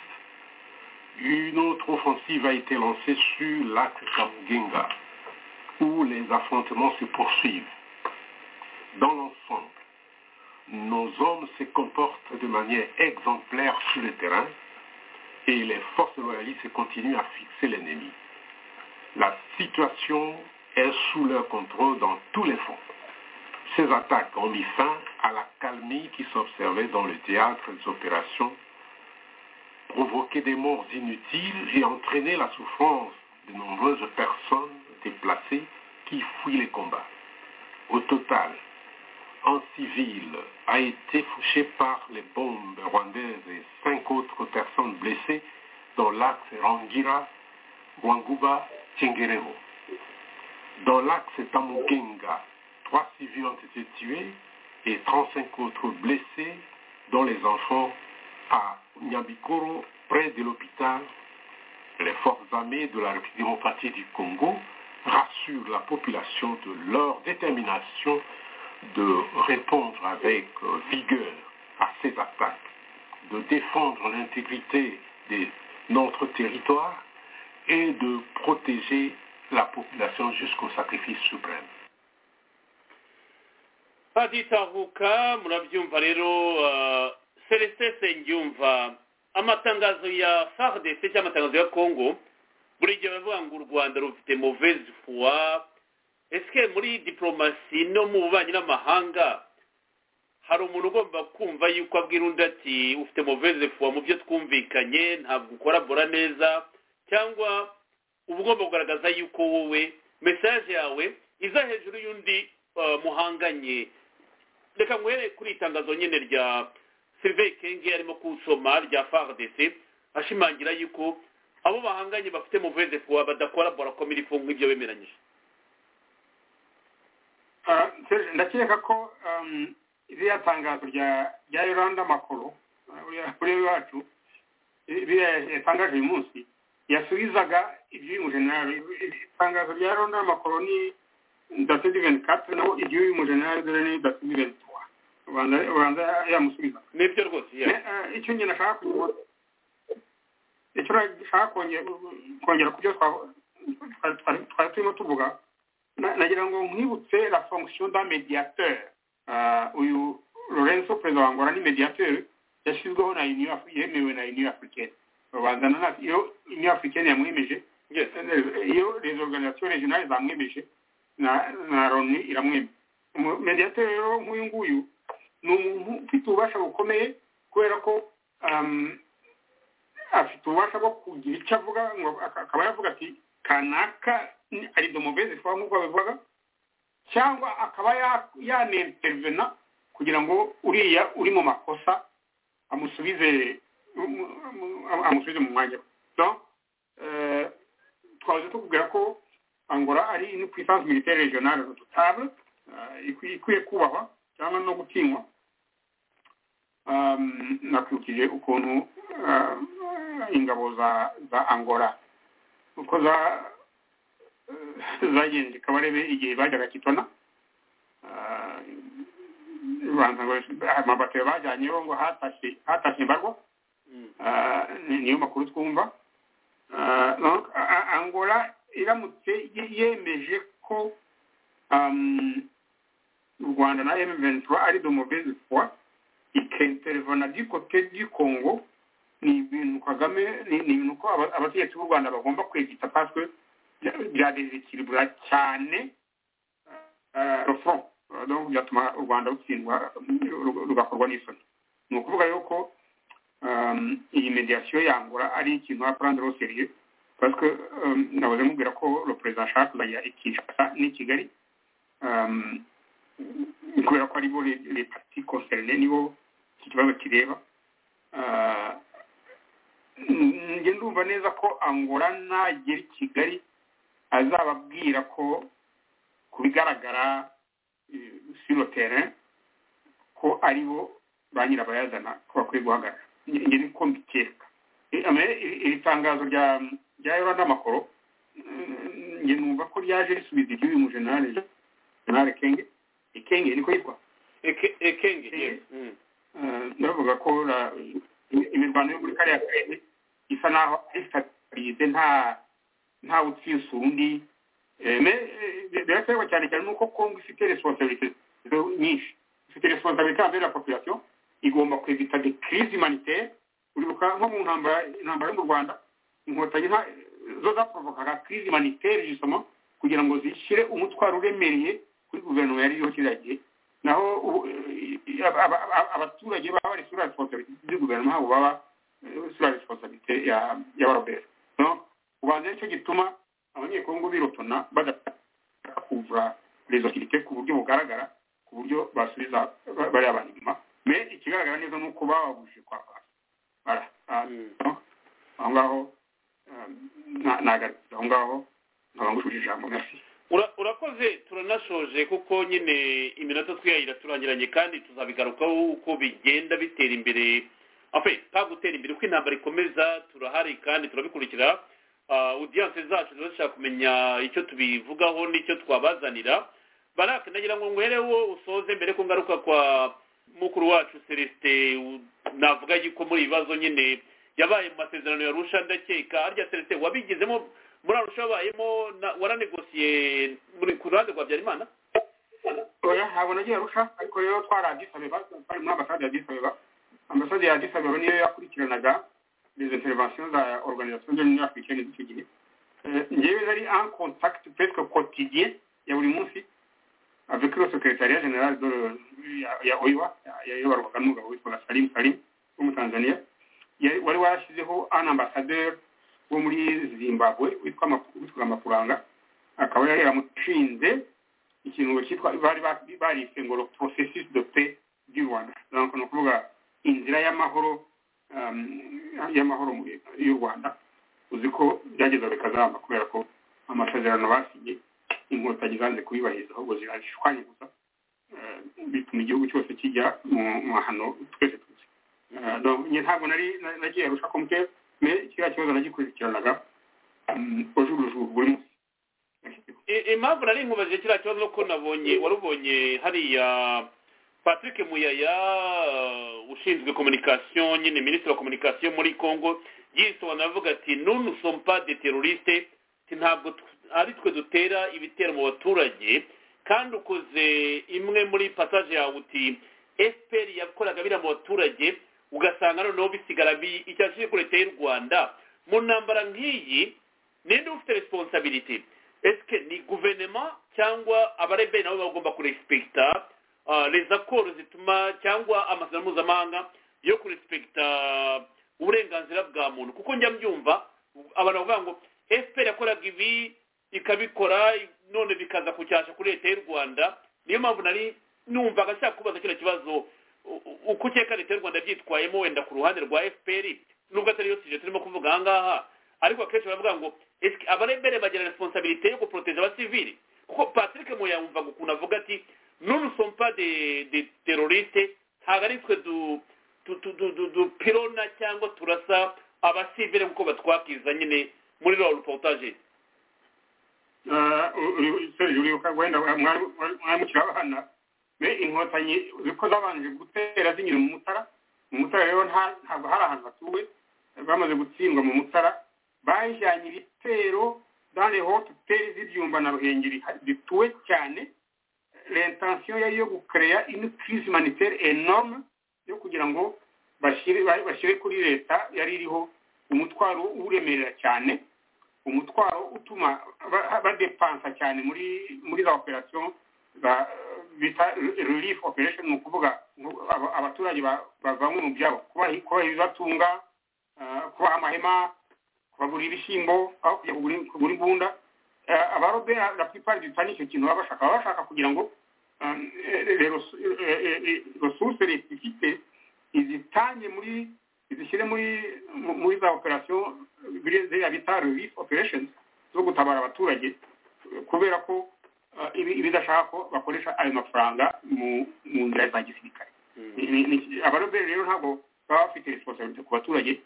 une autre offensive a été lancée sur l'axe Kamugenga, où les affrontements se poursuivent. Dans l'ensemble, nos hommes se comportent de manière exemplaire sur le terrain et les forces loyalistes continuent à fixer l'ennemi. La situation est sous leur contrôle dans tous les fronts. Ces attaques ont mis fin à la calmie qui s'observait dans le théâtre des opérations provoquer des morts inutiles et entraîner la souffrance de nombreuses personnes déplacées qui fuient les combats. Au total, un civil a été fouché par les bombes rwandaises et cinq autres personnes blessées dans l'axe Rangira, Wanguba, Tchengerero. Dans l'axe Tamugenga, trois civils ont été tués et 35 autres blessés, dont les enfants à Nyabikoro, près de l'hôpital, les forces armées de la République démocratique du Congo rassurent la population de leur détermination de répondre avec vigueur à ces attaques, de défendre l'intégrité de notre territoire et de protéger la population jusqu'au sacrifice suprême. baditahuka murabyumva rero celestin senyumva amatangazo ya fardc cyangwa amatangazo ya congo buri gihe baravuga ngo u rwanda rufite mauvaise foi ese muri diporomasi no mu bubanyi n'amahanga hari umuntu ugomba kumva yuko abwira undi ati ufite mauvaise foi mu byo twumvikanye ntabwo ukorabora neza cyangwa uba ugomba kugaragaza yuko wowe mesaje yawe iza hejuru y'undi muhanganye reka nguhere kuri itangazo nyine rya sylvain kenge arimo kusoma rya fardc ashimangira yuko abo bahanganye bafite muveze kuwa badakora barako mirifu nk'ibyo bemeranyije ndakeka ko iriya tangazo rya yoranda makuru uriya iwacu yatangaje uyu munsi yasubizaga iby'uyu mujenerali itangazo rya yoranda makuru ni date diveni kate naho iby'uyu mujenerali dore ni date diveni ubanza yamusubiza nibyo rwose icyo nyine ashaka icyo ashaka kongera ku byo twari turimo tuvuga nagira ngo nkwibutse la fonction da mediateur uyu lorenzo perezida wa ngora ni mediateur yashyizweho na yemewe na union africaine babanza na iyo union africaine yamwemeje iyo les organisations régionales zamwemeje na loni iramwemeje mediateur rero nk'uyu nguyu ni umuntu ufite ububasha bukomeye kubera ko afite ububasha bwo kugira icyo avuga ngo akaba yavuga ati kanaka ari domobeze fwa nk'uko babivuga cyangwa akaba yanentervena kugira ngo uriya uri mu makosa amusubize amusubize mu mwanya we twaje tukubwira ko angora ari ni puissance militaire régionale notable ikwiye kubahwa cyangwa no gutinywa nakurikije ukuntu ingabo za angola uko zagenze kabarebe igihe bajyaga kitona amabatero bajyanyeho ngo hatashye imbarwa niyo makuru twumva angola iramutse yemeje ko u rwanda na m23 ari domobezi fois ikintervana du côté du congo ni ibintu kagame ni ibintu ko abategetsi b'u rwanda bagomba kwegita parce que byadesikiribura cyane le front donc byatuma u rwanda rutsindwa rugakorwa n'isoni ni ukuvuga yuko iyi mediation yangura ari ikintu aprendre au sérieux parce que nabuze mubwira ko le président ashaka kuzajya i kinshasa n'i kigali kubera ko aribo les partis concernés nibo iki kibazo kireba njye ndumva neza ko angora nagera i kigali azababwira ko ku bigaragara sur le terrain ko aribo ba nyirabayazana ko bakwiye guhagarara njye niko mbikeka iri tangazo rya rya yoranda makoro njye numva ko ryaje risubiza iby'uyu mujenerali jenerali kenge ikenge niko yitwa ikenge ndavuga ko imirwano yo muri kariya karere isa n'aho ifitarize nta nta utsinze undi biraterwa cyane cyane nuko kongo ifite responsabilité nyinshi ifite responsabilité envers la population igomba kwevita de crise humanitaire uribuka nko mu ntambara intambara yo mu rwanda inkotanyi zo zaprovokaga crise humanitaire justement kugira ngo zishyire umutwaro uremereye kuri guverinoma yari iriho kiriya gihe naho abaturage baba bari sura responsabilité du guverinoma abo baba sura responsabilité ya ya baroberi no ubanza nicyo gituma abanyekongo birotona badashaka kuvura resokirite ku buryo bugaragara ku buryo basubiza bariya abantu inyuma me ikigaragara neza ni uko bababujije kwa bara aho ngaho nagarutse aho ngaho nkaba ngushuje ijambo merci urakoze turanashoje kuko nyine iminota twiyayira turangiranye kandi tuzabigarukaho uko bigenda bitera imbere afe nta gutera imbere uko intambara ikomeza turahari kandi turabikurikira udiyanse zacu ziba zishaka kumenya icyo tubivugaho n'icyo twabazanira barake nagira ngo nkwereho usoze mbere ko ngaruka kwa mukuru wacu celestin navuga yuko muri ibibazo nyine yabaye mu masezerano ya rusha ndakeka harya seretse wabigizemo muri arusha wabayemo waranegosiye ku ruhande rwa habyarimana oya ntabwo nagiye arusha ariko rero twaradisabeba twari muri ambasade ya disabeba ambasade ya disabeba niyo yakurikiranaga les interventions za organisation de l'union africaine z'icyo gihe ngewe nari en contact presque quotidien ya buri munsi avec le secrétariat général de ya oiwa yayoborwaga n'umugabo witwaga salim salim w'umutanzaniya wari warashyizeho an ambassadeur wo muri zimbabwe witwaga makuranga akaba yari yaramushinze ikintu cyitwa bari barise ngo processus de paix du rwanda ni ukuvuga inzira y'amahoro y'amahoro y'u rwanda uzi ko byageza bikazamba kubera ko amasezerano basinye inkotanyi zanze kubibahiriza ahubwo zirashwanya gusa bituma igihugu cyose kijya mu mahano twese tuzi nyine ntabwo nari nagiye arusha ko mutera kiriya kibazo nagikurikiranaga ujurujuru buri munsi impamvu nari nkubajije kiriya kibazo ko nabonye warubonye hariya patrick muyaya ushinzwe communication nyine minisitiri wa communication muri congo yisobanura avuga ati nunu sompa de teroriste ntabwo ari twe dutera ibitero mu baturage kandi ukoze imwe muri pasaje yawe uti fpr yakoraga biriya mu baturage ugasanga noneho bisigara icyatsi kuri leta y'u rwanda mu ntambara nk'iyi ninde ufite responsabilite esike ni guverinoma cyangwa abareberi nabo bagomba kurespekita les accords zituma cyangwa amasezerano mpuzamahanga yo kurespekita uburenganzira bwa muntu kuko njya mbyumva abantu bavuga ngo fpr yakoraga ibi ikabikora none bikaza kucyasha kuri leta y'u rwanda niyo mpamvu nari numvaga ashaka kubaza kino kibazo uko ukeka leta y'u rwanda byitwayemo wenda ku ruhande rwa fpr nubwo atari yo tije turimo kuvuga aha ngaha ariko akenshi baravuga ngo abarembere bagira responsabilite yo guproteza abasivili kuko patrick muyamvaga ukuntu avuga ati none sompa de de teroriste ntabwo ari twe dupirona cyangwa turasa abasivile nk'uko batwakiza nyine muri rwa reportage uribuka wenda mwamukira abana be inkotanyi ziko zabanje gutera zinyura mu mutara mu mutara rero ntabwo hari ahantu hatuwe bamaze gutsindwa mu mutara bajyanye ibitero dane hoteli z'ibyumba na ruhengeri bituwe cyane l'intention yari yo gukereya ino crise humanitaire enorme yo kugira ngo bashyire kuri leta yari iriho umutwaro uremerera cyane umutwaro utuma badepansa cyane muri muri za operation bita relief operation ni ukuvuga abaturage bavanywe mu byabo kubaha ibibatunga kubaha amahema kubagurira ibishyimbo aho kujya kugura imbunda abarobera la plupart du temps nicyo kintu baba bashaka baba bashaka kugira ngo resource leta ifite izitange muri izishyire muri muri za operation ziriya bita relief operations zo gutabara abaturage kubera ko bidashaka ko bakoresha ayo mafaranga mu nzira za gisirikare abaroberi rero ntabwo baba bafite responsabilite ku baturage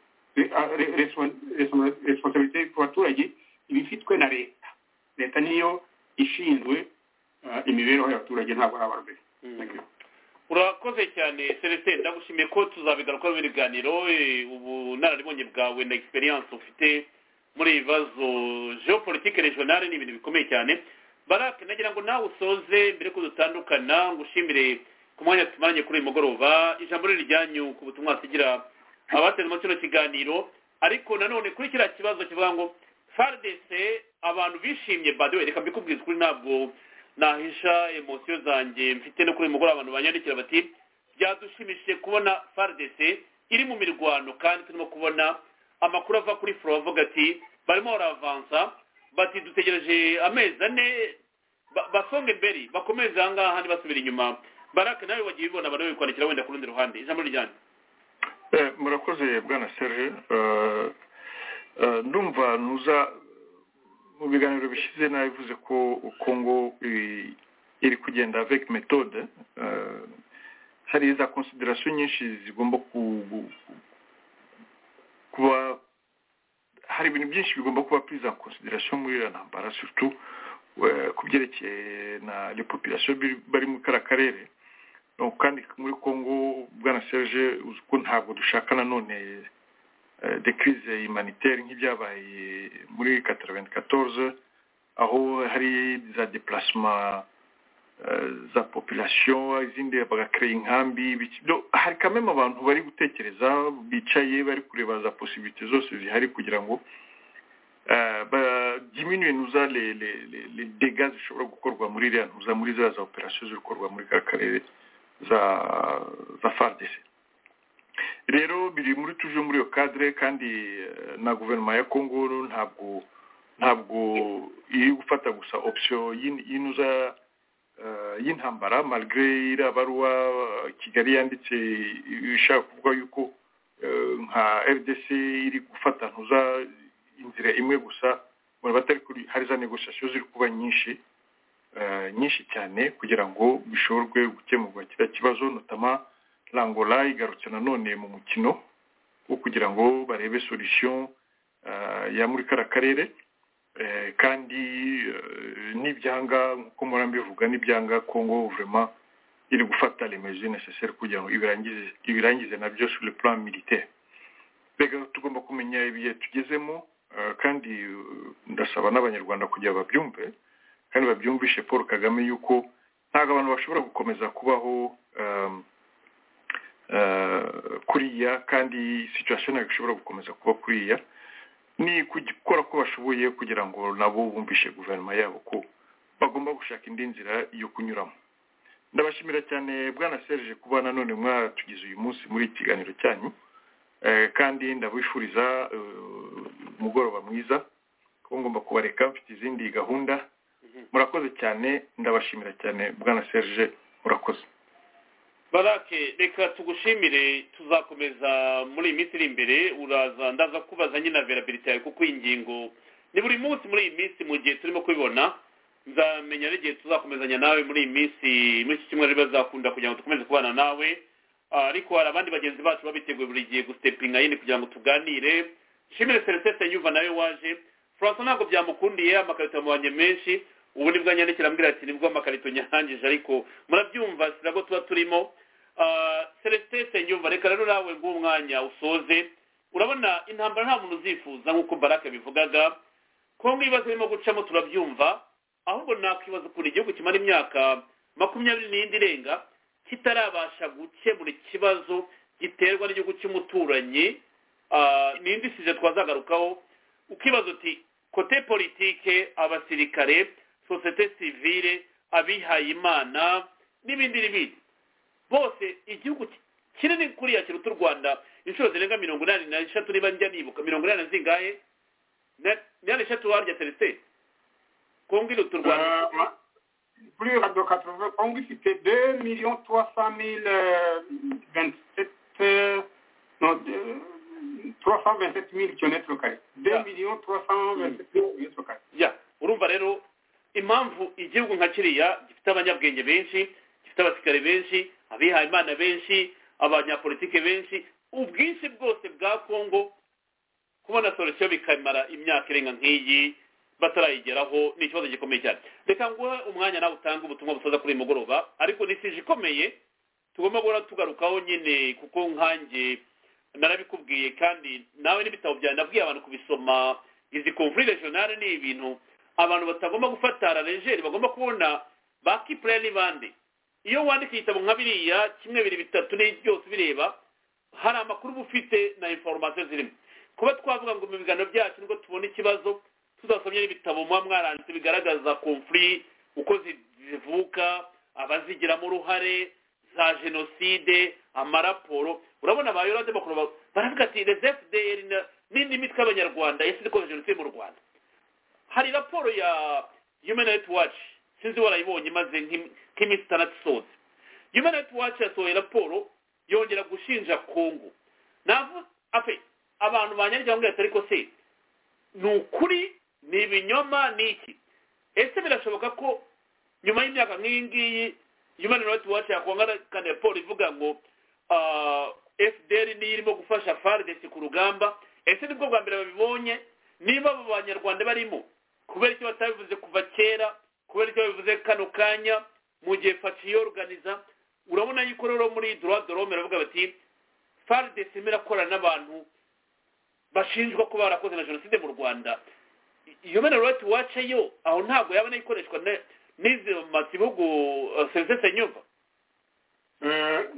responsabilite ku baturage iba ifitwe na leta leta niyo ishinzwe imibereho y'abaturage ntabwo ari abaroberi urakoze cyane celestin ndagushimiye ko tuzabigarukaho ibiganiro ubunararibonye bwawe na experience ufite muri ibi bibazo geopolitike regionale ni ibintu bikomeye cyane barake nagira ngo nawe usoze mbere ko dutandukana ngo ushimire ku mwanya tumaranye kuri uyu mugoroba ijambo riri ryanyu ku butumwa tugira abateze muri kino kiganiro ariko nanone kuri kiriya kibazo kivuga ngo faridese abantu bishimye badewe reka mbikubwiza ukuri ntabwo nahisha emosiyo zanjye mfite no kuri uyu mugoroba abantu banyandikira bati byadushimishije kubona faridese iri mu mirwano kandi turimo kubona amakuru ava kuri foro avuga ati barimo baravansa bati dutegereje amezi ane basonge mbere bakomeze aha ngaha ntibasubire inyuma barake nawe wagiye ubibona bari kwandikira wenda ku rundi ruhande ijambo ryanyu murakoze bwana serge ndumva nuza mu biganiro bishyize nabivuze ko kongo iri kugenda avec metode hari za consideration nyinshi zigomba kuba hari ibintu byinshi bigomba kuba purize en consideration muri iriya ntambara surtout ku byerekeye na le population bari muri kariya karere kandi muri congo bwana serge uzi ko ntabwo dushaka nanone de crise humanitaire nk'ibyabaye muri kataraventi katorze aho hari za deparasima za population izindi bagakereye inkambi hari kamwe abantu bari gutekereza bicaye bari kureba za posibilite zose zihari kugira ngo diminuye nuza le dega zishobora gukorwa muri iriya ntuza muri za za operasiyo ziri gukorwa muri ka karere za za fardesi rero biri muri tuje muri iyo kadire kandi na guverinoma ya kongo ntabwo ntabwo iri gufata gusa opsiyo y'inuza y'intambara malgre iriya baruwa kigali yanditse ishaka kuvuga yuko nka rdc iri gufata ntuza inzira imwe gusa batari kuri hari za negosiyasiyo ziri kuba nyinshi nyinshi cyane kugira ngo bishorwe gukemurwa kiriya kibazo notama rangola igarutse nanone mu mukino wo kugira ngo barebe solisiyo ya muri kara karere kandi n'ibyanga nk'uko mura mbivuga n'ibyanga kongo vurema iri gufata remezo necessaire kugira ngo ibirangize nabyo sur le plan militaire mbega tugomba kumenya ibihe tugezemo kandi ndasaba n'abanyarwanda kugira babyumve kandi babyumvishe paul kagame yuko ntabwo abantu bashobora gukomeza kubaho kuriya kandi situation ntabwo ishobora gukomeza kuba kuriya ni gukora ko bashoboye kugira ngo nabo bumvishe guverinoma yabo ko bagomba gushaka indi nzira yo kunyuramo ndabashimira cyane bwana serge kuba nanone mwatugize uyu munsi muri iki kiganiro cyanyu kandi ndabifuriza umugoroba mwiza kuko ngomba kubareka mfite izindi gahunda murakoze cyane ndabashimira cyane bwana serge murakoze barake reka tugushimire tuzakomeza muri iyi minsi iri imbere uraza ndaza kubaza nyine verabilite yawe kuko iyi ngingo ni buri munsi muri iyi minsi mu gihe turimo kubibona nzamenya n'igihe tuzakomezanya nawe muri iyi minsi muri iki cyumweru bazakunda kugira ngo dukomeze kubana nawe ariko hari abandi bagenzi bacu babiteguye buri gihe gusitepinga yindi kugira ngo tuganire nshimire seresese yuva nawe waje furanso ntabwo byamukundiye amakarito yamubanye menshi ubu nibwo anyandikira ambwira ati nibwo amakarito nyahangije ariko murabyumva sirabo tuba turimo celestin nyumva reka rero nawe nguwo umwanya usoze urabona intambara nta muntu uzifuza nk'uko barake bivugaga kongo ibibazo birimo gucamo turabyumva ahubwo nakwibaza ukuntu igihugu kimara imyaka makumyabiri n'indi irenga kitarabasha gukemura ikibazo giterwa n'igihugu cy'umuturanyi n'indi size twazagarukaho ukibaza uti kote politike abasirikare sosiyete sivire abihayimana n'ibindi n'ibindi bose igihugu kinini kuriya kiruta u rwanda inshuro zirenga mirongo inani n'eshatu niba njya nibuka mirongo inani na zingahe inani eshatu warya celestin kongo iruta u rwanda kuri radiyo katove kongo ifite de miliyoni tuwa sa mille ventisete tuwa sa ventisete mille kilometero kare de miliyoni tuwa sa ventisete mille kilometero kare urumva rero impamvu igihugu nka kiriya gifite abanyabwenge benshi gifite abasirikare benshi abihayimana benshi abanyapolitike benshi ubwinshi bwose bwa kongo kubona solusiyo bikamara imyaka irenga nk'iyi batarayigeraho ni ikibazo gikomeye cyane reka nguhe umwanya nawe utange ubutumwa busoza kuri uyu mugoroba ariko ni sije ikomeye tugomba guhora tugarukaho nyine kuko nkange narabikubwiye kandi nawe n'ibitabo byawe nabwiye abantu kubisoma izi komvuri regionale ni ibintu abantu batagomba gufata rejeri bagomba kubona bakipure n'ibandi iyo wandika igitabo nka biriya kimwe biri bitatu ni byose bireba hari amakuru uba ufite na inforomasiyo zirimo kuba twavuga ngo mu biganiro byacu nibwo tubona ikibazo tuzasomye n'ibitabo muba mwaranditse bigaragaza komfuri uko zivuka abazigiramo uruhare za jenoside amaraporo urabona ba yorade bakuru baravuga ati rezefuderi n'indi mitwe y'abanyarwanda yasize ikoze jenoside mu rwanda hari raporo ya human rights watch sinzi warayibonye imaze nk'iminsi itandatu isoze human rights watch yasohoye raporo yongera gushinja kongo ntabwo afe abantu banyandikira ngo ariko se ni ukuri ni ibinyoma ni iki ese birashoboka ko nyuma y'imyaka nk'iyi ngiyi human rights watch yakongana raporo ivuga ngo fdr niyo irimo gufasha fardesi ku rugamba ese nibwo bwa mbere babibonye niba abo banyarwanda barimo kubera icyo batabivuze kuva kera kubera icyo babivuze kano kanya mu gihe faci yoruganiza urabona yuko rero muri dorome baravuga bati faridesi imwe irakorana n'abantu bashinjwa ko barakoze na jenoside mu rwanda human rights watch yo aho ntabwo yabona ikoreshwa n'izi masibugu senzese nyumva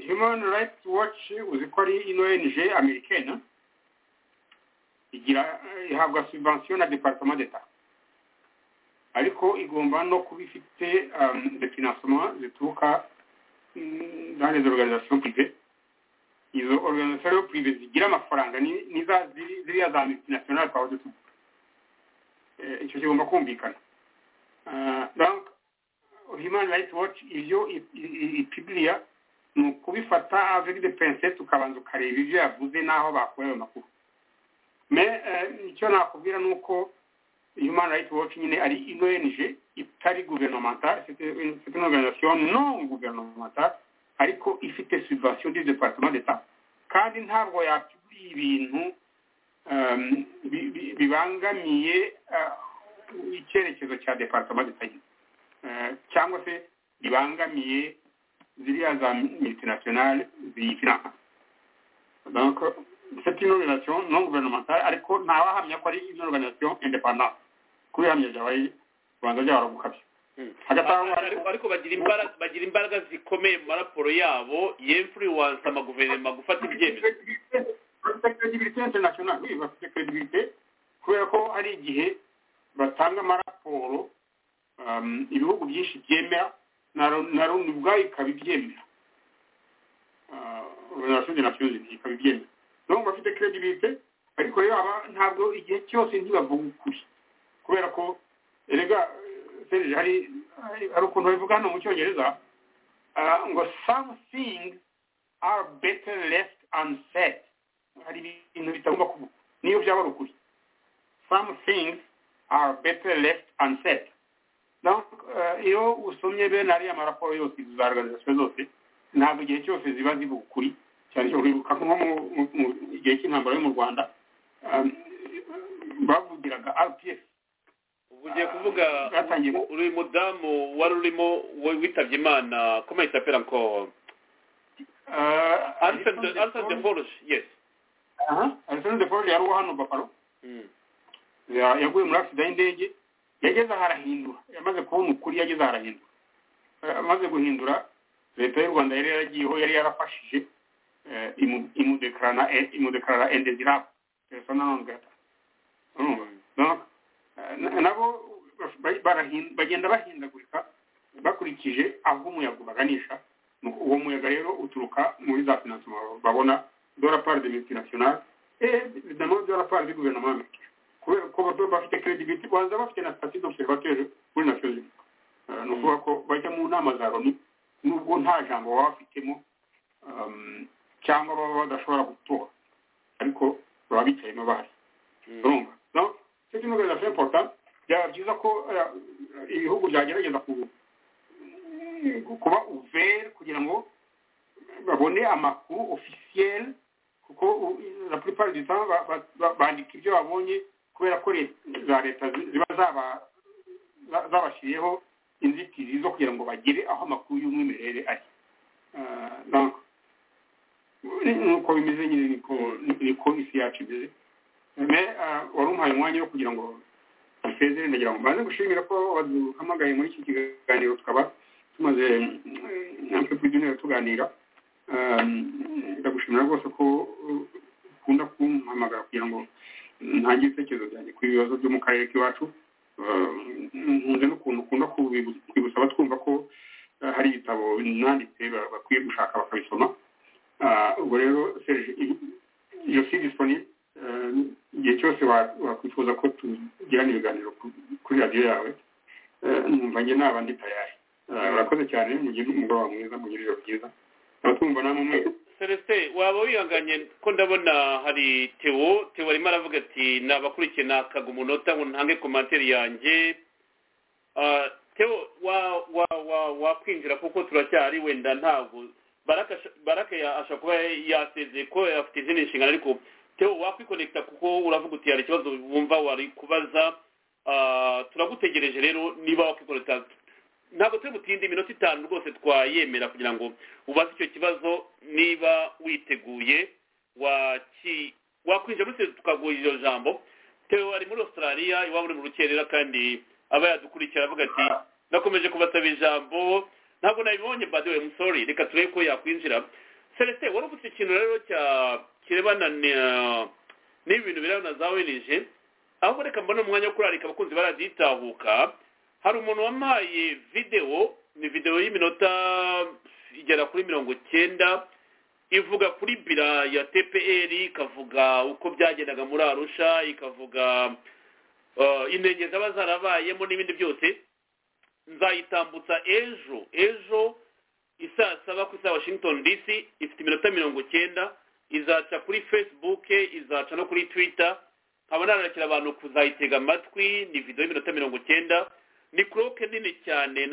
human rights watch uzi ko ari ino ong amerikana igira ihabwa subvention na departement d'etat ariko igomba no kuba ifite de financement zituruka dans les organisations privées izo organisations privées zigira amafaranga niza ziriya za multinational twahoze tuvuga icyo kigomba kumvikana donc human rights watch ibyo ipibiriya ni ukubifata avec de pincette ukabanza ukareba ibyo yavuze n'aho bakuye ayo makuru me icyo nakubwira ni uko human rights watch nyine ari ino ong itari gouvernementale c'est une organisation non gouvernementale ariko ifite subvention du département d'état kandi ntabwo yapibiriye ibintu bibangamiye icyerekezo cya departement d'etat cyangwa se bibangamiye ziriya za multinationale ziyifinansa donc c'est une organisation non gouvernementale ariko ntawahamya ko ari une organisation indépendante kubihamya byaba ubanza byahora gukabya ariko bagira imbaraga zikomeye mu maraporo yabo yemfuriwansa amaguverinoma gufata ibyemezo credibilité internationale oui bafite credibilité kubera ko hari igihe batanga amaraporo ibihugu byinshi byemera na loni ubwayo ikaba ibyemera organization de nations unies ikaba ibyemera donc bafite credibilité ariko rero aba ntabwo igihe cyose ntibavuga ukuri kubera ko erega serge hari hari ukuntu babivuga hano mu cyongereza ngo some things are better left unsaid hari ibintu bitagomba kuba niyo byaba ari ukuri some things are better left unsaid donc iyo usomye bene ariya maraporo yose za organizasiyo zose ntabwo igihe cyose ziba zivuga ukuri cyane cyane uribuka nko mu gihe cy'intambara yo mu rwanda bavugiraga rpf ubu ugiye kuvuga uri mudamu wari urimo witabye imana kome yitapera ngo arisani de forge yes arisani de forge yari uwo hano baparo yaguye muri agisida y'indege yageze aho arahindura yamaze kubona ukuri yageze aho arahindura amaze guhindura leta y'u rwanda yari yaragiyeho yari yarafashije imudekarana imudekarana endezirabo persona non grata nabo bagenda bahindagurika bakurikije aho umuyaga ubaganisha uwo muyaga rero uturuka muri za finansima babona dora part de multinationale et évidemment dora part du gouvernement américain kubera ko baba bafite credibility banza bafite na statut d'observateur muri nations unies ni ukuvuga ko bajya mu nama za loni nubwo nta jambo baba bafitemo cyangwa baba badashobora gutora ariko baba bicayemo bahari urumva no cyo kimwe rero c'est important byaba byiza ko ibihugu byagerageza kuba ouvert kugira ngo babone amakuru officiel kuko la plupart du temps bandika ibyo babonye kubera ko za leta ziba zabashyiriyeho inzitizi zo kugira ngo bagere aho amakuru y'umwimerere ari nuko bimeze nyine niko isi yacu imeze wari umuhaye umwanya wo kugira ngo dusezere ndagira ngo mbanze gushimira ko waduhamagaye muri iki kiganiro tukaba tumaze natwe kuri duniyari tuganira ndagushimira rwose ko ukunda kumpamagara kugira ngo ntange ibitekerezo byanjye ku bibazo byo mu karere k'iwacu nkunze n'ukuntu ukunda kwibutsa abatwumva ko hari ibitabo nanditse bakwiye gushaka bakabisoma ubwo rero serge iyo si disiponible igihe cyose wakwifuza ko tugirana ibiganiro kuri radiyo yawe numva njye naba ndi tayari urakoze cyane mugire umugoroba mwiza mugire ijoro ryiza abatwumva namwe mwese celestin waba wihanganye ko ndabona hari tewo tewo arimo aravuga ati nabakurikiye nakaga umunota ngo ntange komantere yanjye tewo wakwinjira kuko turacyari wenda ntabwo baraka ashobora kuba yasezeye ko afite izindi nshingano ariko tewo wakwikonekita kuko uravuga uti hari ikibazo wumva wari kubaza turagutegereje rero niba wakwikonekita ntabwo turi butinde iminota itanu rwose twayemera kugira ngo ubaze icyo kibazo niba witeguye wakwinjira muri twese tukaguha iryo jambo tewe ari muri australia iwabo uri mu rukerera kandi aba yadukurikira avuga ati nakomeje kubasaba ijambo ntabwo nabibonye by the way I'm sorry reka turebe ko yakwinjira celestin wari ufite ikintu rero cya kirebana n'ibintu birabona za wenije ahubwo reka mbona umwanya wo kurarika abakunzi baraditahuka hari umuntu wampaye videwo ni videwo y'iminota igera kuri mirongo icyenda ivuga kuri bira ya tpr ikavuga uko byagendaga muri arusha ikavuga intenge zaba zarabayemo n'ibindi byose nzayitambutsa ejo ejo isaa saba ku isa washington dc ifite iminota mirongo icyenda izaca kuri facebook izaca no kuri twitter nkaba narakira abantu kuzayitega amatwi ni videwo y'iminota mirongo icyenda ni kuroke nini cyane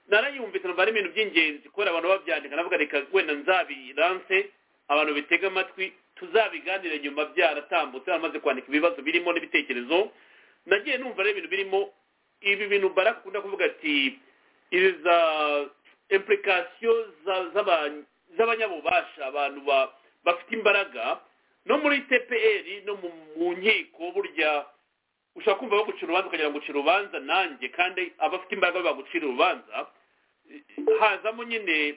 narayumvise numva ari ibintu by'ingenzi kubera abantu babyandika navuga reka wenda nzabiranse abantu bitega amatwi tuzabiganire nyuma byaratambutse baramaze kwandika ibibazo birimo n'ibitekerezo nagiye numva ari ibintu birimo ibi bintu barak akunda kuvuga ati ibi za impurikasiyo z'abanyabubasha abantu bafite imbaraga no muri tpr no mu nkiko burya ushobora kumva bagucira urubanza ukagira ngo ucire urubanza nanjye kandi abafite imbaraga bagucira urubanza hazamo nyine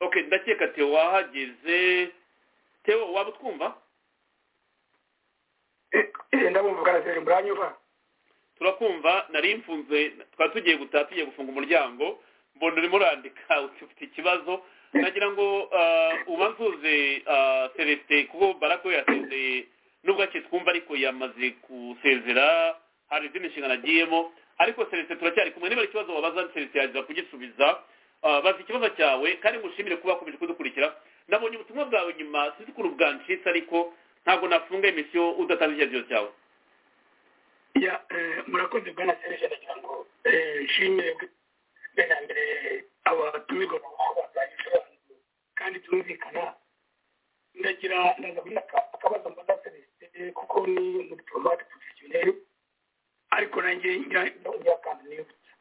oke ndakeka teo wahageze teo waba utwumva ndabumva ukanasera muranyumva turakumva nari mfunze twari tugiye gutaha tugiye gufunga umuryango mbona urimo urandika ufite ikibazo nagira ngo ubanzuze celestin kuko barako yasezeye nubwo twumva ariko yamaze gusezera hari izindi nshingano agiyemo ariko serivisi turacyari kumwe niba ari ikibazo wabaza serivisi yaza kugisubiza bazi ikibazo cyawe kandi ngushimire kuba wakomeje kudukurikira nabonye ubutumwa bwawe nyuma sinzi ukuntu bwanshitse ariko ntabwo nafunga emisiyo udatanze icyerekezo cyawe murakoze bwana serivisi nagira ngo nshimire bwa mbere aba batumirwa mu babaye ibisobanuro kandi tumvikana ndagira ndaza kubona akabazo mbona serivisi kuko ni umudiplomate porofesiyoneri ariko nanjye ngira akantu nibutsa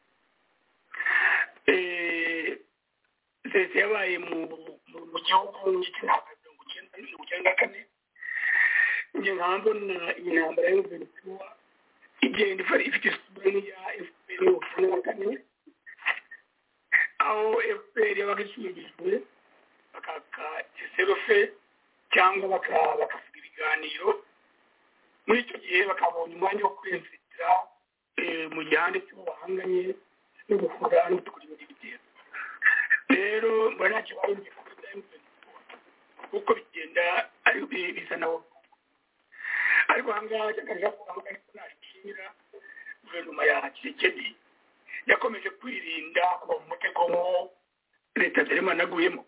serivisi yabaye mu gihugu ndetse ntabwo mirongo icyenda mirongo icyenda na kane njye nkaba mbona intambara yo venezuela igenda ifite isura ya efuperi mirongo icyenda na kane aho efuperi yabaga ishingirijwe bakaka iserofe cyangwa bakavuga ibiganiro muri icyo gihe bakabonye umwanya wo kwiyumvira mu gihande cy'ubuhanganye no guhura no gukora ibindi bitero rero mbona ntacyo barumbye ku kuko bigenda ari bizana ariko aha ngaha cyagaragaza ko aho ariko nashimira guverinoma ya kirekedi yakomeje kwirinda kuva mu mutego nk'uwo leta nderemana aguyemo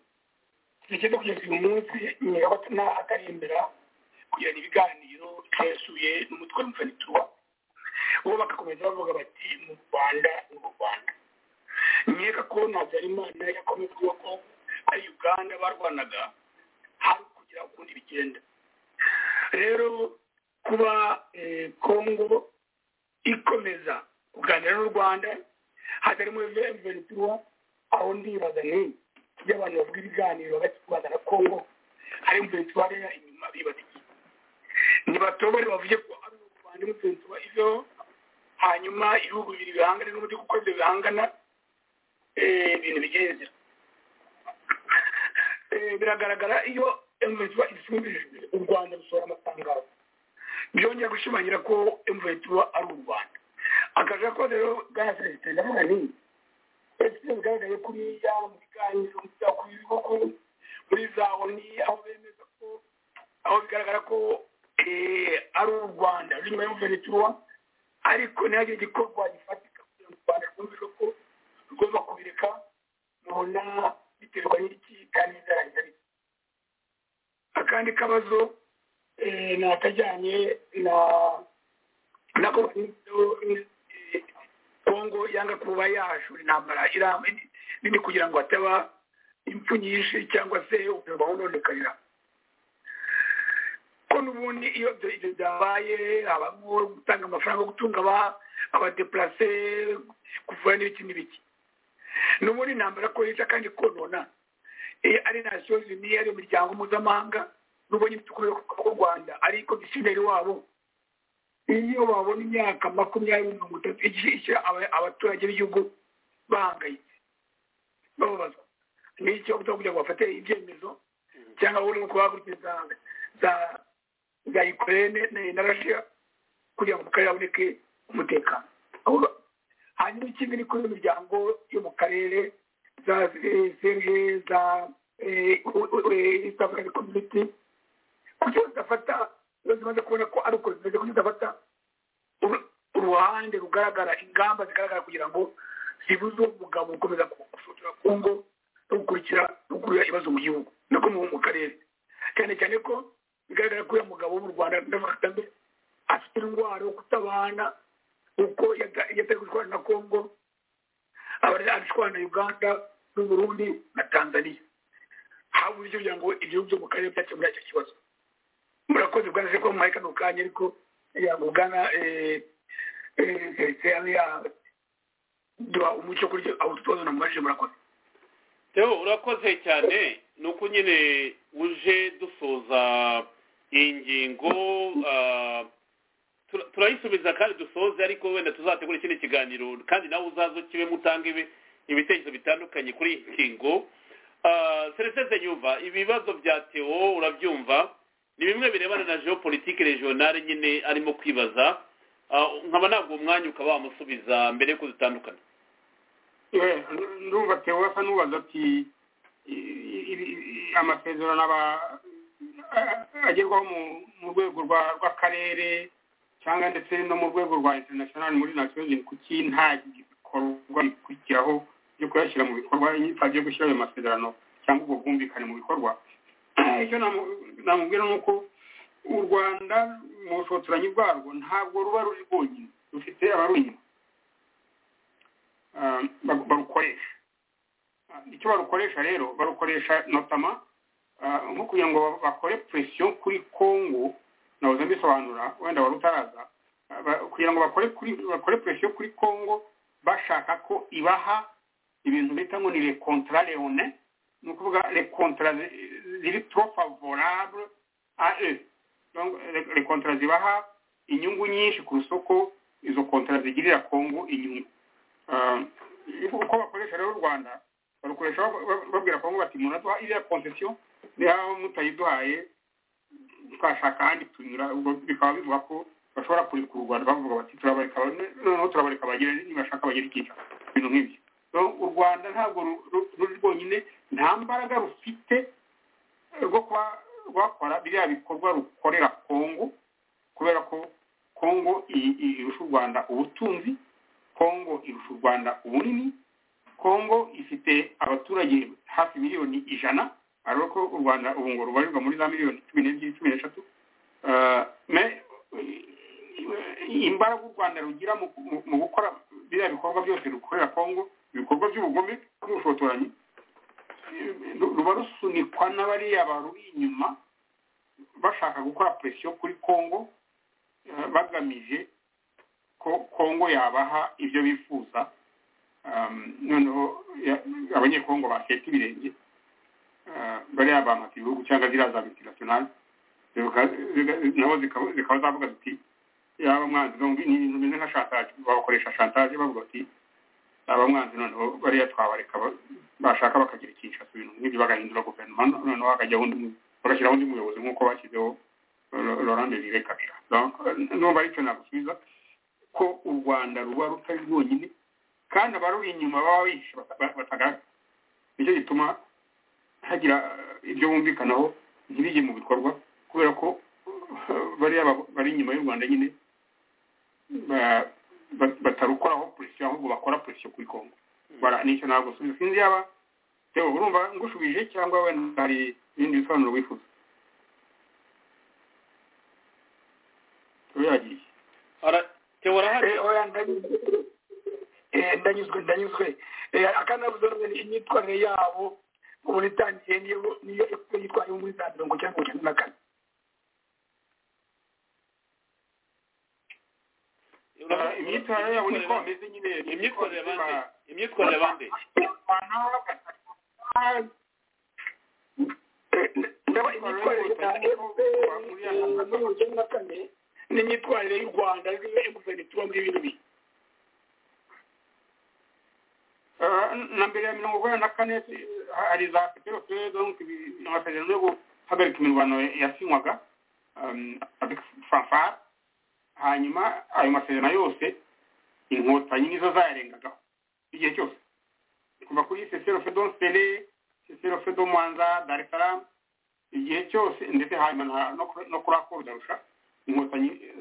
zigeze kugeza uyu munsi nyirabatana atarembera kugirana ibiganiro byasuye n'umutwe w'umufanitura bo bagakomeza bavuga bati mu rwanda ni mu rwanda nkeka ko ntabyarimana yakomeza kuvuga ko ari uganda barwanaga hari kugira ukundi bigenda rero kuba kongo ikomeza kuganira n'u rwanda hatarimo ventura aho ndibaza ni iyo abantu bavuga ibiganiro hagati y'u rwanda na kongo hari venezuela inyuma bibaza iki ntibatobore bavuge ko ari urwanda umusensi wa iveho hanyuma ibihugu bibiri bihangana n'uburyo kuko ibyo bihangana ibintu bigenze biragaragara iyo emvetura isumbijwe u rwanda rusohora amatangazo byongera gushimangira ko emvetura ari u rwanda akajaga ko rero bwana celestin ndavuga ni ese bigaragaye kuriya mu biganiro ku bihugu muri za oni aho bemeza ko aho bigaragara ko ari u rwanda ruri nyuma y'umuvenetura ariko ntihagire igikorwa gifatika kugira ngo u rwanda rwumve ko rugomba kubireka mubona biterwa n'iki kandi bizarangira bite akandi kabazo ni akajyanye na na kongo yanga kuba yahashura intambara nini kugira ngo hataba impfu nyinshi cyangwa se ubuzima bunonekarira ko n'ubundi iyo ibyo byabaye habamo gutanga amafaranga yo gutunga abadepurase kuvura n'ibiki n'ibiki n'ubundi intambara ko yica kandi konona ari nasiyo zimwe ari imiryango mpuzamahanga n'ubonye ifite ukuboko k'u rwanda ariko gisideri wabo iyo babona imyaka makumyabiri mirongo itatu igishyira abaturage b'igihugu bahangayitse bababazwa n'icyo kugira ngo bafate ibyemezo cyangwa babone uko bahagurukira za za ukraine na russia kugira ngo mu karere haboneke umutekano hanyuma ikindi ni kuri imiryango yo mu karere za serge za east african community kuki badafata ibibazo bimaze kubona ko ari uko bimeze kuki badafata uruhande rugaragara ingamba zigaragara kugira ngo zibuze umugabo ukomeza gusohokera kongo no gukurikira no gukurura ibibazo mu gihugu no mu karere cyane cyane ko bigaragara ko uyu mugabo wo mu rwanda ndavuga afite indwara yo kutabana uko yatari gushwana na kongo abashwana na uganda n'uburundi na tanzania habuze icyo kugira ngo igihugu byo mu karere byakemura icyo kibazo murakoze bwanaje ko muhaye kano kanya ariko yagugana serivisi ya duha umucyo kuri aho tubazo namubajije murakoze rero urakoze cyane ni uko nyine uje dusoza iyi ngingo turayisubiza kandi dusoze ariko wenda tuzategura ikindi kiganiro kandi nawe uzaze ukibe mutange ibitekerezo bitandukanye kuri iyi ngingo serivisi nyumva ibibazo bya tewo urabyumva ni bimwe birebana na geopolitike regionale nyine arimo kwibaza nkaba ntabwo umwanya ukaba wamusubiza mbere y'uko dutandukana ndumva tewe asa n'ubaza ati amasezerano aba agerwaho mu rwego rw'akarere cyangwa ndetse no mu rwego rwa international muri national kuki nta gikorwa bikurikiraho byo kuyashyira mu bikorwa inyitwa byo gushyira ayo masezerano cyangwa ubwo bwumvikane mu bikorwa icyo namubwira ni uko u rwanda mu bushotoranyi bwarwo ntabwo ruba ruri rwonyine rufite abarunyuma barukoresha icyo barukoresha rero barukoresha notama nko kugira ngo bakore presiyo kuri congo nahoze mbisobanura wenda wari utaraza kugira ngo bakore presiyo kuri congo bashaka ko ibaha ibintu bita ngo ni lekontara leone ni ukuvuga lekontara ziri trop favorable a eux donc les contrats zibaha inyungu nyinshi ku isoko izo contrats zigirira kongo inyungu uko bakoresha rero u rwanda barukoresha babwira kongo bati muraduha iriya concession niba mutayiduhaye twashaka ahandi tunyura bikaba bivuga ko bashobora kurikura u rwanda bavuga bati turabareka noneho turabareka bagire nibashaka bagire ikica ibintu nk'ibyo u rwanda ntabwo ruri rwonyine nta mbaraga rufite rwo kuba rwakora biriya bikorwa rukorera kongo kubera ko kongo irusha u rwanda ubutunzi kongo irusha u rwanda ubunini kongo ifite abaturage hafi miliyoni ijana ariho ko u rwanda ubu ngo rubarirwa muri za miliyoni cumi n'ebyiri cumi n'eshatu imbaraga u rwanda rugira mu gukora biriya bikorwa byose rukorera kongo ibikorwa by'ubugome n'ubushotoranyi ruba rusunikwa n'abariya baruri inyuma bashaka gukora presiyo kuri kongo bagamije ko kongo yabaha ibyo bifuza noneho abanyekongo baseta ibirenge bariya bamata ibihugu cyangwa ziriya za multinational nabo zikaba zavuga ziti yaba mwanzi ni ibintu bimeze nka shantage babakoresha shantage bavuga bati aba mwanzi noneho bariya twabareka bashaka bakagira ikinshasa ibintu nk'ibyo bagahindura guverinoma noneho hakajyaho undi bagashyiraho undi muyobozi nk'uko bashyizeho laurent desire kabira numva aricyo nagusubiza ko u rwanda ruba rutari rwonyine kandi abaruri inyuma baba bihishe batagaragara nicyo gituma hagira ibyo bumvikanaho ntibijye mu bikorwa kubera ko bariya bari inyuma y'u rwanda nyine batarukoraho polisi ahubwo bakora polisi kuri kongo nicyo ntabwo usubiza sinzi yaba reba urumva ngushubije cyangwa wenda hari ibindi bisobanuro wifuza yagiye ndanyuzwe ndanyuzwe akanabuze imyitwarire yabo ubu itangiye niyo yitwaye muri za mirongo cyangwa mirongo na kane imyitwarire yabo niko bameze nyine imyitwarire bande imyitwarire bande ndaba imyitwarire ya fpr mirongo icyenda na kane n'imyitwarire y'u rwanda ruriho inguzanyo tuba muri bino bihe na mbere ya mirongo inani na kane hari za peteroferi donke amasezerano yo guhagarika imirwano yasinywaga fanfara hanyuma ayo masezerano yose inkotanyi nizo zayarengagaho igihe cyose kuva kuri seserofe donsere seserofe do mwanza dar es salaam igihe cyose ndetse hanyuma no kuri ako bidarusha inkotanyi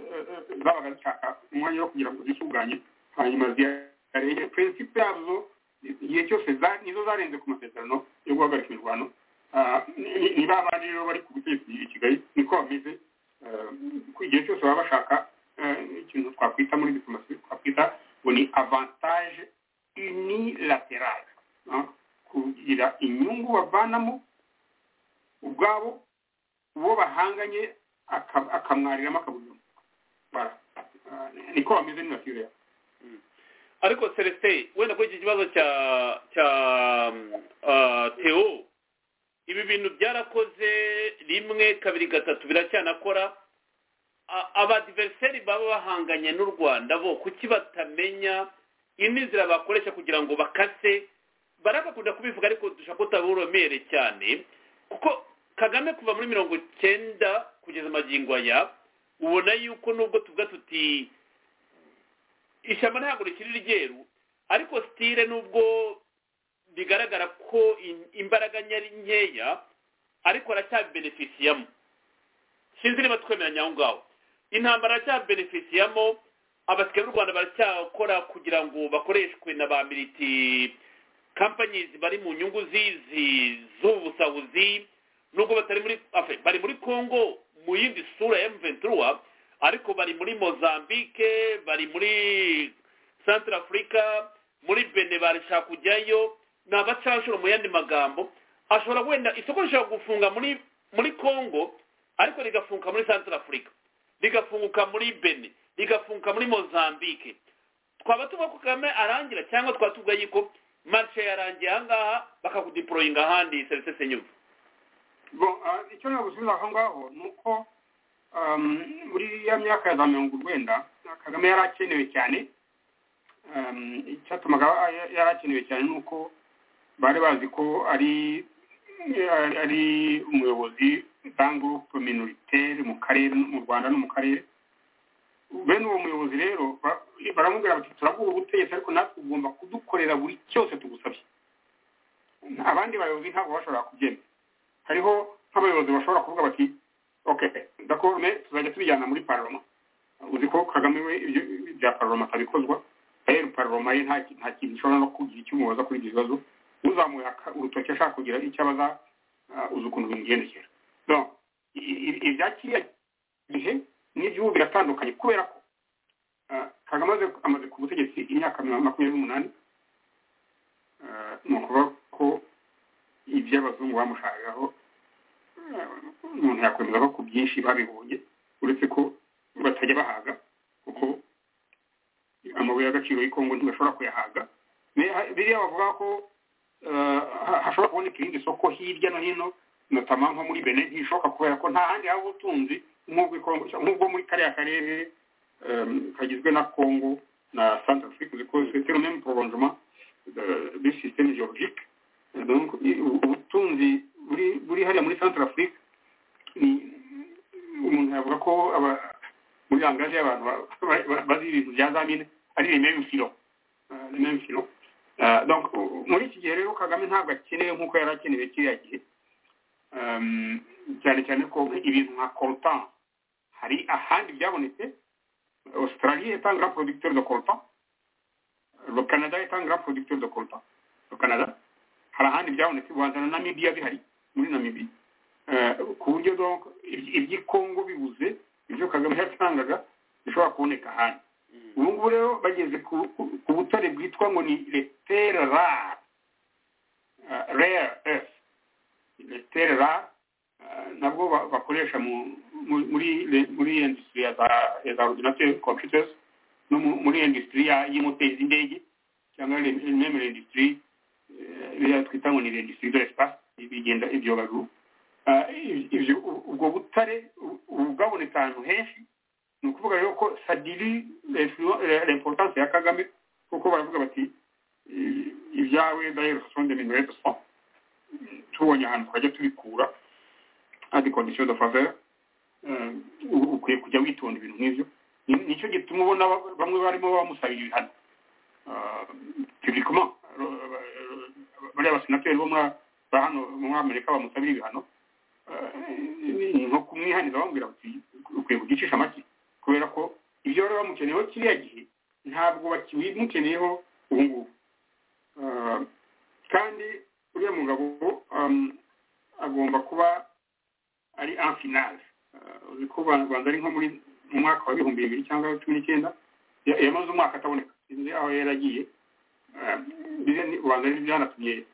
zabaga zishaka umwanya wo kugira ngo zitunganye hanyuma ziyarenye prinsipe yazo igihe cyose nizo zarenze ku masezerano yo guhagarika imirwano niba abandi rero bari ku butegetsi i kigali niko bameze igihe cyose baba bashaka ikintu twakwita muri diplomasi twakwita ngo ni avantage unilaterale kugira inyungu bavanamo ubwabo uwo bahanganye akamwariramo akaburiramo niko bameze ni natire yabo ariko celestin wenda kuri iki kibazo cya cya teo ibi bintu byarakoze rimwe kabiri gatatu biracyanakora abadiveriseri baba bahanganye n'u rwanda bo kuki batamenya inzira bakoresha kugira ngo bakase barabakunda kubivuga ariko dushaka kutaburomere cyane kuko kagame kuva muri mirongo icyenda kugeza amagingo aya ubona yuko nubwo tuvuga tuti ishyamba ntabwo rikiri ryeru ariko sitire nubwo bigaragara ko imbaraga nyari nkeya ariko aracyabeneficiyamo sinzi niba twemeranya aho ngaho intambara aracyabeneficiyamo abasigaye b'u rwanda baracyakora kugira ngo bakoreshwe na ba militi kampanyizi bari mu nyungu zizi z'ubusahuzi nubwo batari muri bari muri congo mu yindi sura ya mventura ariko bari muri mozambique bari muri centre afurika muri bene barashaka kujyayo ni abacanshuro mu yandi magambo ashobora wenda isoko rishobora gufunga muri muri congo ariko rigafunguka muri centre afurika rigafunguka muri bene rigafunguka muri mozambique twaba tuvuga ko kagame arangira cyangwa twaba tuvuga yuko marishe yarangiye ahangaha bakakudiporoyinga ahandi serivisi senyuka icyo ntabwo gusubiza aho ngaho ni uko muri ya myaka ya za mirongo urwenda kagame yari akenewe cyane icyatumaga yari akenewe cyane ni uko bari bazi ko ari ari umuyobozi dangurupe minoritere mu karere mu rwanda no mu karere bene uwo muyobozi rero baramubwira bati turaguha ubutegetsi ariko natwe ugomba kudukorera buri cyose tugusabye abandi bayobozi ntabwo bashobora kubyemera hariho nk'abayobozi bashobora kuvuga bati ok dakorume tuzajya tubijyana muri paroma uzi ko kagame we ibyo bya paroma atabikozwa rero paroma ye nta kintu ishobora no kugira icyo umubaza kuri ibyo bibazo uzamuye urutoki ashaka kugira icyo abaza uzi ukuntu bimugendekera ibya kiriya gihe n'iby'ubu biratandukanye kubera ko kagame amaze ku butegetsi imyaka makumyabiri n'umunani ni ukuvuga ko iby'abazungu bamushahagaho umuntu yakwemeza ko ku byinshi babibonye uretse ko batajya bahaga kuko amabuye y'agaciro y'ikongo ntibashobora kuyahaga biriya bavuga ko hashobora kuboneka irindi soko hirya no hino notama nko muri bene ntishoboka kubera ko nta handi haba ubutunzi nk'ubwo muri kariya karere kagizwe na kongo na santa afurika zikoze teromeme poronjoma de systeme geologique ubutunzi buri hariya muri centre afrique ni umuntu yavuga ko muri langaje y'abantu bazi ibintu bya zamine ari rememe filo rememe filo donc muri iki gihe rero kagame ntabwo akenewe nk'uko yari akenewe kiriya gihe cyane cyane ko ibintu nka coltan hari ahandi byabonetse australie est un grand producteur de coltan le canada est un grand producteur de coltan le canada hari ahandi byabonetse rwanda na namibiya bihari muri namibiya ku buryo iby'ikongo bibuze ibyo kagame yatangaga bishobora kuboneka ahandi ubu ngubu rero bageze ku butare bwitwa ngo ni letere rare rare earth letere rare nabwo bakoresha muri industry ya za ordinateur computers no muri industry y'imoteri z'indege cyangwa n'imwe industry biriya twita ngo ni industry de l'espace bigenda ibyo baguru ibyo ubwo butare bwaboneka ahantu henshi ni ukuvuga rero ko sadiri l'importance ya kagame kuko baravuga bati ibyawe dayero sonde minwete son tubonye ahantu twajya tubikura adi kondisiyo do favera ukwiye kujya witonda ibintu nk'ibyo nicyo gituma ubona bamwe barimo bamusabira ibihano publiquement bariya basenateri bo muri hano muri amerika bamusabira ibihano ni nko kumwihaniza bamubwira bati ukwiye kugicisha amaki kubera ko ibyo bari bamukeneyeho kiriya gihe ntabwo bakimukeneyeho ubu ngubu kandi uriya mugabo agomba kuba ari anfinale uzi ko rwanda ari nko muri mu mwaka wa bihumbi bibiri cyangwa cumi n'icyenda yamaze umwaka ataboneka sinzi aho yaragiye rwanda ryanatumye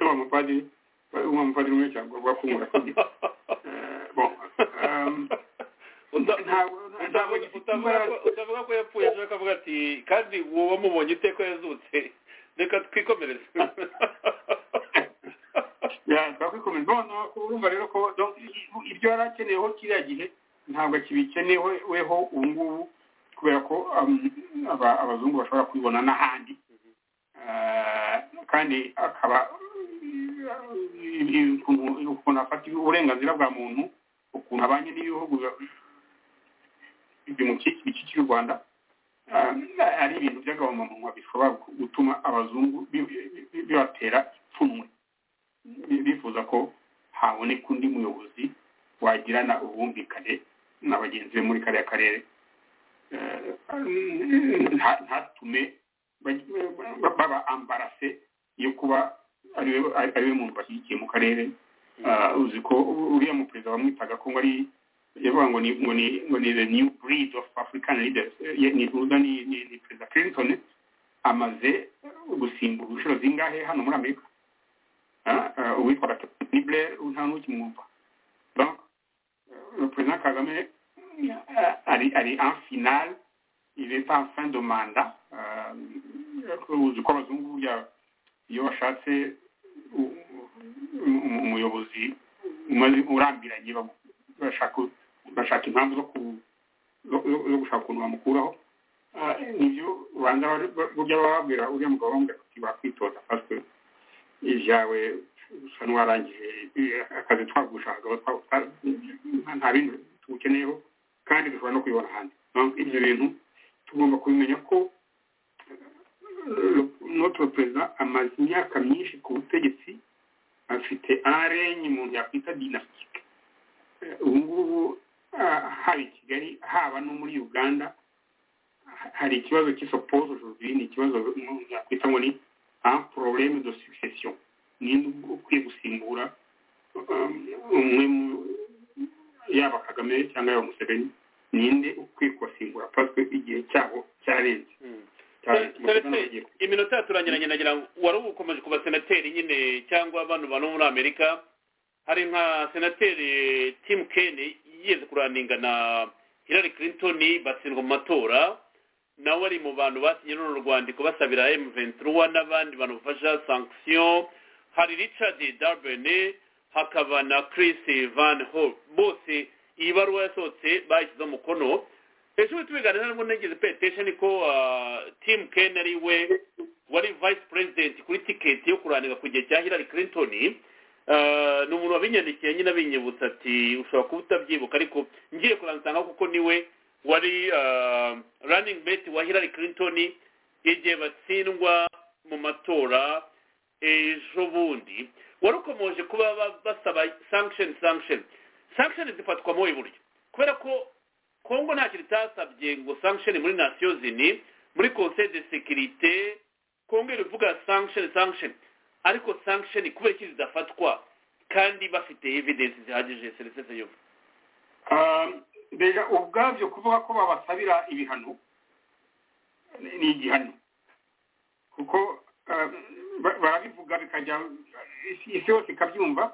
wa mupadiri wa mupadiri umwe cyangwa rwa kumura utavuga ko yapfuye ashobora kuvuga ati kandi uwo wamubonye iteka yazutse reka twikomereze twakwikomeza noneho urumva rero ko ibyo yari akeneyeho kiriya gihe ntabwo kibikenewe weho ubu ngubu kubera ko abazungu bashobora kubibona n'ahandi kandi akaba ukuntu afata uburenganzira bwa muntu ukuntu abanye n'ibihugu bikikije u rwanda ari ibintu by'agahomamunwa bishobora gutuma abazungu bibatera ipfunwe bifuza ko haboneka undi muyobozi wagirana ubwumvikane na bagenzi be muri kariya karere ntatume baba ambarase yo kuba ari we muntu bashyigikiye mu karere uzi ko uriya muperezida bamwitaga ko ari yavuga ngo ni ngo ni the new breed of african leaders ni uza ni perezida clinton amaze gusimbura inshuro zingahe hano muri amerika uwitwaga nibler nta n'ukimwumva perezida kagame ari ari en finale il est en fin de mandat uzi ko abazungu burya iyo bashatse umuyobozi urambiranye bashaka impamvu zo gushaka ukuntu bamukuraho nibyo rwanda burya baba babwira uriya mugabo bamubwira ati wakwitoza pasiteri ibyawe usa n'uwarangije akazi twagushagaho nta bindi tuwukeneyeho kandi dushobora no kuyibona ahandi ibyo bintu tugomba kubimenya ko notre perezida amaze imyaka myinshi ku butegetsi afite arenye umuntu yakwita dinasitike ubu ngubu haba i kigali haba no muri uganda hari ikibazo cy'isopozo aujourd'hui ni ikibazo umuntu yakwita ngo ni un problème de succession ninde ukwiye gusimbura umwe yaba kagame cyangwa yaba museveni ninde ukwiye kubasimbura paswe igihe cyabo cyarenze iminota yaturangiranye nagira wari ukomeje ku basenateri nyine cyangwa abantu bano muri amerika hari nka senateri tim kene yigeze kuraninga na hillary clinton batsindwa mu matora nawe ari mu bantu basinye runo rwandiko basabira m ventura n'abandi bantu bafasha sanction hari richard darbene hakaba na chris van hope bose iyi baruwa yasohotse bashyizeho umukono hejuru tubiganira ntabwo negeze petesheni ko tim ken ari we wari vice president kuri tiketi yo kuranira ku gihe cya hillary clinton ni umuntu wabinyandikiye nyine abinyibutsa ati ushobora kuba utabyibuka ariko ngiye kuransangaho kuko niwe wari running mate wa hillary clinton igihe batsindwa mu matora ejo bundi wari ukomeje kuba basaba sanction sanction sanction zifatwa mu buryo kubera ko kongo nta kintu itasabye ngo sanction muri nasiyo zini muri conseil de sécurité kongo irivuga sanction sanction ariko sanction kubera iki zidafatwa kandi bafite evidence zihagije serivisi yo mbega ubwabyo kuvuga ko babasabira ibihano ni igihano kuko barabivuga bikajya isi yose ikabyumva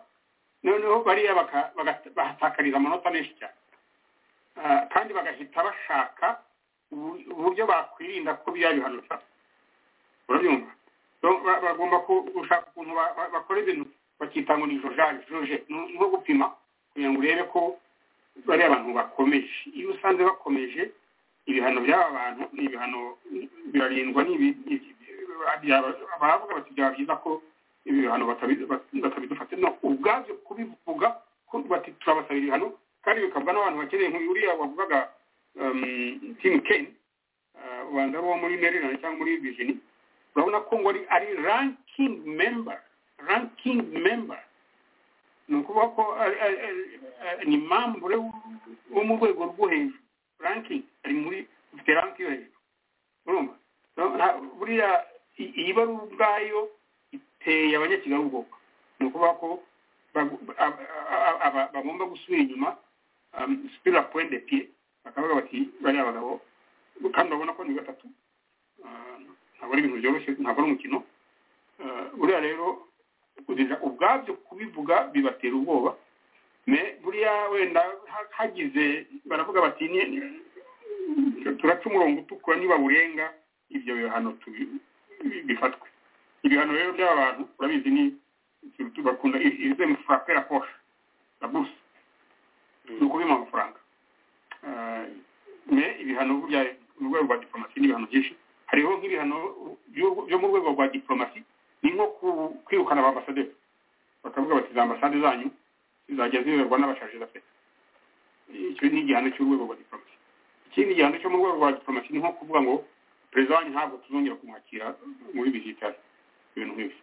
noneho bariya bahatakariza amanota menshi cyane kandi bagahita bashaka uburyo bakwirinda ko biyabihanuka urabyumva bagomba gushaka ukuntu bakora ibintu bakita ngo ni jorari joruje no gupima kugira ngo urebe ko bari abantu bakomeje iyo usanze bakomeje ibihano by'aba bantu ni ibihano birarindwa abavuga bati byaba byiza ko ibi bihano batabidufata no ubwabyo kubivuga ko bati turabasabira ibihano kandi bikabwa n'abantu bakeneye nk'uriya wavugaga timu keni ubanza ari uwo muri maryland cyangwa muri virginia urabona ko ngo ari ranking member ranking member ni ukuvuga ko ni mambure wo mu rwego rwo hejuru ranking ari muri ufite ranki yo hejuru urumva buriya iyi bari ubwayo iteye abanyakigali ubwoko ni ukuvuga ko bagomba gusubira inyuma sipira point de pied bakavuga bati bariya bagabo kandi urabona ko ni gatatu ntabwo ari ibintu byoroshye ntabwo ari umukino buriya rero ubwabyo kubivuga bibatera ubwoba buriya wenda hagize baravuga bati turaca umurongo utukura niba burenga ibyo bihano bifatwe ibihano rero by'aba bantu urabizi ni bakunda ize mufurapera posha na burusi ni ukubima amafaranga ibihano burya mu rwego rwa diporomasi ni ibihano byinshi hariho nk'ibihano byo mu rwego rwa diporomasi ni nko kwirukana ba ambasaderi bakavuga bati za ambasade zanyu zizajya ziyoborwa n'abashaje da peta icyo ni igihano cy'urwego rwa diporomasi ikindi gihano cyo mu rwego rwa diporomasi ni nko kuvuga ngo perezida wanyu ntabwo tuzongera kumwakira muri bizitari ibintu nk'ibyo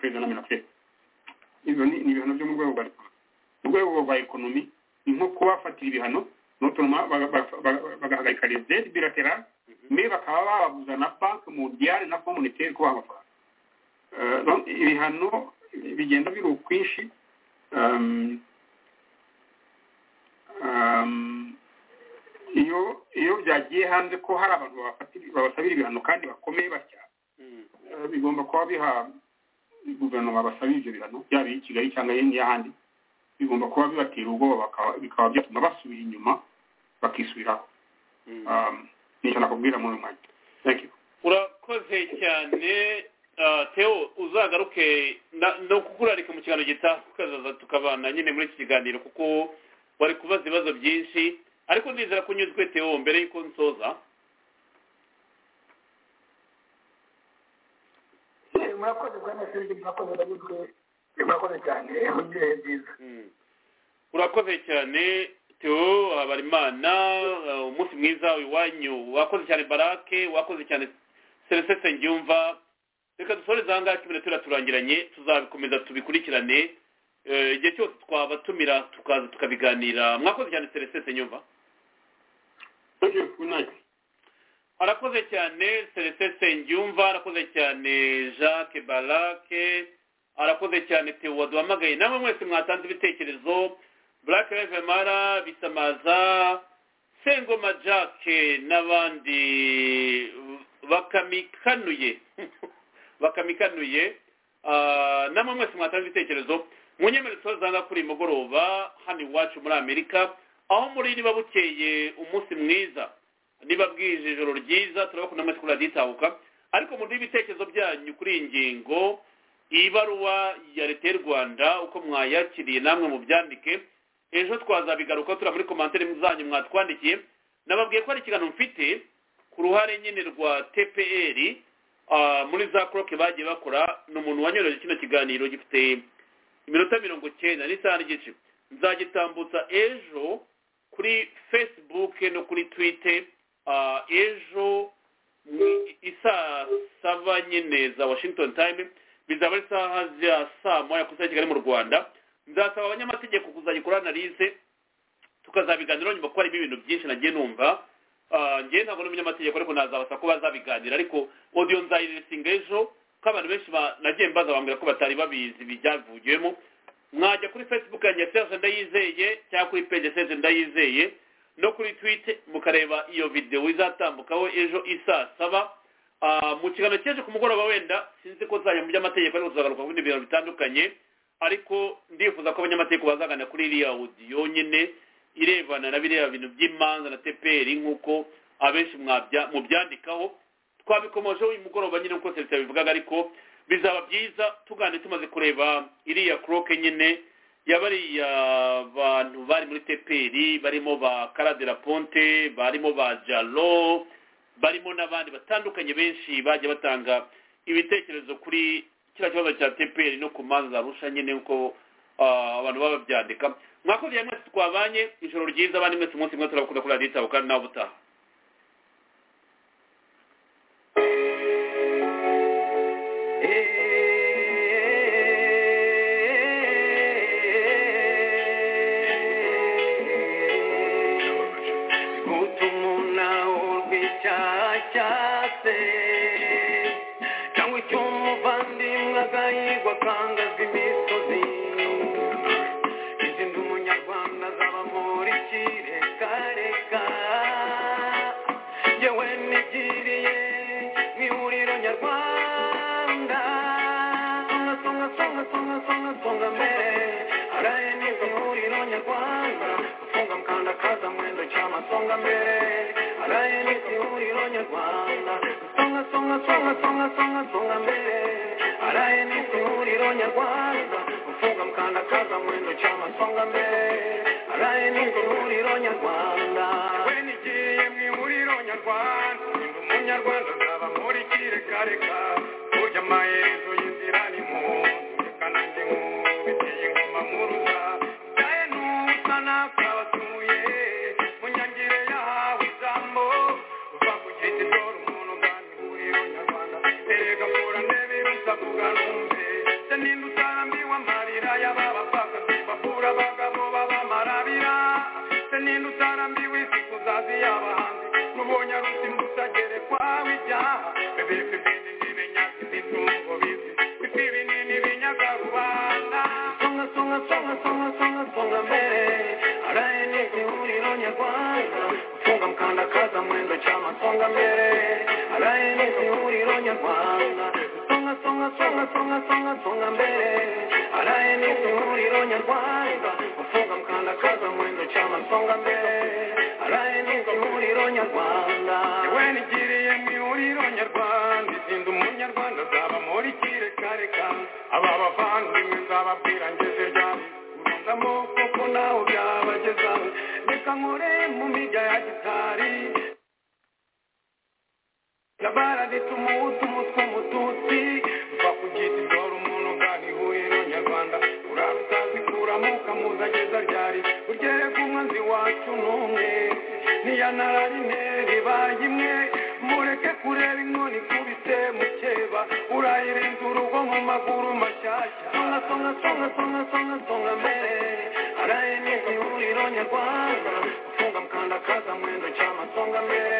perezida na minaferi ibyo ni ibihano byo mu rwego rwa diporomasi mu rwego rwa ekonomi ni nko kubafatira ibihano nutuma bagahagarika les aide bilatérales mais bakaba bababuza na banki mondiale na fonds monétaire kubaha amafaranga ibihano bigenda biri ukwinshi iyo iyo byagiye hanze ko hari abantu babasabira ibihano kandi bakomeye batya bigomba kuba biha guverinoma basabira ibyo bihano byaba iyi kigali cyangwa n'iy'ahandi bigomba kuba bibatera ubwoba bikaba byatuma basubira inyuma bakisubiraho nicyo nakubwira muri uyu mwanya urakoze cyane teo uzagaruke no kukurarika mu kiganiro gitaha ukazaza tukabana nyine muri iki kiganiro kuko wari kubaza ibibazo byinshi ariko ndizera ko unyuzwe teo mbere y'uko nsoza murakoze bwana sindi murakoze ndaguzwe murakoze cyane mugire byiza urakoze cyane teo habarimana umunsi mwiza iwanyu wakoze cyane barake wakoze cyane seresese ngyumva reka dusoreze aha ngaha kimwe turaturangiranye tuzabikomeza tubikurikirane igihe cyose twabatumira tukaza tukabiganira mwakoze cyane seresese nyumva arakoze cyane seresese ngyumva arakoze cyane jacques barake arakoze cyane tewa duhamagaye namwe mwese mwatanze ibitekerezo black revemara bisamaza sengoma jacques n'abandi bakamikanuye bakamikanuye namwe mwese mwatanze ibitekerezo mu nyemerezo zanga kuri mugoroba hano iwacu muri amerika aho muri niba bukeye umunsi mwiza niba bwije ijoro ryiza turabakunda mwese kuri radiyo ariko mu ibitekerezo byanyu kuri iyi ngingo ibaruwa ya leta y'u rwanda uko mwayakiriye namwe mu byandike ejo twazabigaruka turi muri komantere zanyu mwatwandikiye nababwiye ko hari ikiganiro mfite ku ruhare nyine rwa tpr muri za koroke bagiye bakora ni umuntu wanyoreje kino kiganiro gifite iminota mirongo icyenda n'isaha n'igice nzagitambutsa ejo kuri facebook no kuri twite ejo isaa saba nyine za washington time bizaba ari isaha za saa moya ku isaha kigali mu rwanda nzasaba abanyamategeko kuzagikora analize tukazabiganiraho nyuma kuko harimo ibintu byinshi nagiye numva ngewe ntabwo n'umunyamategeko ariko nazabasa ko bazabiganira ariko odiyo nzayirisinga ejo ko abantu benshi nagiye mbaza bambwira ko batari babizi ibyavugiwemo mwajya kuri facebook yanjye serge ndayizeye cyangwa kuri page serge ndayizeye no kuri twite mukareba iyo videwo izatambukaho ejo isaa saba mu kiganiro cy'ejo ku mugoroba wenda sinzi ko nzajya mu by'amategeko ariko tuzagaruka ku bindi bintu bitandukanye ariko ndifuza ko abanyamategeko bazaganira kuri iriya odiyo nyine irebana na biriya bintu by'imanza na teperi nk'uko abenshi mubyandikaho twabikomojeho uyu mugoroba nyine nk'uko serivisi yabivugaga ariko bizaba byiza tuganire tumaze kureba iriya kuroke nyine yabariya bantu bari muri teperi barimo ba karadera ponte barimo ba jalo barimo n'abandi batandukanye benshi bajya batanga ibitekerezo kuri kiriya kibazo cya teperi no ku manza za rusha nyine nk'uko abantu baba babyandika mwakoze ya mwese twabanye ijoro ryiza abandi mwese umunsi mwe turabakunda kuri radiyo itaho kandi nawe ubutaha Songa mbele